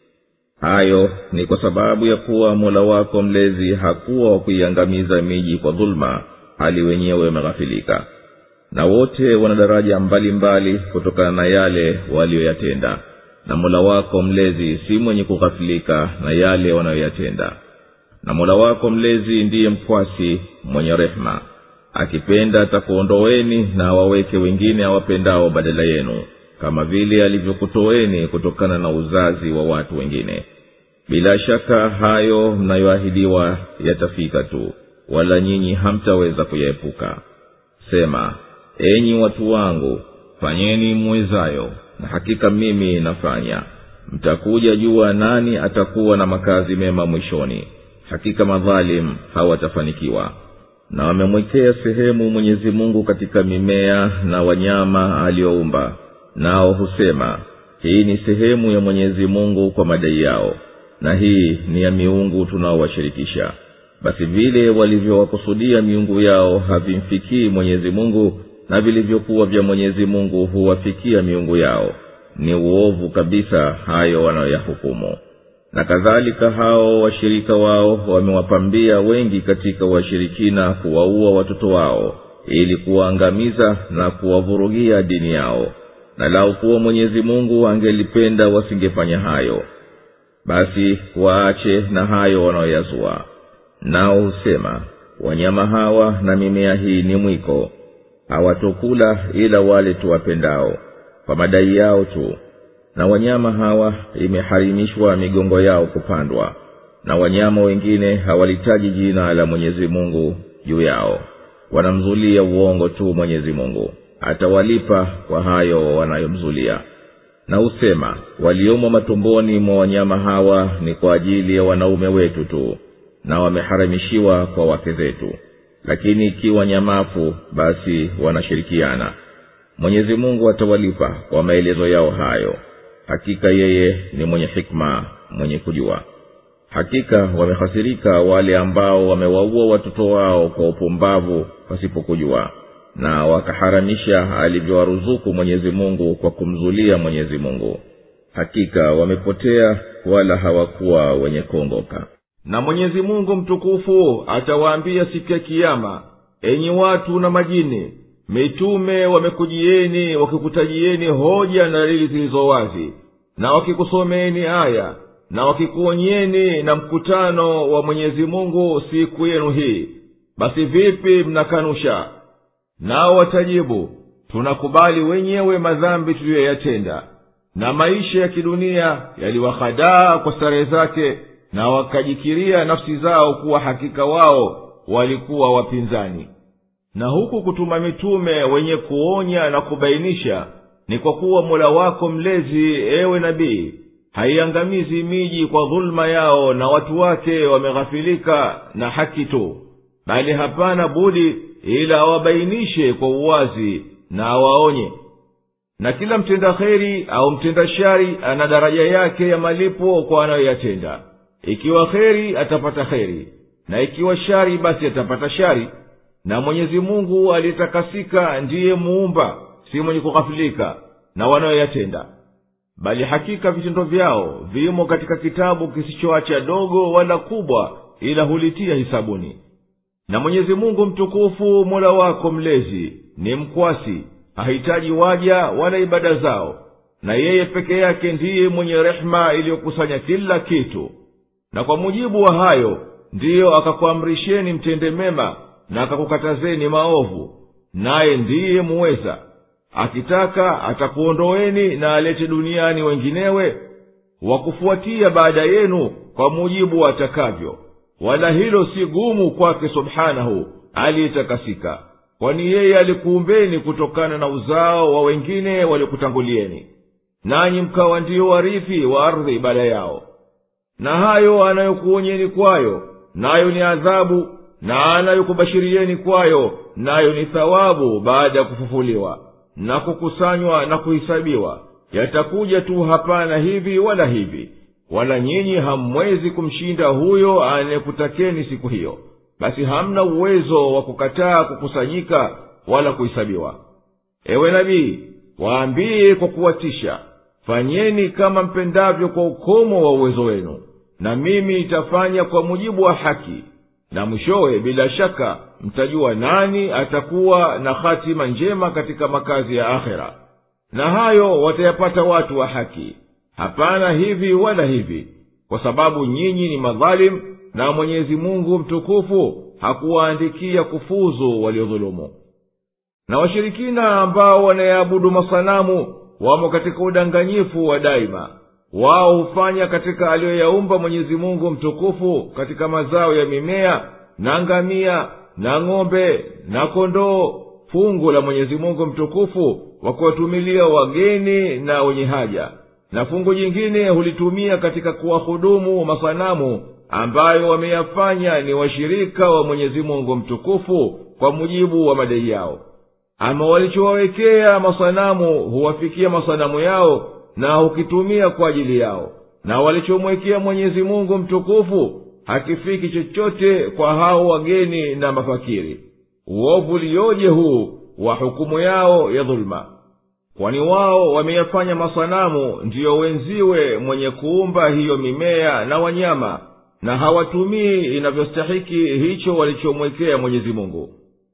hayo ni kwa sababu ya kuwa mola wako mlezi hakuwa wa kuiangamiza miji kwa dhuluma hali wenyewe wameghafilika na wote wana daraja mbalimbali kutokana na yale waliyoyatenda na mola wako mlezi si mwenye kughafilika na yale wanayoyatenda na mola wako mlezi ndiye mkwasi mwenye rehema akipenda atakuondoweni na awaweke wengine awapendao badala yenu kama vile alivyokutoweni kutokana na uzazi wa watu wengine bila shaka hayo mnayoahidiwa yatafika tu wala nyinyi hamtaweza kuyaepuka sema enyi watu wangu fanyeni mwezayo na hakika mimi nafanya mtakuja jua nani atakuwa na makazi mema mwishoni hakika madhalim hawatafanikiwa na wamemwekea sehemu mwenyezi mungu katika mimea na wanyama aliyoumba nao husema hii ni sehemu ya mwenyezi mungu kwa madai yao na hii ni ya miungu tunaowashirikisha basi vile walivyowakusudia miungu yao havimfikii mwenyezi mungu na vilivyokuwa vya mwenyezi mungu huwafikia miungu yao ni uovu kabisa hayo wanayoyahukumu na kadhalika hao washirika wao wamewapambia wengi katika washirikina kuwaua watoto wao ili kuwaangamiza na kuwavurugia dini yao na lau kuwa mwenyezi mungu angelipenda wasingefanya hayo basi waache na hayo wanaoyazua nao husema wanyama hawa na mimea hii ni mwiko hawatokula ila wale tuwapendao kwa madai yao tu na wanyama hawa imeharimishwa migongo yao kupandwa na wanyama wengine hawalitaji jina la mwenyezi mungu juu yao wanamzulia uongo tu mwenyezi mungu atawalipa kwa hayo wanayomzulia na husema waliomo matumboni mwa wanyama hawa ni kwa ajili ya wanaume wetu tu na wameharamishiwa kwa wake zetu lakini ikiwa nyamafu basi wanashirikiana mwenyezi mungu atawalipa kwa maelezo yao hayo hakika yeye ni mwenye hikma mwenye kujua hakika wamehasirika wale ambao wamewaua watoto wao kwa upumbavu pasipokujua na wakaharamisha alivyowaruzuku mwenyezi mungu kwa kumzulia mwenyezi mungu hakika wamepotea wala hawakuwa wenye kuongoka na mwenyezi mungu mtukufu atawaambia siku ya kiama enyi watu na majini mitume wamekujieni wakikutajieni hoja na dalili zilizo wazi na wakikusomeeni aya na wakikuonyeni na mkutano wa mwenyezi mungu siku yenu hii basi vipi mnakanusha nao watajibu tunakubali wenyewe madhambi tuliyoyatenda na maisha ya kidunia yaliwahadaa kwa starehe zake na wakajikiria nafsi zao kuwa hakika wao walikuwa wapinzani na huku kutuma mitume wenye kuonya na kubainisha ni kwa kuwa mola wako mlezi ewe nabii haiangamizi miji kwa dhuluma yao na watu wake wameghafilika na haki tu bali hapana budi ila awabainishe kwa uwazi na awaonye na kila mtenda kheri au mtenda shari ana daraja yake ya malipo kwa anayoyatenda ikiwa kheri atapata kheri na ikiwa shari basi atapata shari na mwenyezi mungu aliyetakasika ndiye muumba si mwenye kughafilika na wanayoyatenda bali hakika vitendo vyao vimo katika kitabu kisichoacha dogo wala kubwa ila hulitia hisabuni na mwenyezi mungu mtukufu mola wako mlezi ni mkwasi hahitaji waja wala ibada zao na yeye peke yake ndiye mwenye rehema iliyokusanya kila kitu na kwa mujibu wa hayo ndiyo akakuamrisheni mtende mema na akakukatazeni maovu naye ndiye muweza akitaka atakuondoweni na alete duniani wenginewe wakufuatia baada yenu kwa mujibu atakavyo wala hilo si gumu kwake subhanahu aliyetakasika kwani yeye alikuumbeni kutokana na uzao wa wengine waliokutangulieni nanyi mkawa ndiyo warithi wa ardhi baada yao na hayo anayokuonyeni kwayo nayo ni adhabu na anayokubashirieni kwayo nayo ni thawabu baada ya kufufuliwa na kukusanywa na kuhisabiwa yatakuja tu hapana hivi wala hivi wala nyinyi hamwezi kumshinda huyo anayekutakeni siku hiyo basi hamna uwezo wa kukataa kukusanyika wala kuhisabiwa ewe nabii waambiye kwa kuwatisha fanyeni kama mpendavyo kwa ukomo wa uwezo wenu na mimi itafanya kwa mujibu wa haki na mwishowe bila shaka mtajua nani atakuwa na hatima njema katika makazi ya akhera na hayo watayapata watu wa haki hapana hivi wala hivi kwa sababu nyinyi ni madhalimu na mwenyezi mungu mtukufu hakuwaandikia kufuzu waliodhulumu na washirikina ambao wanayaabudu masanamu wamo katika udanganyifu wa daima wao hufanya katika aliyoyaumba mwenyezi mungu mtukufu katika mazao ya mimea na ngamia na ng'ombe na kondoo fungu la mwenyezi mungu mtukufu wa kuwatumilia wageni na wenye haja na fungu jingine hulitumia katika kuwahudumu masanamu ambayo wameyafanya ni washirika wa mwenyezi mungu mtukufu kwa mujibu wa madai yao ama walichowawekea masanamu huwafikia masanamu yao na hukitumia kwa ajili yao na walichomwekea mwenyezi mungu mtukufu hakifiki chochote kwa hao wageni na mafakiri uovu liyoje huu wa hukumu yao ya dhuluma kwani wao wameyafanya masanamu ndiyo wenziwe mwenye kuumba hiyo mimea na wanyama na hawatumii inavyostahiki hicho walichomwekea mwenyezi mungu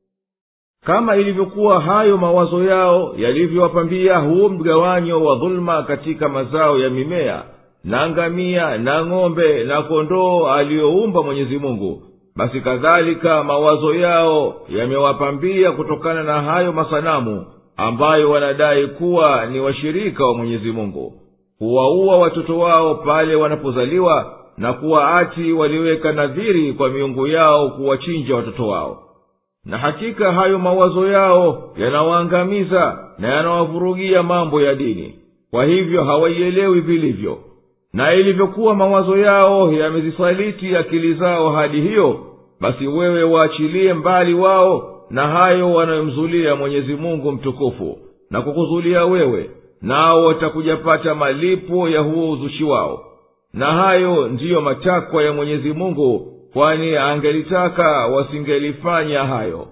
kama ilivyokuwa hayo mawazo yao yalivyowapambia huu mgawanyo wa dhuluma katika mazao ya mimea na ngamia na ng'ombe na kondoo aliyoumba mwenyezi mungu basi kadhalika mawazo yao yamewapambia kutokana na hayo masanamu ambayo wanadai kuwa ni washirika wa mwenyezi mungu huwaua watoto wao pale wanapozaliwa na kuwa ati waliweka nadhiri kwa miungu yao kuwachinja watoto wao na hakika hayo mawazo yao yanawaangamiza na yanawavurugia mambo ya dini kwa hivyo hawaielewi vilivyo na ilivyokuwa mawazo yao yamezisaliti akili zao hadi hiyo basi wewe waachilie mbali wao na hayo wanayomzulia mwenyezi mungu mtukufu na kukuzulia wewe nao watakujapata malipo ya huo uzushi wao na hayo ndiyo matakwa ya mwenyezi mungu kwani angelitaka wasingelifanya hayo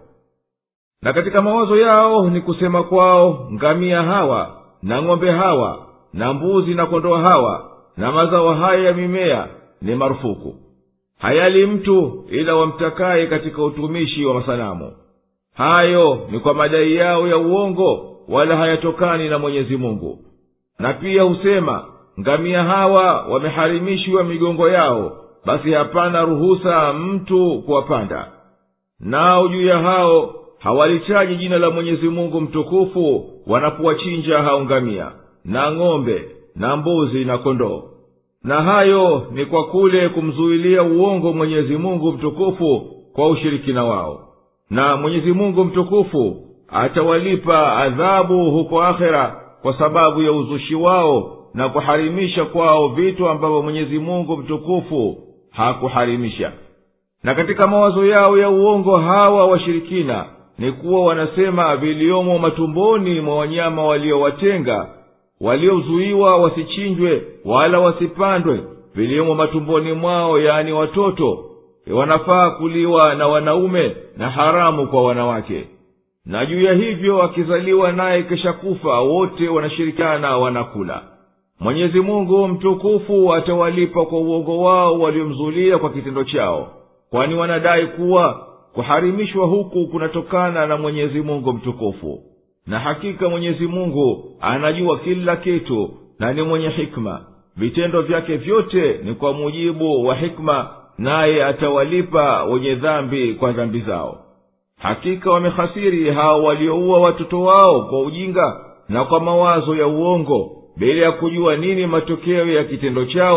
na katika mawazo yao ni kusema kwao ngamia hawa na ng'ombe hawa na mbuzi na kondoo hawa na mazao haya ya mimea ni marufuku hayali mtu ila wamtakaye katika utumishi wa masanamu hayo ni kwa madai yao ya uongo wala hayatokani na mwenyezi mungu na pia husema ngamia hawa wameharimishwa migongo yao basi hapana ruhusa mtu kuwapanda nao juu ya hao hawalitaji jina la mwenyezi mungu mtukufu wanapowachinja hao ngamia na ng'ombe na mbuzi na kondoo na hayo ni kwa kule kumzuilia uongo mwenyezi mungu mtukufu kwa ushirikina wao na mwenyezi mungu mtukufu atawalipa adhabu huko akhera kwa sababu ya uzushi wao na kuharimisha kwao vitu ambavyo mwenyezi mungu mtukufu hakuharimisha na katika mawazo yao ya uongo hawa washirikina ni kuwa wanasema viliomo matumboni mwa wanyama waliowatenga waliozuiwa wasichinjwe wala wasipandwe viliomo matumboni mwao yaani watoto wanafaa kuliwa na wanaume na haramu kwa wanawake na juu ya hivyo akizaliwa naye kesha kufa wote wanashirikiana wanakula mwenyezi mungu mtukufu atawalipa kwa uongo wao waliomzulia kwa kitendo chao kwani wanadai kuwa kuharimishwa huku kunatokana na mwenyezi mungu mtukufu na hakika mwenyezi mungu anajua kila kitu na ni mwenye hikma vitendo vyake vyote ni kwa mujibu wa hikma naye atawalipa wenye dhambi kwa dhambi zao hakika wamehasiri hao walioua watoto wao kwa ujinga na kwa mawazo ya uongo bila ya kujua nini matokeo ya kitendo chao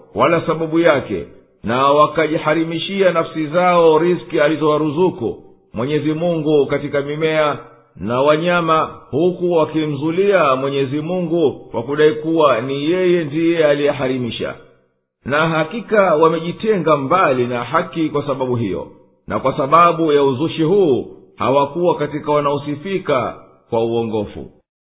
wala sababu yake na wakajiharimishia nafsi zao riski alizowaruzuku mwenyezi mungu katika mimea na wanyama huku wakimzulia mwenyezi mungu kwa kudai kuwa ni yeye ndiye aliyeharimisha na hakika wamejitenga mbali na haki kwa sababu hiyo na kwa sababu ya uzushi huu hawakuwa katika wanaosifika kwa uongofu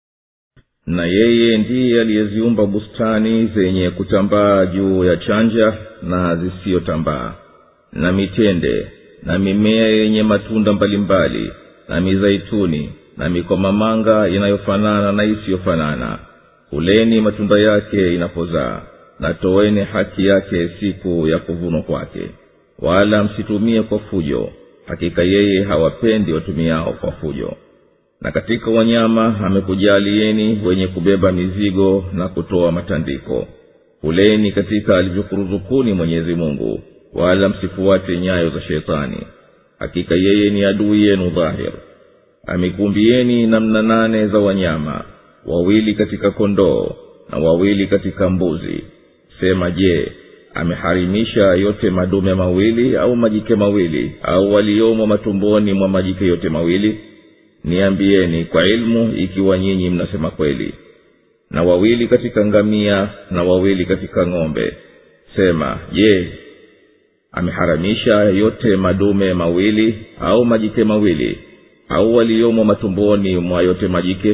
na yeye ndiye aliyeziumba bustani zenye kutambaa juu ya chanja na zisiyotambaa na mitende na mimea yenye matunda mbalimbali na mizaituni na mikomamanga inayofanana na isiyofanana kuleni matunda yake inapozaa na toweni haki yake siku ya kuvunwa kwake wala msitumie kwa fujo hakika yeye hawapendi watumiao kwa fujo na katika wanyama amekujalieni wenye kubeba mizigo na kutoa matandiko kuleni katika alivyokuruzukuni mwenyezi mungu wala msifuate nyayo za shetani hakika yeye ni adui yenu dhahir amekumbieni namna nane za wanyama wawili katika kondoo na wawili katika mbuzi sema je ameharimisha yote madume mawili au majike mawili au waliomo matumboni mwa majike yote mawili niambieni kwa ilmu ikiwa nyinyi mnasema kweli na wawili katika ngamia na wawili katika ng'ombe sema je ameharamisha yote madume mawili au majike mawili au waliomo matumboni mwa yote majike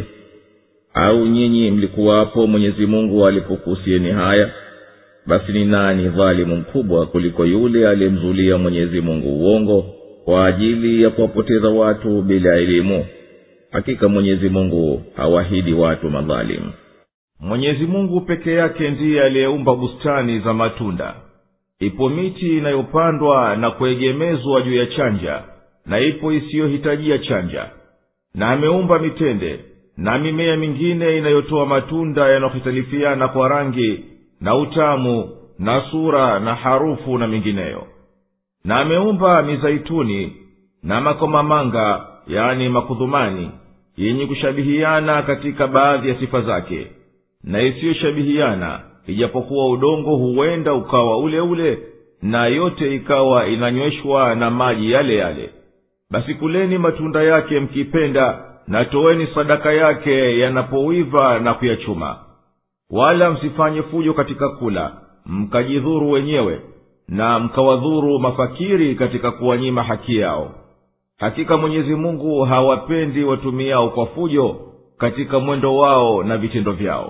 au nyinyi mlikuwapo mwenyezi mungu alipokuhusieni haya basi ni nani dhalimu mkubwa kuliko yule aliyemzulia mwenyezi mungu uongo kwa ajili ya kuwapoteza watu bila elimu hakika mwenyezi mungu hawahidi watu madhalimu mwenyezi mungu peke yake ndiye aliyeumba bustani za matunda ipo miti inayopandwa na kuegemezwa juu ya chanja na ipo isiyohitajia chanja na ameumba mitende na mimea mingine inayotoa matunda yanayohitalifiana kwa rangi na utamu na sura na harufu na mingineyo na ameumba mizaituni na makomamanga yani makudhumani yenye kushabihiana katika baadhi ya sifa zake na isiyoshabihiana ijapokuwa udongo huenda ukawa ule ule na yote ikawa inanyweshwa na maji yale yale basi kuleni matunda yake mkipenda na toweni sadaka yake yanapowiva na kuyachuma wala msifanye fujo katika kula mkajidhuru wenyewe na mkawadhuru mafakiri katika kuwanyima haki yao hakika mwenyezi mungu hawapendi watumiao kwa fujo katika mwendo wao na vitendo vyao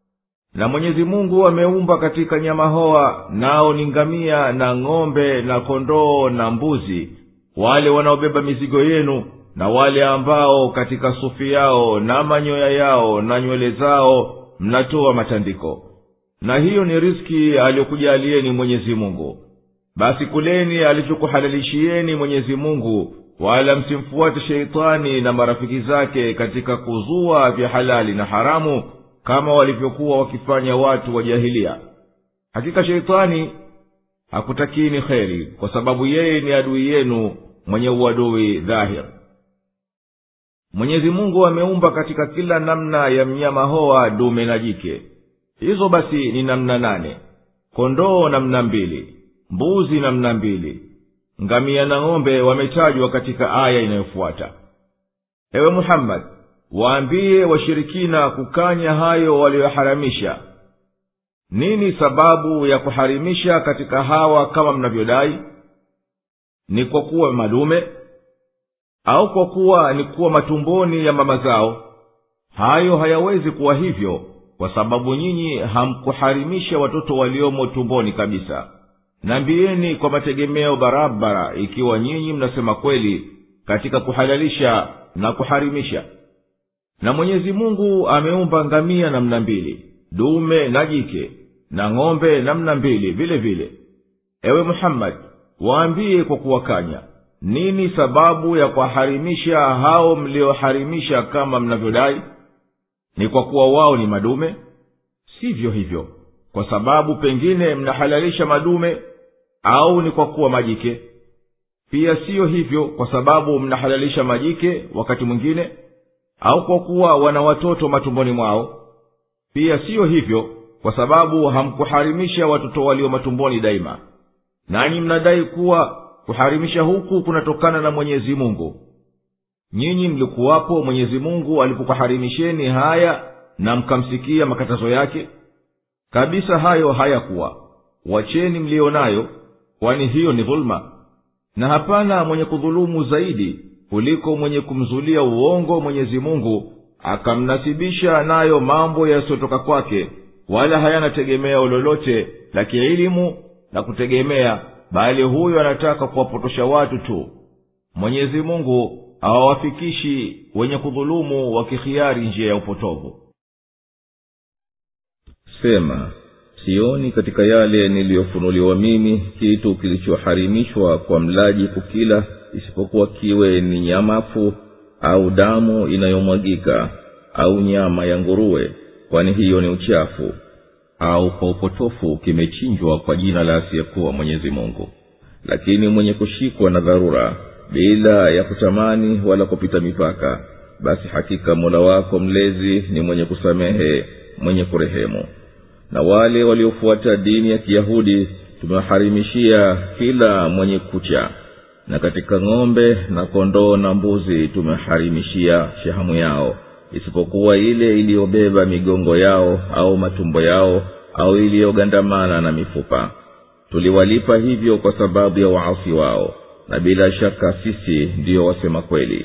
na mwenyezi mungu ameumba katika nyama hoa nao ni ngamia na ng'ombe na kondoo na mbuzi wale wanaobeba mizigo yenu na wale ambao katika sufi yao na manyoya yao na nywele zao mnatoa matandiko na hiyo ni riski aliyokujalieni mwenyezi mungu basi kuleni alichokuhalalishieni mwenyezi mungu wala msimfuate sheitani na marafiki zake katika kuzua vya halali na haramu kama walivyokuwa wakifanya watu wa jahilia hakika sheitani hakutakini kheri kwa sababu yeye ni adui yenu mwenye uadui dhahir mwenyezi mungu ameumba katika kila namna ya mnyama hoa dume na jike hizo basi ni namna nane kondoo namna mbili mbuzi namna mbili ngamia na ng'ombe wametajwa katika aya inayofuata ewe muhammadi waambie washirikina kukanya hayo waliyoharamisha nini sababu ya kuharimisha katika hawa kama mnavyodai ni kwa kuwa madume au kwa kuwa ni kuwa matumboni ya mama zao hayo hayawezi kuwa hivyo kwa sababu nyinyi hamkuharimisha watoto waliomo tumboni kabisa nambieni kwa mategemeo barabara ikiwa nyinyi mnasema kweli katika kuhalalisha na kuharimisha na mwenyezi mungu ameumba ngamia namna mbili dume na jike na ng'ombe namna mbili vile vile ewe muhammadi waambie kwa kuwakanya nini sababu ya kuwaharimisha hao mlioharimisha kama mnavyodai ni kwa kuwa wao ni madume sivyo hivyo kwa sababu pengine mnahalalisha madume au ni kwa kuwa majike pia siyo hivyo kwa sababu mnahalalisha majike wakati mwingine au kwa kuwa wana watoto matumboni mwao pia siyo hivyo kwa sababu hamkuharimisha watoto walio matumboni daima nanyi mnadai kuwa kuharimisha huku kunatokana na mwenyezi mungu nyinyi mlikuwapo mwenyezi mungu alipokuharimisheni haya na mkamsikia makatazo yake kabisa hayo hayakuwa wacheni mliyo nayo kwani hiyo ni dhuluma na hapana mwenye kudhulumu zaidi kuliko mwenye kumzulia uongo mwenyezi mungu akamnasibisha nayo mambo yasiyotoka kwake wala hayana tegemeo lolote la kielimu la kutegemea bali huyo anataka kuwapotosha watu tu mwenyezi mungu hawawafikishi wenye kudhulumu wakikhiari njia ya upotovu sema sioni katika yale niliyofunuliwa mimi kitu kilichoharimishwa kwa mlaji kukila isipokuwa kiwe ni nyamafu au damu inayomwagika au nyama ya nguruwe kwani hiyo ni uchafu au kwa upotofu kimechinjwa kwa jina la asiyekuwa mwenyezi mungu lakini mwenye kushikwa na dharura bila ya kutamani wala kupita mipaka basi hakika mola wako mlezi ni mwenye kusamehe mwenye kurehemu na wale waliofuata dini ya kiyahudi tumewaharimishia kila mwenye kucha na katika ng'ombe na kondoo na mbuzi tumeharimishia shahamu yao isipokuwa ile iliyobeba migongo yao au matumbo yao au iliyogandamana na mifupa tuliwalipa hivyo kwa sababu ya waasi wao na bila shaka sisi ndiyo wasema kweli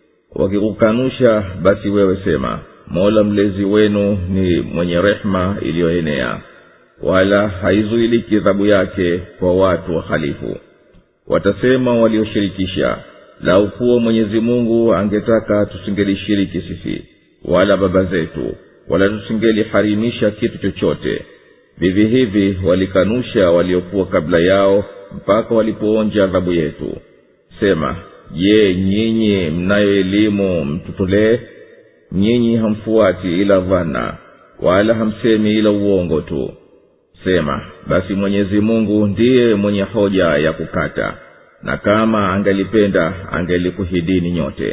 wakikukanusha basi wewe sema mola mlezi wenu ni mwenye rehema iliyoenea wala haizuiliki adhabu yake kwa watu wahalifu watasema walioshirikisha lau kuwa mwenyezi mungu angetaka tusingelishiriki sisi wala baba zetu wala tusingeliharimisha kitu chochote vivi hivi walikanusha waliokuwa kabla yao mpaka walipoonja adhabu yetu sema je nyinyi mnayo elimu mtutolee nyinyi hamfuati ila dhana wala hamsemi ila uongo tu sema basi mwenyezi mungu ndiye mwenye hoja ya kukata na kama angelipenda angelikuhidini nyote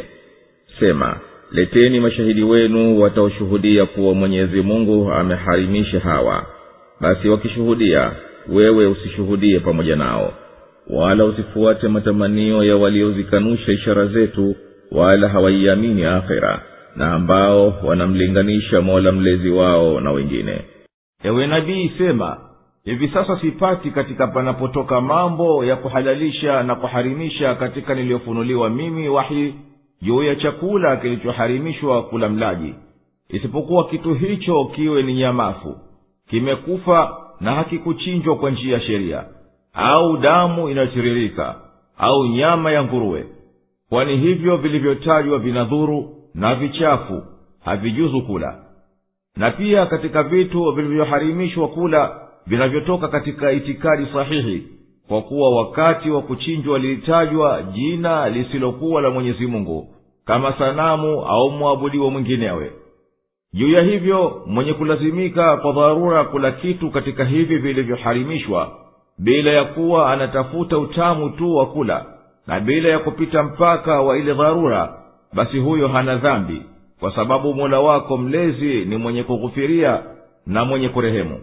sema leteni mashahidi wenu wataoshuhudia kuwa mwenyezi mungu ameharimisha hawa basi wakishuhudia wewe usishuhudie pamoja nao wala usifuate matamanio ya waliozikanusha ishara zetu wala hawaiamini akhira na ambao wanamlinganisha mola mlezi wao na wengine ewe nabii sema hivi sasa sipati katika panapotoka mambo ya kuhalalisha na kuharimisha katika niliyofunuliwa mimi wahi juu ya chakula kilichoharimishwa kula mlaji isipokuwa kitu hicho kiwe ni nyamafu kimekufa na hakikuchinjwa kwa njia ya sheria au damu inayotiririka au nyama ya nguruwe kwani hivyo vilivyotajwa vinadhuru na vichafu havijuzu kula na pia katika vitu vilivyoharimishwa kula vinavyotoka katika itikadi sahihi kwa kuwa wakati wa kuchinjwa lilitajwa jina lisilokuwa la mwenyezi mungu kama sanamu au mwabudiwa mwinginewe juu ya hivyo mwenye kulazimika kwa dharura kula kitu katika hivi vilivyoharimishwa bila ya kuwa anatafuta utamu tu wa kula na bila ya kupita mpaka wa ile dharura basi huyo hana dhambi kwa sababu mola wako mlezi ni mwenye kughufiria na mwenye kurehemu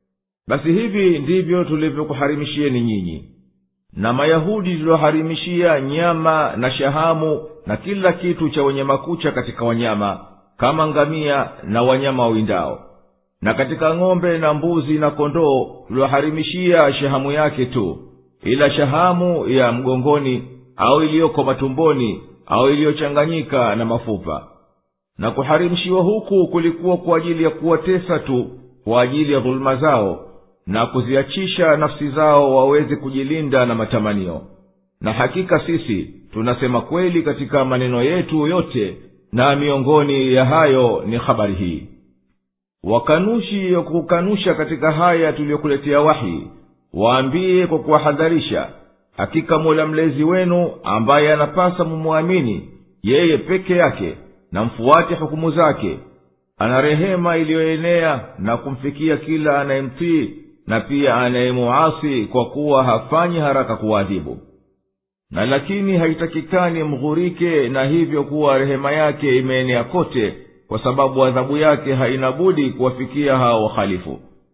basi hivi ndivyo tulivyokuharimishieni nyinyi na mayahudi tulioharimishia nyama na shahamu na kila kitu cha wenye makucha katika wanyama kama ngamia na wanyama wawindao na katika ng'ombe na mbuzi na kondoo tulioharimishia shahamu yake tu ila shahamu ya mgongoni au iliyoko matumboni au iliyochanganyika na mafupa na kuharimishiwa huku kulikuwa kwa ajili ya kuwatesa tu kwa ajili ya dhuluma zao na kuziachisha nafsi zao waweze kujilinda na matamanio na hakika sisi tunasema kweli katika maneno yetu yote na miongoni ya hayo ni habari hii wakanushi wa kukanusha katika haya tuliyokuletea wahi waambie kwa kuwahadharisha hakika mola mlezi wenu ambaye anapasa mumwamini yeye peke yake na mfuate hukumu zake ana rehema iliyoenea na kumfikia kila anayemtii na pia anayemuasi kwa kuwa hafanyi haraka kuwaadhibu na lakini haitakikani mghurike na hivyo kuwa rehema yake imeenea kote kwa sababu adhabu yake haina budi kuwafikia hao wahalifu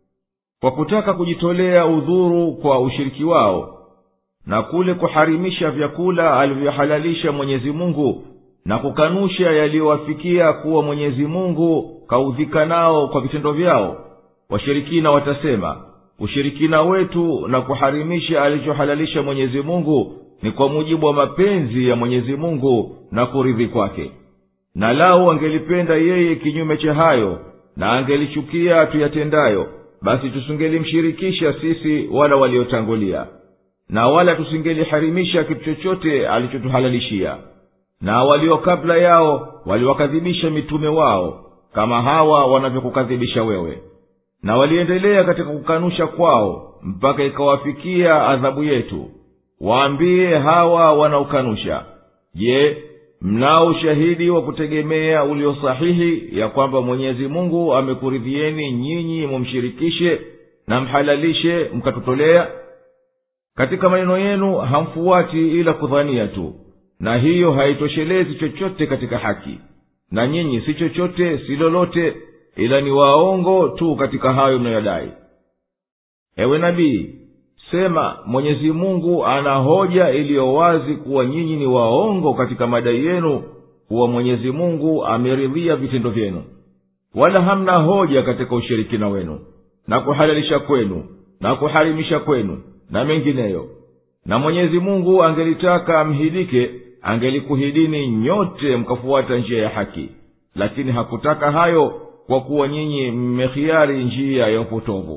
kwa kutaka kujitolea udhuru kwa ushiriki wao na kule kuharimisha vyakula alivyohalalisha mwenyezi mungu na kukanusha yaliyowafikia kuwa mwenyezi mungu kaudhika nao kwa vitendo vyao washirikina watasema ushirikina wetu na kuharimisha alichohalalisha mwenyezi mungu ni kwa mujibu wa mapenzi ya mwenyezi mungu na kuridhi kwake na lau angelipenda yeye kinyume cha hayo na angelichukia tuyatendayo basi tusingelimshirikisha sisi wala waliotangulia na wala tusingeliharimisha kitu chochote alichotuhalalishia na walio kabla yao waliwakadhibisha mitume wao kama hawa wanavyokukadhibisha wewe na waliendelea katika kukanusha kwao mpaka ikawafikia adhabu yetu waambie hawa wanaokanusha je mnao ushahidi wa kutegemea ulio sahihi ya kwamba mwenyezi mungu amekuridhieni nyinyi mumshirikishe na mhalalishe mkatutolea katika maneno yenu hamfuati ila kudhania tu na hiyo haitoshelezi chochote katika haki na nyinyi si chochote si lolote ila ni waongo tu katika hayo mnayoyadai ewe nabii sema mwenyezi mungu ana hoja iliyo wazi kuwa nyinyi ni waongo katika madai yenu kuwa mwenyezi mungu ameridhia vitendo vyenu wala hamna hoja katika ushirikina wenu na kuhalalisha kwenu na kuharimisha kwenu na mengineyo na mwenyezi mungu angelitaka amhidike angelikuhidini nyote mkafuata njia ya haki lakini hakutaka hayo kwa kuwa nyinyi mmehiari njia ya upotovu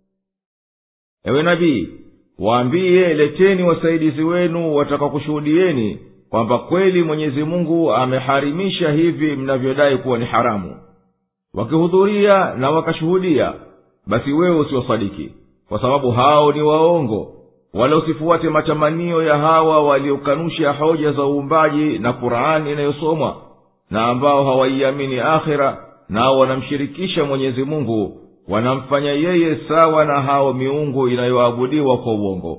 ewe nabii waambiye leteni wasaidizi wenu watakakushuhudieni kwamba kweli mwenyezi mungu ameharimisha hivi mnavyodai kuwa ni haramu wakihudhuria na wakashuhudia basi wewe usiwasadiki kwa sababu hao ni waongo wala usifuate matamanio ya hawa waliokanusha hoja za uumbaji na qurani inayosomwa na ambao hawaiamini akhira nao wanamshirikisha mwenyezi mungu wanamfanya yeye sawa na hao miungu inayoabudiwa kwa uongo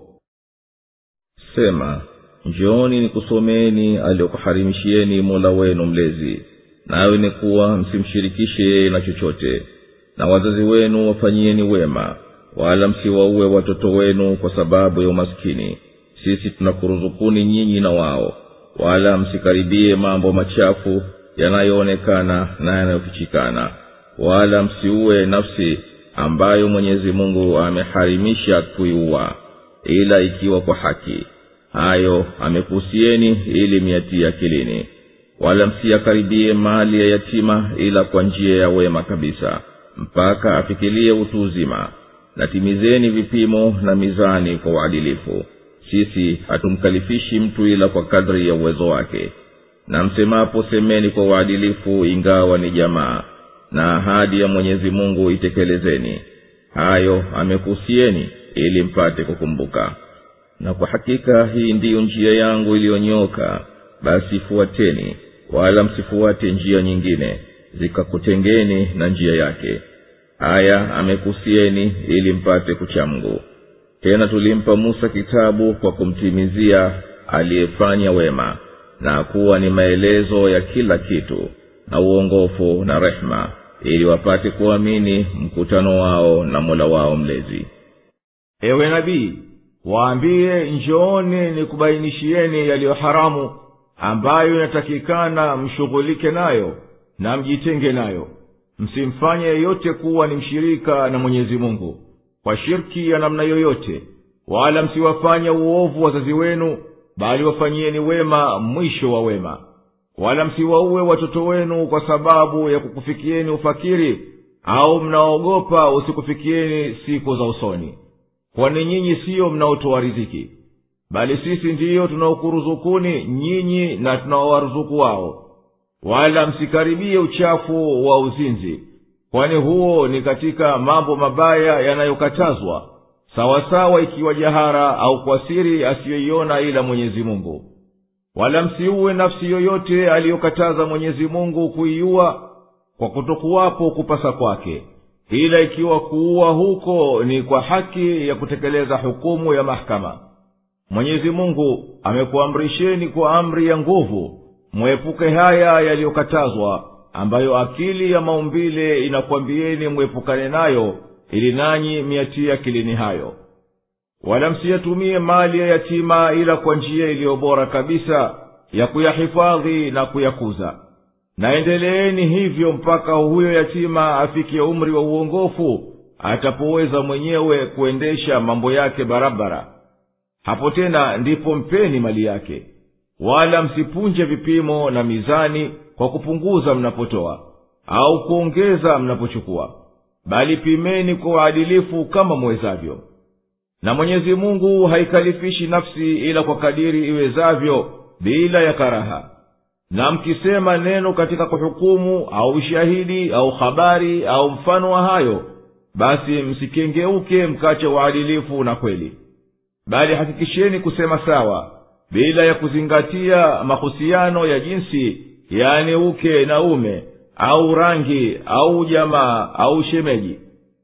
sema njooni nikusomeni aliyokuharimishieni mola wenu mlezi nawe ni kuwa msimshirikishe yeye na chochote na wazazi wenu wafanyieni wema wala msiwauwe watoto wenu kwa sababu ya umaskini sisi tunakuruzukuni nyinyi na wao wala msikaribie mambo machafu yanayoonekana na yanayofichikana wala msiuwe nafsi ambayo mwenyezi mungu ameharimisha kuiua ila ikiwa kwa haki hayo amekuhusieni ili miatie akilini wala msiyakaribie mali ya yatima ila kwa njia ya wema kabisa mpaka afikilie utu uzima na timizeni vipimo na mizani kwa uadilifu sisi hatumkalifishi mtu ila kwa kadri ya uwezo wake na msemapo semeni kwa uadilifu ingawa ni jamaa na ahadi ya mwenyezi mungu itekelezeni hayo amekuhusieni ili mpate kukumbuka na kwa hakika hii ndiyo njia yangu iliyonyoka basi fuateni wala msifuate njia nyingine zikakutengeni na njia yake haya amekusieni ili mpate kuchamgu tena tulimpa musa kitabu kwa kumtimizia aliyefanya wema na kuwa ni maelezo ya kila kitu na uongofu na rehema ili wapate kuamini mkutano wao na mola wao mlezi ewe nabii waambiye njooni nikubainishieni yaliyo haramu ambayo inatakikana mshughulike nayo na mjitenge nayo msimfanye yeyote kuwa ni mshirika na mwenyezi mungu kwa shirki ya namna yoyote wala msiwafanye uovu wazazi wenu bali wafanyieni wema mwisho wa wema wala msiwauwe watoto wenu kwa sababu ya kukufikieni ufakiri au mnaogopa usikufikieni siku za usoni kwani nyinyi siyo mnaotoa riziki bali sisi ndiyo tunaokuruzukuni nyinyi na tunaowaruzuku wao wala msikaribie uchafu wa uzinzi kwani huo ni katika mambo mabaya yanayokatazwa sawasawa ikiwa jahara au kwa siri asiyoiona ila mwenyezi mungu wala msiuwe nafsi yoyote aliyokataza mwenyezi mungu kuiua kwa kutokuwapo kupasa kwake ila ikiwa kuua huko ni kwa haki ya kutekeleza hukumu ya mahakama mwenyezi mungu amekuamrisheni kwa amri ya nguvu mwepuke haya yaliyokatazwa ambayo akili ya maumbile inakwambieni mwepukane nayo ili nanyi miatie akilini hayo wala msiyatumie mali ya yatima ila kwa njia iliyo bora kabisa ya kuyahifadhi na kuyakuza naendeleeni hivyo mpaka huyo yatima afikie umri wa uongofu atapoweza mwenyewe kuendesha mambo yake barabara hapo tena ndipo mpeni mali yake wala msipunje vipimo na mizani kwa kupunguza mnapotoa au kuongeza mnapochukua bali pimeni kwa uadilifu kama mwezavyo na mwenyezi mungu haikalifishi nafsi ila kwa kadiri iwezavyo bila ya karaha na mkisema neno katika kuhukumu au ushahidi au habari au mfano wa hayo basi msikengeuke mkache uadilifu na kweli bali hakikisheni kusema sawa bila ya kuzingatia mahusiano ya jinsi yani uke na ume au rangi au jamaa au shemeji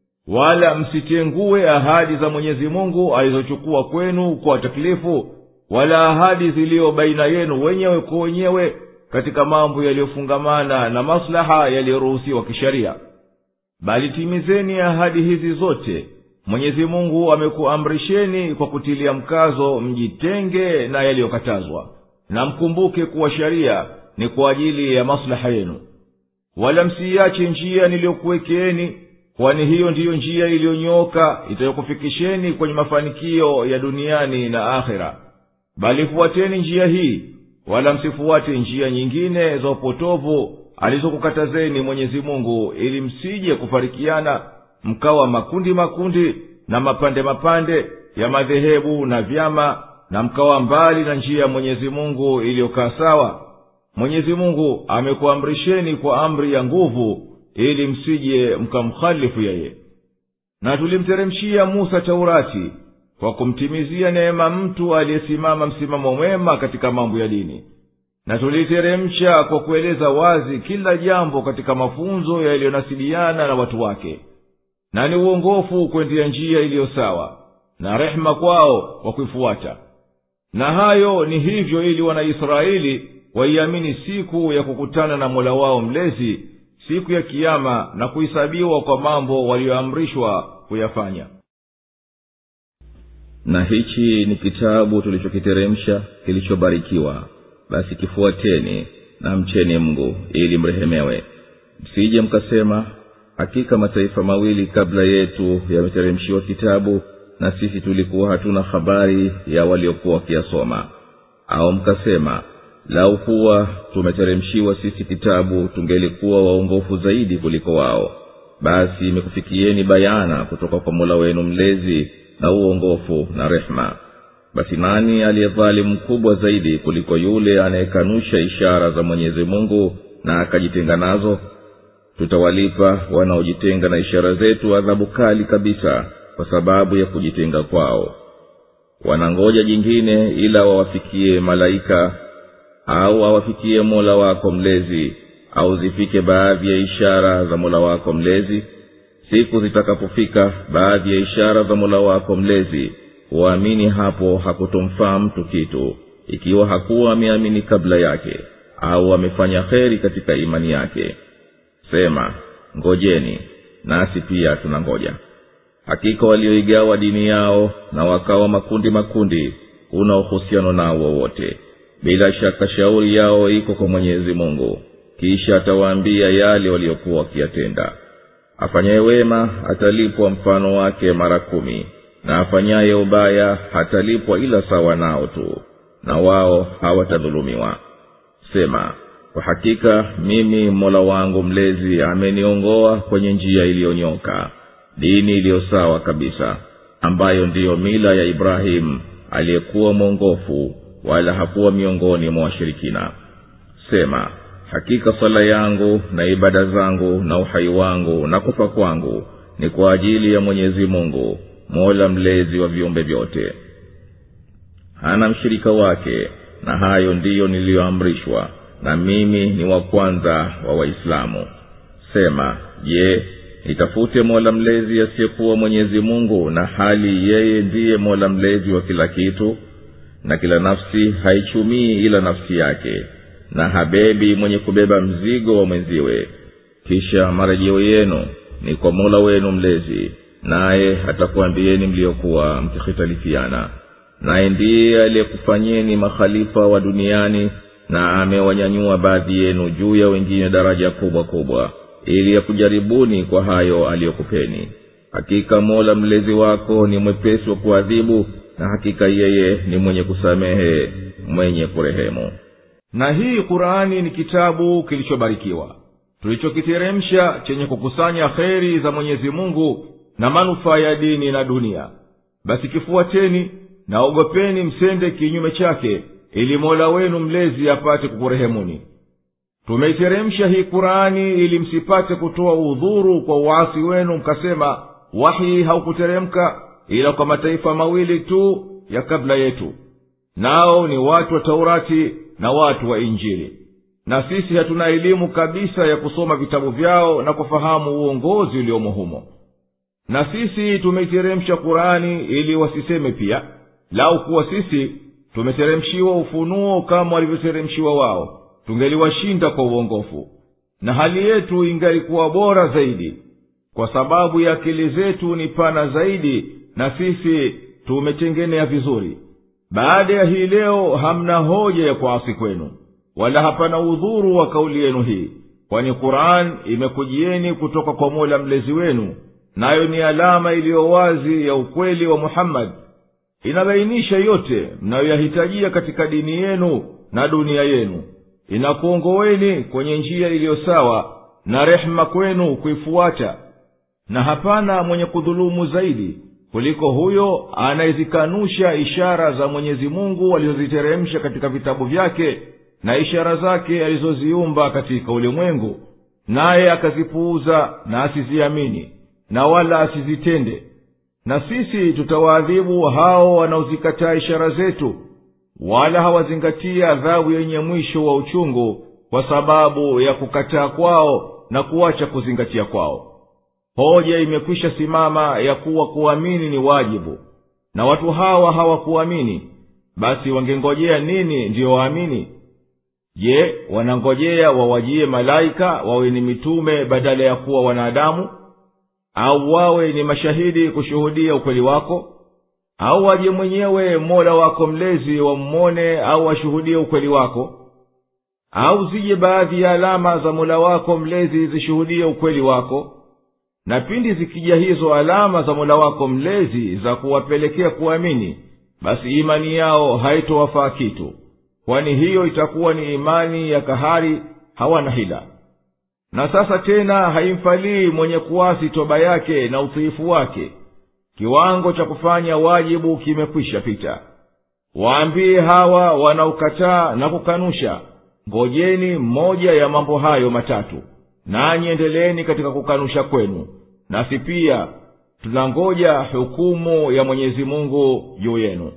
wala msitengue ahadi za mwenyezi mungu alizochukua kwenu kwa taklifu wala ahadi ziliyo baina yenu wenyewe kwa wenyewe katika mambo yaliyofungamana na maslaha yaliyoruhusiwa kisheria bali timizeni ahadi hizi zote mwenyezi mungu amekuamrisheni kwa kutilia mkazo mjitenge na yaliyokatazwa na mkumbuke kuwa sharia ni kwa ajili ya maslaha yenu wala msiiache njia niliyokuwekeeni kwani hiyo ndiyo njia iliyonyooka itayokufikisheni kwenye mafanikio ya duniani na akhera bali fuateni njia hii wala msifuate njia nyingine za upotovu alizokukatazeni mwenyezi mungu ili msije kufarikiana mkawa makundi makundi na mapande mapande ya madhehebu na vyama na mkawa mbali na njia ya mwenyezi mungu iliyokaa sawa mwenyezi mungu amekuamrisheni kwa amri ya nguvu ili msije mkamkhalifu yeye na tulimteremshia musa taurati kwa kumtimizia neema mtu aliyesimama msimamo mwema katika mambo ya dini na tuliteremsha kwa kueleza wazi kila jambo katika mafunzo yaliyonasibiana na watu wake na ni uongofu kwendea njia iliyo sawa na rehema kwao kwa kuifuata na hayo ni hivyo ili wanaisraeli waiamini siku ya kukutana na mola wao mlezi siku ya kiama na kuhesabiwa kwa mambo waliyoamrishwa kuyafanya na hichi ni kitabu tulichokiteremsha kilichobarikiwa basi kifuateni na mcheni mngu ili mrehemewe msije mkasema hakika mataifa mawili kabla yetu yameteremshiwa kitabu na sisi tulikuwa hatuna habari ya waliokuwa wakiyasoma au mkasema lau kuwa tumeteremshiwa sisi kitabu tungelikuwa waongofu zaidi kuliko wao basi imekufikieni bayana kutoka kwa mola wenu mlezi na uongofu na rehema basi nani aliyedhalimu mkubwa zaidi kuliko yule anayekanusha ishara za mwenyezi mungu na akajitenga nazo tutawalipa wanaojitenga na ishara zetu adhabu kali kabisa kwa sababu ya kujitenga kwao wanangoja jingine ila wawafikie malaika au awafikie mola wako mlezi au zifike baadhi ya ishara za mola wako mlezi siku zitakapofika baadhi ya ishara za mola wako mlezi huamini hapo hakutomfaa mtu kitu ikiwa hakuwa ameamini kabla yake au amefanya kheri katika imani yake sema ngojeni nasi pia tunangoja hakika walioigawa dini yao na wakawa makundi makundi huna uhusiano nao wowote bila shaka shauri yao iko kwa mwenyezi mungu kisha atawaambia yale waliokuwa wakiyatenda afanyaye wema atalipwa mfano wake mara kumi na afanyaye ubaya hatalipwa ila sawa nao tu na wao hawatadhulumiwa sema kwa hakika mimi mola wangu mlezi ameniongoa kwenye njia iliyonyoka dini iliyo sawa kabisa ambayo ndiyo mila ya ibrahimu aliyekuwa mwongofu wala hakuwa miongoni mwa washirikina sema hakika sala yangu na ibada zangu na uhai wangu na kufa kwangu ni kwa ajili ya mwenyezi mungu mola mlezi wa viumbe vyote hana mshirika wake na hayo ndiyo niliyoamrishwa na mimi ni wa kwanza wa waislamu sema je nitafute mola mlezi asiyekuwa mwenyezi mungu na hali yeye ndiye mola mlezi wa kila kitu na kila nafsi haichumii ila nafsi yake na habebi mwenye kubeba mzigo wa mwenziwe kisha marejeo yenu ni kwa mola wenu mlezi naye atakuambieni mliokuwa mkikhitalifiana naye ndiye aliyekufanyeni makhalifa wa duniani na amewanyanyua baadhi yenu juu ya wengine daraja kubwa kubwa ili yakujaribuni kwa hayo aliyokupeni hakika mola mlezi wako ni mwepesi wa kuadhibu na hakika yeye ni mwenye kusamehe mwenye kurehemu na hii qurani ni kitabu kilichobarikiwa tulichokiteremsha chenye kukusanya kheri za mwenyezi mungu na manufaa ya dini na dunia basi kifuateni naogopeni msende kinyume chake ili mola wenu mlezi apate kukurehemuni tumeiteremsha hii qurani ili msipate kutoa udhuru kwa uasi wenu mkasema wahi haukuteremka ila kwa mataifa mawili tu ya kabla yetu nao ni watu wa taurati na watu wa injili na sisi hatuna elimu kabisa ya kusoma vitabu vyao na kufahamu uongozi uliomo humo na sisi tumeiteremsha kurani ili wasiseme pia lau kuwa sisi tumeteremshiwa ufunuo kama walivyoteremshiwa wao tungeliwashinda kwa uongofu na hali yetu ingalikuwa bora zaidi kwa sababu ya akili zetu ni pana zaidi na sisi tumetengenea vizuri baada ya hii leo hamna hoja ya kuasi kwenu wala hapana udhuru wa kauli yenu hii kwani quran imekujieni kutoka kwa mola mlezi wenu nayo ni alama iliyo wazi ya ukweli wa muhammadi inabainisha yote mnayoyahitajia katika dini yenu na dunia yenu inakuongoweni kwenye njia iliyo sawa na rehema kwenu kuifuata na hapana mwenye kudhulumu zaidi kuliko huyo anayezikanusha ishara za mwenyezi mungu alizoziteremsha katika vitabu vyake na ishara zake alizoziumba katika ulimwengu naye akazipuuza na asiziamini na wala asizitende na sisi tutawaadhibu hao wanaozikataa ishara zetu wala hawazingatia adhabu yenye mwisho wa uchungu kwa sababu ya kukataa kwao na kuacha kuzingatia kwao hoja imekwisha simama ya kuwa kuamini ni wajibu na watu hawa hawakuamini basi wangengojea nini ndiyo waamini je wanangojea wawajie malaika wawe ni mitume badala ya kuwa wanadamu au wawe ni mashahidi kushuhudia ukweli wako au waje mwenyewe mola wako mlezi wammone au washuhudie ukweli wako au zije baadhi ya alama za mola wako mlezi zishuhudie ukweli wako na pindi zikija hizo alama za mola wako mlezi za kuwapelekea kuamini basi imani yao haitowafaa kitu kwani hiyo itakuwa ni imani ya kahari hawana hila na sasa tena haimfalii mwenye kuasi toba yake na utiifu wake kiwango cha kufanya wajibu kimekwisha pita waambie hawa wanaokataa na kukanusha ngojeni mmoja ya mambo hayo matatu nanyi endeleeni katika kukanusha kwenu nasi pia tunangoja hukumu ya mwenyezi mungu juu yenu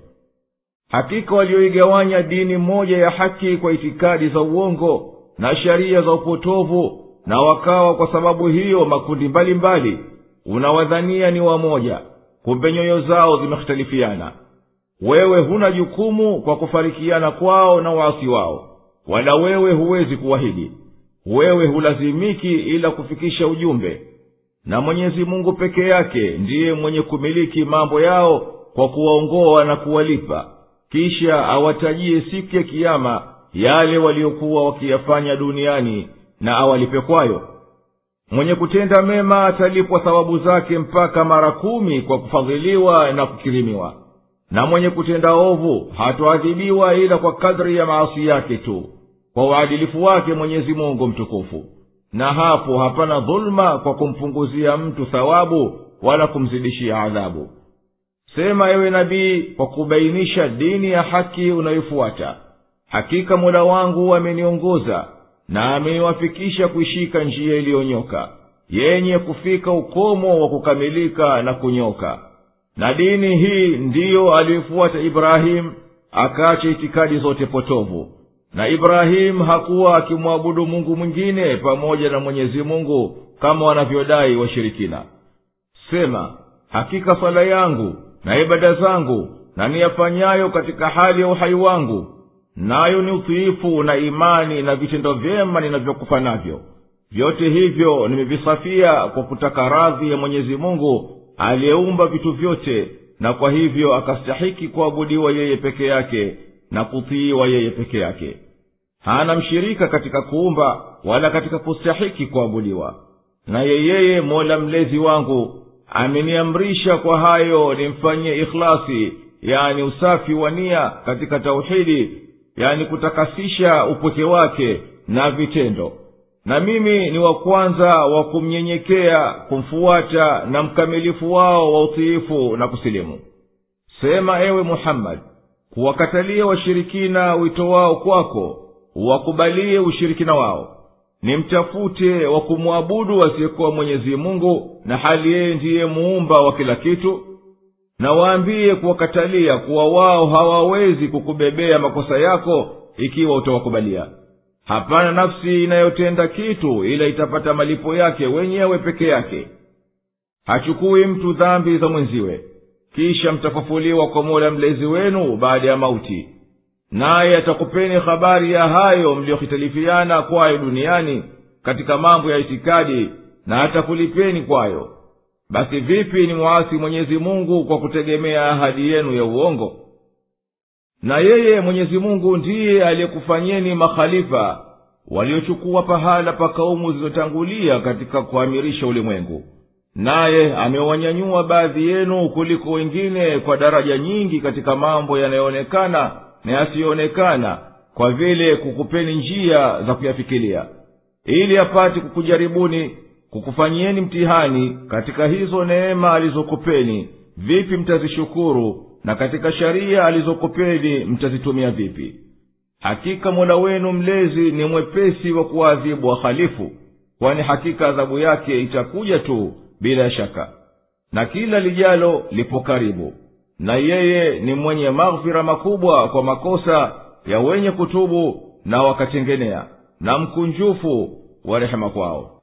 hakika walioigawanya dini moja ya haki kwa itikadi za uongo na sheria za upotovu na wakawa kwa sababu hiyo makundi mbalimbali mbali, unawadhania ni wamoja kumbe nyoyo zao zimehitalifiana wewe huna jukumu kwa kufarikiana kwao na waasi wao wala wewe huwezi kuwahidi wewe hulazimiki ila kufikisha ujumbe na mwenyezi mungu peke yake ndiye mwenye kumiliki mambo yao kwa kuwaongoa na kuwalipa kisha awatajie siku ya kiama yale waliokuwa wakiyafanya duniani na awalipe kwayo mwenye kutenda mema atalipwa thawabu zake mpaka mara kumi kwa kufadhiliwa na kukirimiwa na mwenye kutenda ovu hatoadhibiwa ila kwa kadri ya maasi yake tu kwa uadilifu wake mwenyezi mungu mtukufu na hapo hapana dhuluma kwa kumpunguzia mtu thawabu wala kumzidishia adhabu sema ewe nabii kwa kubainisha dini ya haki unayofuata hakika mola wangu ameniongoza na ameniwafikisha kuishika njia iliyonyoka yenye kufika ukomo wa kukamilika na kunyoka na dini hii ndiyo aliyofuata ibrahimu akaacha itikadi zote potovu na ibrahimu hakuwa akimwabudu mungu mwingine pamoja na mwenyezi mungu kama wanavyodai washirikina sema hakika swala yangu na ibada zangu na niyafanyayo katika hali ya uhai wangu nayo ni utiifu na imani na vitendo vyema ninavyokufa navyo vyote hivyo nimevisafia kwa kutaka radhi ya mwenyezi mungu aliyeumba vitu vyote na kwa hivyo akastahiki kuabudiwa yeye peke yake na kutiiwa yeye peke yake hana mshirika katika kuumba wala katika kustahiki kuabudiwa naye yeye mola mlezi wangu ameniamrisha kwa hayo nimfanyie ikhlasi yani usafi wa nia katika tauhidi yani kutakasisha upweke wake na vitendo na mimi ni wa kwanza wa kumnyenyekea kumfuata na mkamilifu wao wa utiifu na kusilimu sema ewe muhammadi kuwakatalia washirikina wito wao kwako uwakubalie ushirikina wao nimtafute wa kumwabudu asiyekuwa mwenyezi mungu na hali yeye ndiye muumba wa kila kitu na waambie kuwakatalia kuwa wao hawawezi kukubebea makosa yako ikiwa utawakubalia hapana nafsi inayotenda kitu ila itapata malipo yake wenyewe peke yake hachukui mtu dhambi za mwenziwe kisha mtafufuliwa kwa mola mlezi wenu baada ya mauti naye atakupeni habari ya hayo mliyohitalifiana kwayo duniani katika mambo ya itikadi na atakulipeni kwayo basi vipi ni mwasi mwenyezi mungu kwa kutegemea ahadi yenu ya uongo na yeye mwenyezi mungu ndiye aliyekufanyeni makhalifa waliochukua pahala pa kaumu zilizotangulia katika kuamirisha ulimwengu naye amewanyanyua baadhi yenu kuliko wengine kwa daraja nyingi katika mambo yanayoonekana na yasiyoonekana kwa vile kukupeni njia za kuyafikilia ili apate kukujaribuni kukufanyieni mtihani katika hizo neema alizokupeni vipi mtazishukuru na katika sharia alizokupeni mtazitumia vipi hakika mola wenu mlezi ni mwepesi wa kuwaadhibu wahalifu kwani hakika adhabu yake itakuja tu bila shaka na kila lijalo lipo karibu na yeye ni mwenye maghfira makubwa kwa makosa ya wenye kutubu na wakatengenea na mkunjufu wa rehema kwao